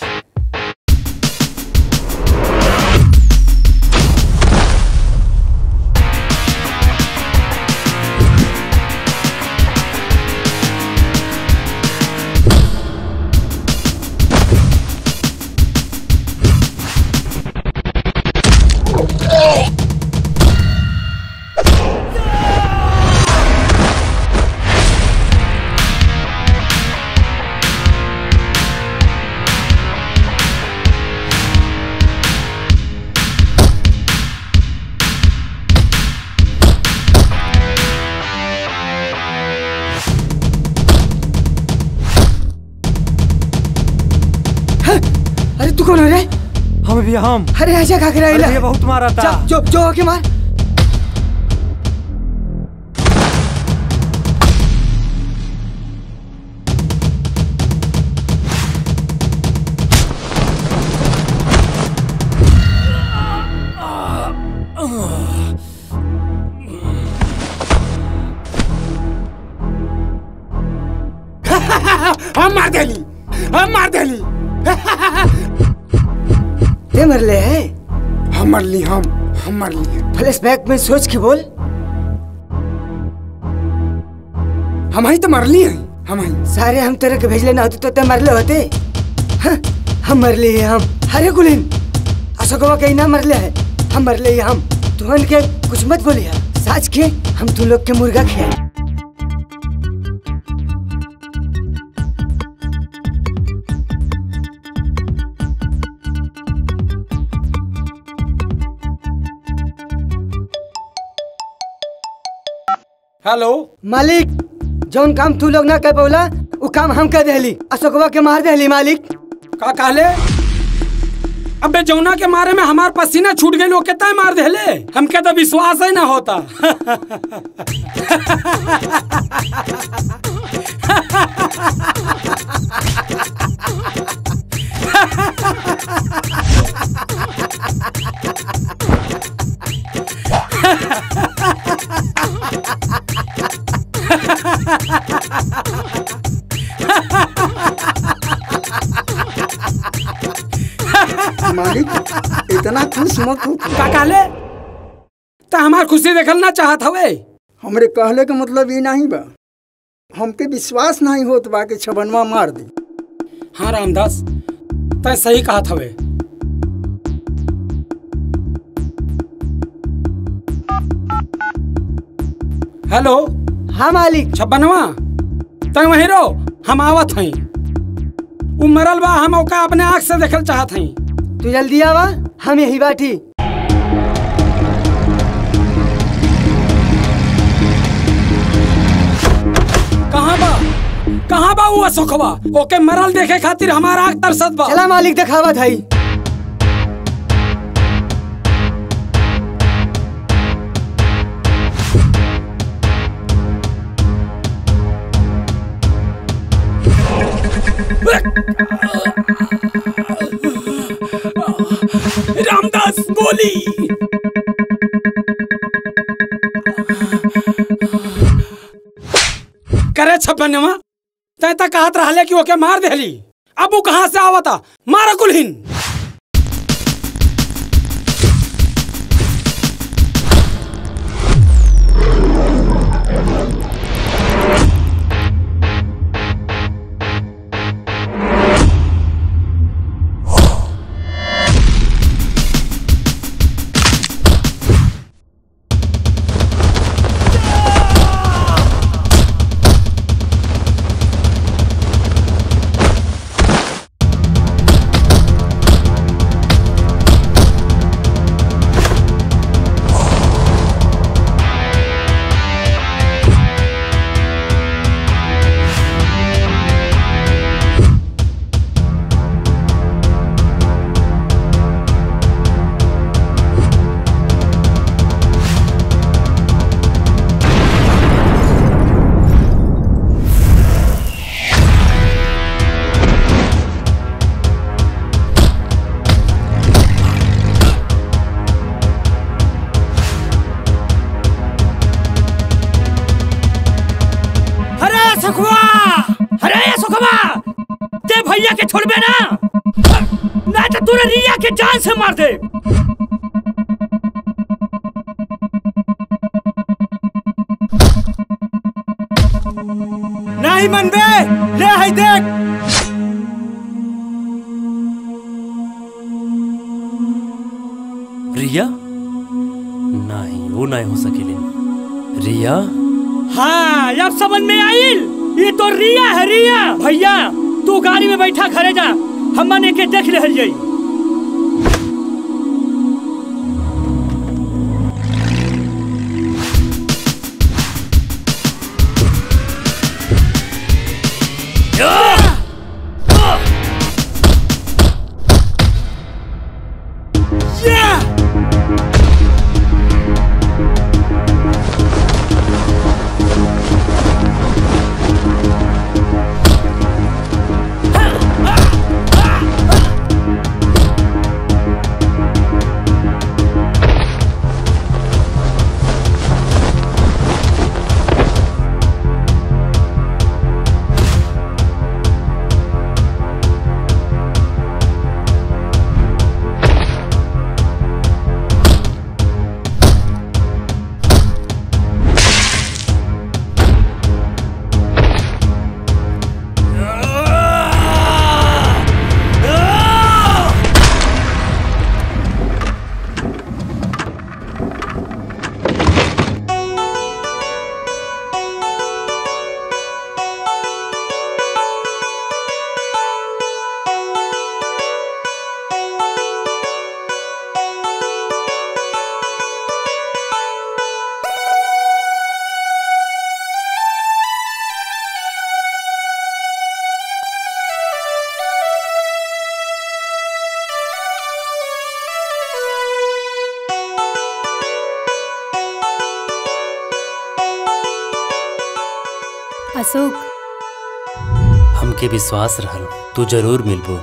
J: अरे तू कौन है रे
U: हम भी हम
J: अरे ऐसा खा के
U: अरे
J: रहिला
U: ये बहुत मारा था।
J: जा, जो जो होके मार
I: हम मार देली हम मार देली
J: ते मरले है
I: हम मरली हम हम मरली
J: फ्लैशबैक में सोच के बोल
I: हम ही तो मरली हैं हम ही
J: सारे हम तेरे के भेजले ना होते तो ते मरले होते हाँ, हम मरले हैं हम अरे गुलिन अशोकवा कहीं ना मरले है हम मरले हैं हम तुहन के कुछ मत बोलिए साच के हम तू लोग के मुर्गा खिया
A: हेलो
J: मालिक जौन काम तू लोग ना कर पौला वो काम हम कर देली अशोकवा के मार देली मालिक
A: का कहले अबे जौना के मारे में हमार पसीना छूट गई लोग कितना मार देले हमके तो विश्वास ही ना होता
Q: मालिक इतना खुश मत हो
A: का कहले
N: ता हमार खुशी देखल ना चाहत हवे
Q: हमरे कहले के मतलब ये नहीं बा हमके विश्वास नहीं होत बा कि छबनवा मार दी
N: हाँ रामदास तय सही कहत हवे हेलो
J: हाँ मालिक
N: छप्पनवा तय वहीं रहो हम आवत हई उ मरल बा हम ओका अपने आँख से देखल चाहत हई
J: तू जल्दी आवा हम यही बाटी
N: कहाँ बा कहाँ बा वो अशोकवा ओके मरल देखे खातिर हमारा आँख तरसत बा
J: चला मालिक दिखावा थाई
N: रामदास गोली करे छप्पनवा तय तक कहत रहले कि ओके मार देली अब वो कहाँ से आवता मारा कुलहीन
T: अरे सुखवा अरे सुखवा ते भैया के छोड़बे ना नहीं तो तूने रिया के जान से मार दे
G: नहीं मनबे ले है देख
L: रिया नहीं वो नहीं हो सकेली रिया
T: हाँ अब समझ में आइल ये तो रिया है रिया भैया तू गाड़ी में बैठा खड़े जा हम के देख ले जाई
R: अशोक
L: हमके विश्वास रहल तू जरूर मिलबो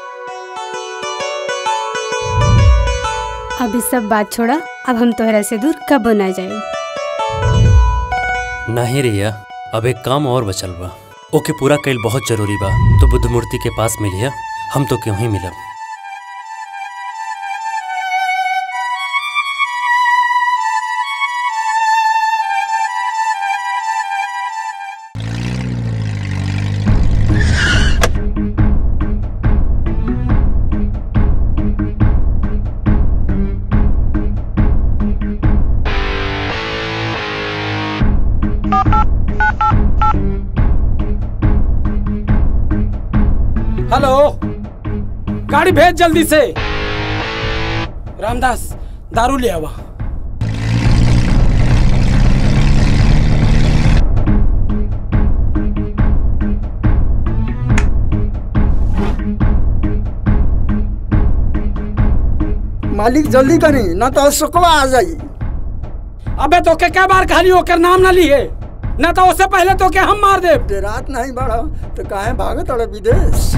R: अब इस सब बात छोड़ा अब हम तोहरा से दूर कब ना जाए
L: नहीं रिया अब एक काम और बचल बा ओके पूरा कैल बहुत जरूरी बा तो बुद्ध मूर्ति के पास मिलिया हम तो क्यों ही मिलब
A: हेलो गाड़ी भेज जल्दी से रामदास दारू ले आवा
Q: मालिक जल्दी करी ना तो अशोकवा आ जाई
A: अबे तो के क्या बार खाली होकर नाम ना लिए ना तो उससे पहले तो के हम मार दे
Q: रात नहीं बढ़ा तो काहे भागत अड़े विदेश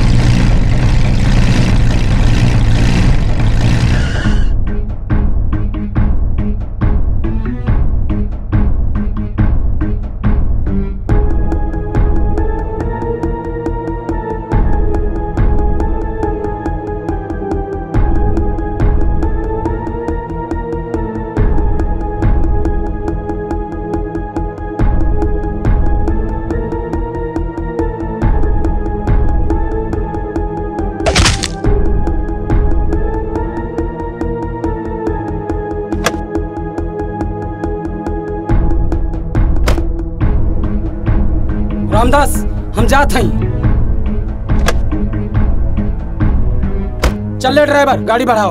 A: रामदास हम जात हई चल ड्राइवर गाड़ी बढ़ाओ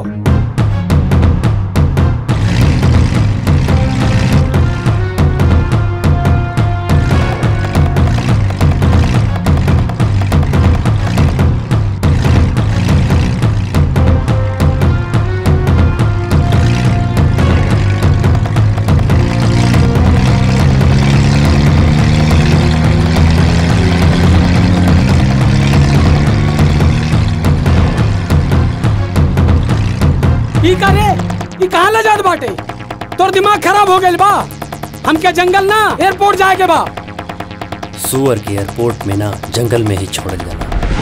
A: ई का रे ई कहाँ ले जात बाटे तोर दिमाग खराब हो गइल बा हमके जंगल ना एयरपोर्ट जाए के बा
L: सुअर के एयरपोर्ट में ना जंगल में ही छोड़ल जाला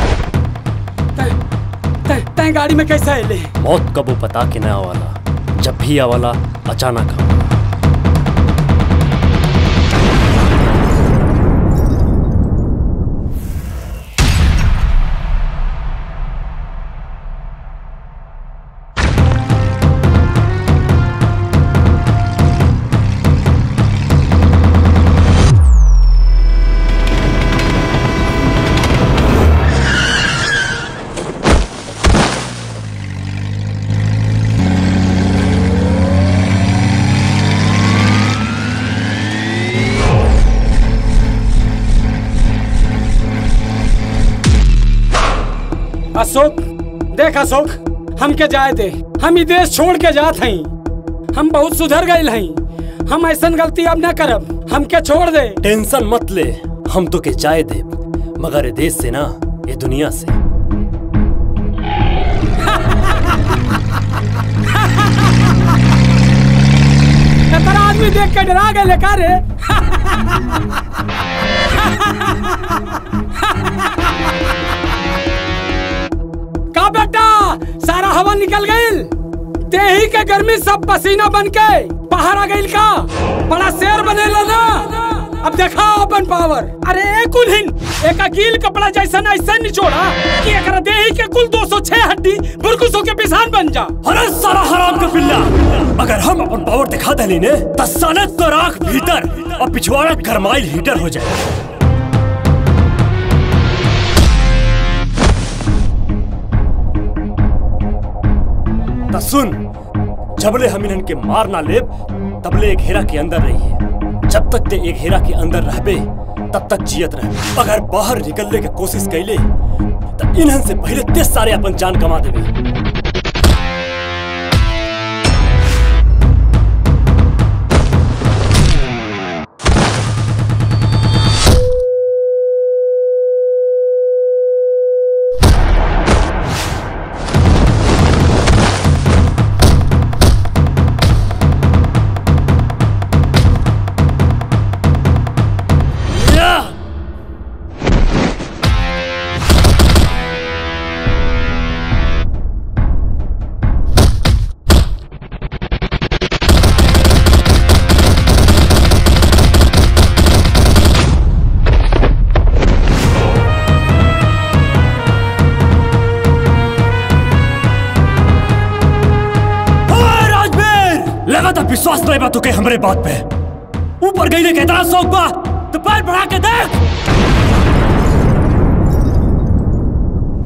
A: तै तै गाड़ी में कैसे आइले
L: मौत कबो पता के ना आवाला जब भी आवाला अचानक आवाला
A: अशोक देख अशोक हमके जाए दे हम ई देश छोड़ के जात हई हम बहुत सुधर गए हई हम ऐसन गलती अब न करब हमके छोड़ दे
L: टेंशन मत ले हम तो के जाए दे मगर ये देश से ना ये दुनिया से
A: इतना आदमी देख के डरा गए का रे का बेटा सारा हवा निकल गईल देही के गर्मी सब पसीना बन के बाहर आ गईल का बड़ा शेर बनेला ना अब देखा अपन पावर अरे एक कुलहिन एक अकील कपड़ा जैसा ऐसा निचोड़ा कि एकरा देही के कुल 206 हड्डी बुरकुसों के पिसान बन जा
G: अरे सारा हराम का पिल्ला अगर हम अपन पावर दिखा दली ने तो साले तो राख भीतर और पिछवाड़ा गरमाइल हीटर हो जाए तो सुन जबले हम इन्हन के मार ना लेब तबले एक हेरा के अंदर रहिए जब तक ते एक हेरा के अंदर रहबे तब तक जियत रहे अगर बाहर निकलने की कोशिश कैले तो इन्हन से पहले ते सारे अपन जान कमा देवे ओए राजवीर लगा था विश्वास नहीं बा तुके हमरे बात पे ऊपर गई ने कहता शौक बा तो पैर बढ़ा के देख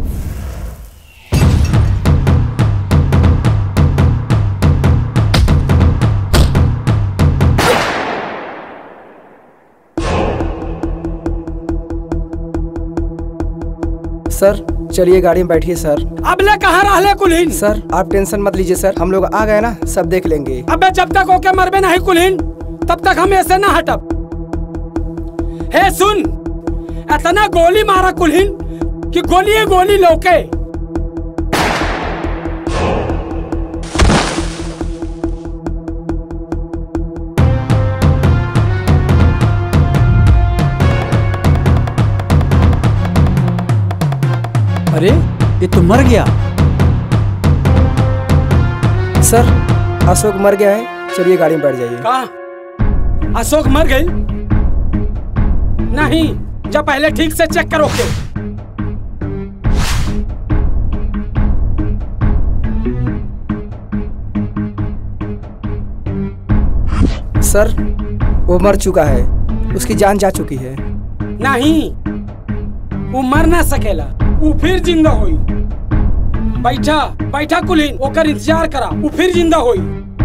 D: सर चलिए गाड़ी में बैठिए सर
A: अब ले कहाँ रहले कुलहीन
D: सर आप टेंशन मत लीजिए सर हम लोग आ गए ना सब देख लेंगे
A: अबे जब तक ओके मरबे नहीं कुलहीन तब तक हम ऐसे ना हटब हे सुन इतना गोली मारा कुलहीन कि गोली गोली लौके
B: अरे ये तो मर गया
D: सर अशोक मर गया है चलिए गाड़ी में बैठ जाइए
A: कहा अशोक मर गई नहीं जब पहले ठीक से चेक करो के
D: सर वो मर चुका है उसकी जान जा चुकी है
A: नहीं वो मर ना सकेला वो फिर जिंदा होई बैठा बैठा कुलीन ओकर इंतजार करा वो फिर जिंदा होई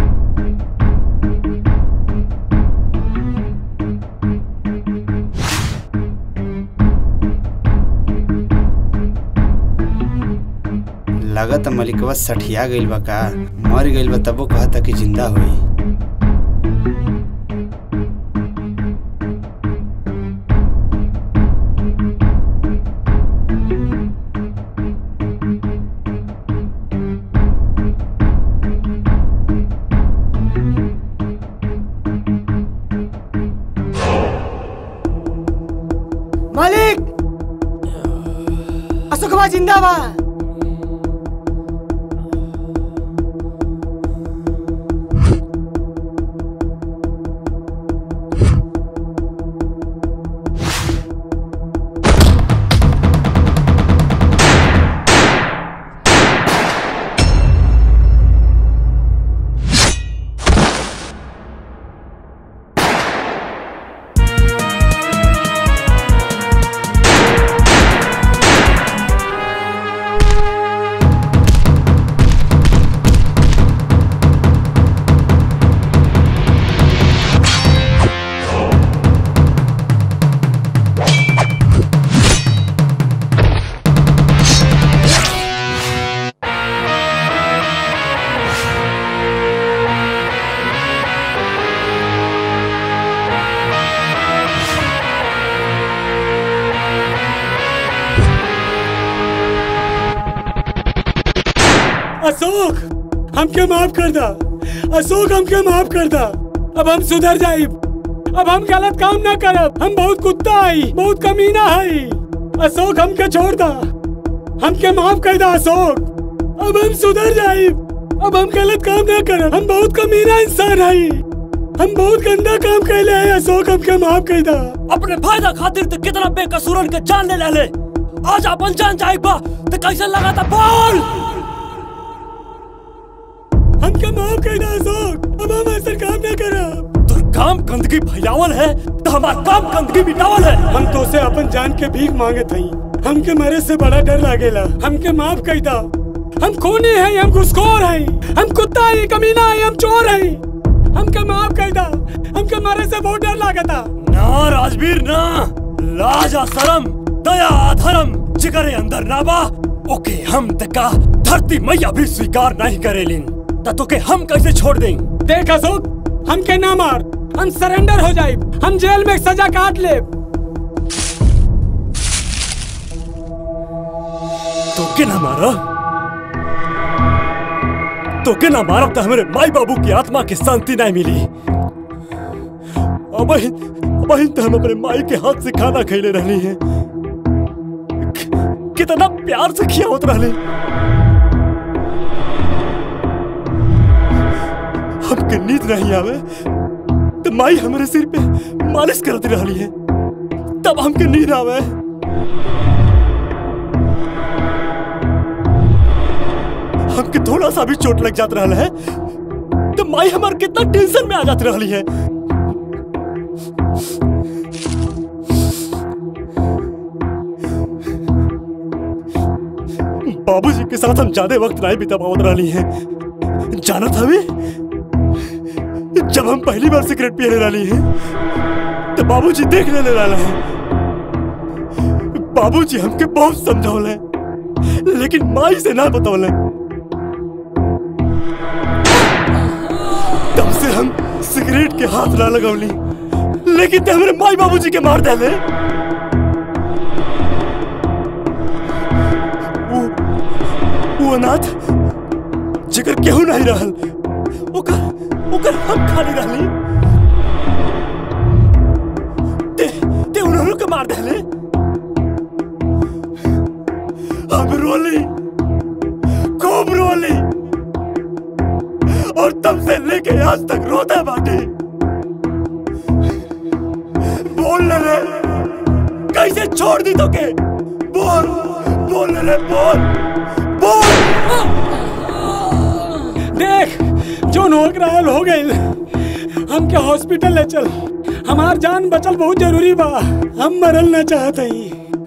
F: लगत मलिकवा सठिया गइल बा का मर गइल बा तबो कहता कि जिंदा होई
J: मालिक अशोकवा जिंदाबाद
A: अशोक हमके माफ कर दा अशोक हमके माफ कर दा अब हम सुधर जाइब अब हम गलत काम ना करब हम बहुत कुत्ता आई बहुत कमीना है अशोक हमके छोड़ दा हमके माफ कर दा अशोक अब हम सुधर जाइब अब हम गलत काम ना करब हम बहुत कमीना इंसान है हम बहुत गंदा काम कैले हैं अशोक हमके माफ कर दा
G: अपने फायदा खातिर तो कितना बेकसूरन के जान ले ले आज अपन जान जाए बा तो कैसे लगा था बोल
A: हमके माफ कर दा अशोक अब हम ऐसा काम ना करब
G: तो काम गंदगी फैलावल है तो हमारा काम गंदगी मिटावल है
A: हम तो से अपन जान के भीख मांगे थई हमके मरे से बड़ा डर लागेला हमके माफ कर दा हम खूनी हैं हम घुसखोर हैं हम कुत्ता हैं कमीना हैं हम चोर हैं हमके माफ कर दा हमके मरे से बहुत डर लागता
G: ना राजवीर ना लाज आ शरम दया आ धर्म जिगरे अंदर ना बा ओके हम तका धरती मैया भी स्वीकार नहीं करेलिन त तोके हम कैसे छोड़ दें
A: देख अशोक हमके ना मार हम सरेंडर हो जाए हम जेल में सजा काट ले
G: तोके ना मारा तोके ना मारब तो हमारे माई बाबू की आत्मा की शांति नहीं मिली अब अब तो हम अपने माई के हाथ से खाना खैले रहनी है कितना प्यार से खियावत रहले हमके नींद नहीं आवे तो माई हमारे सिर पे मालिश करती रहली है तब हमके नींद आवे हमके थोड़ा सा भी चोट लग जात रहा है तो माई हमार कितना टेंशन में आ जाती रही है बाबूजी के साथ हम ज्यादा वक्त नहीं बिता पावत रही है जाना था भी जब हम पहली बार सिगरेट पिए रही है तो बाबूजी देख लेने वाला है बाबूजी हमके बहुत समझौले है लेकिन माई से ना बतौले तब से हम सिगरेट के हाथ ना लगौली लेकिन ते हमरे माई बाबूजी के मार देले वो वो अनाथ जिकर केहू नहीं रहल ओकर ओकर हम खाली रहली ते ते उन्होंने के मार देले हम रोली खूब रोली और तब से लेके आज तक रोता बाटे बोल रे कैसे छोड़ दी तो के बोल बोल रे बोल बोल
A: देख जो नोक रहल हो गई हमके हॉस्पिटल ले चल हमार जान बचल बहुत जरूरी बा हम मरल ना चाहत हई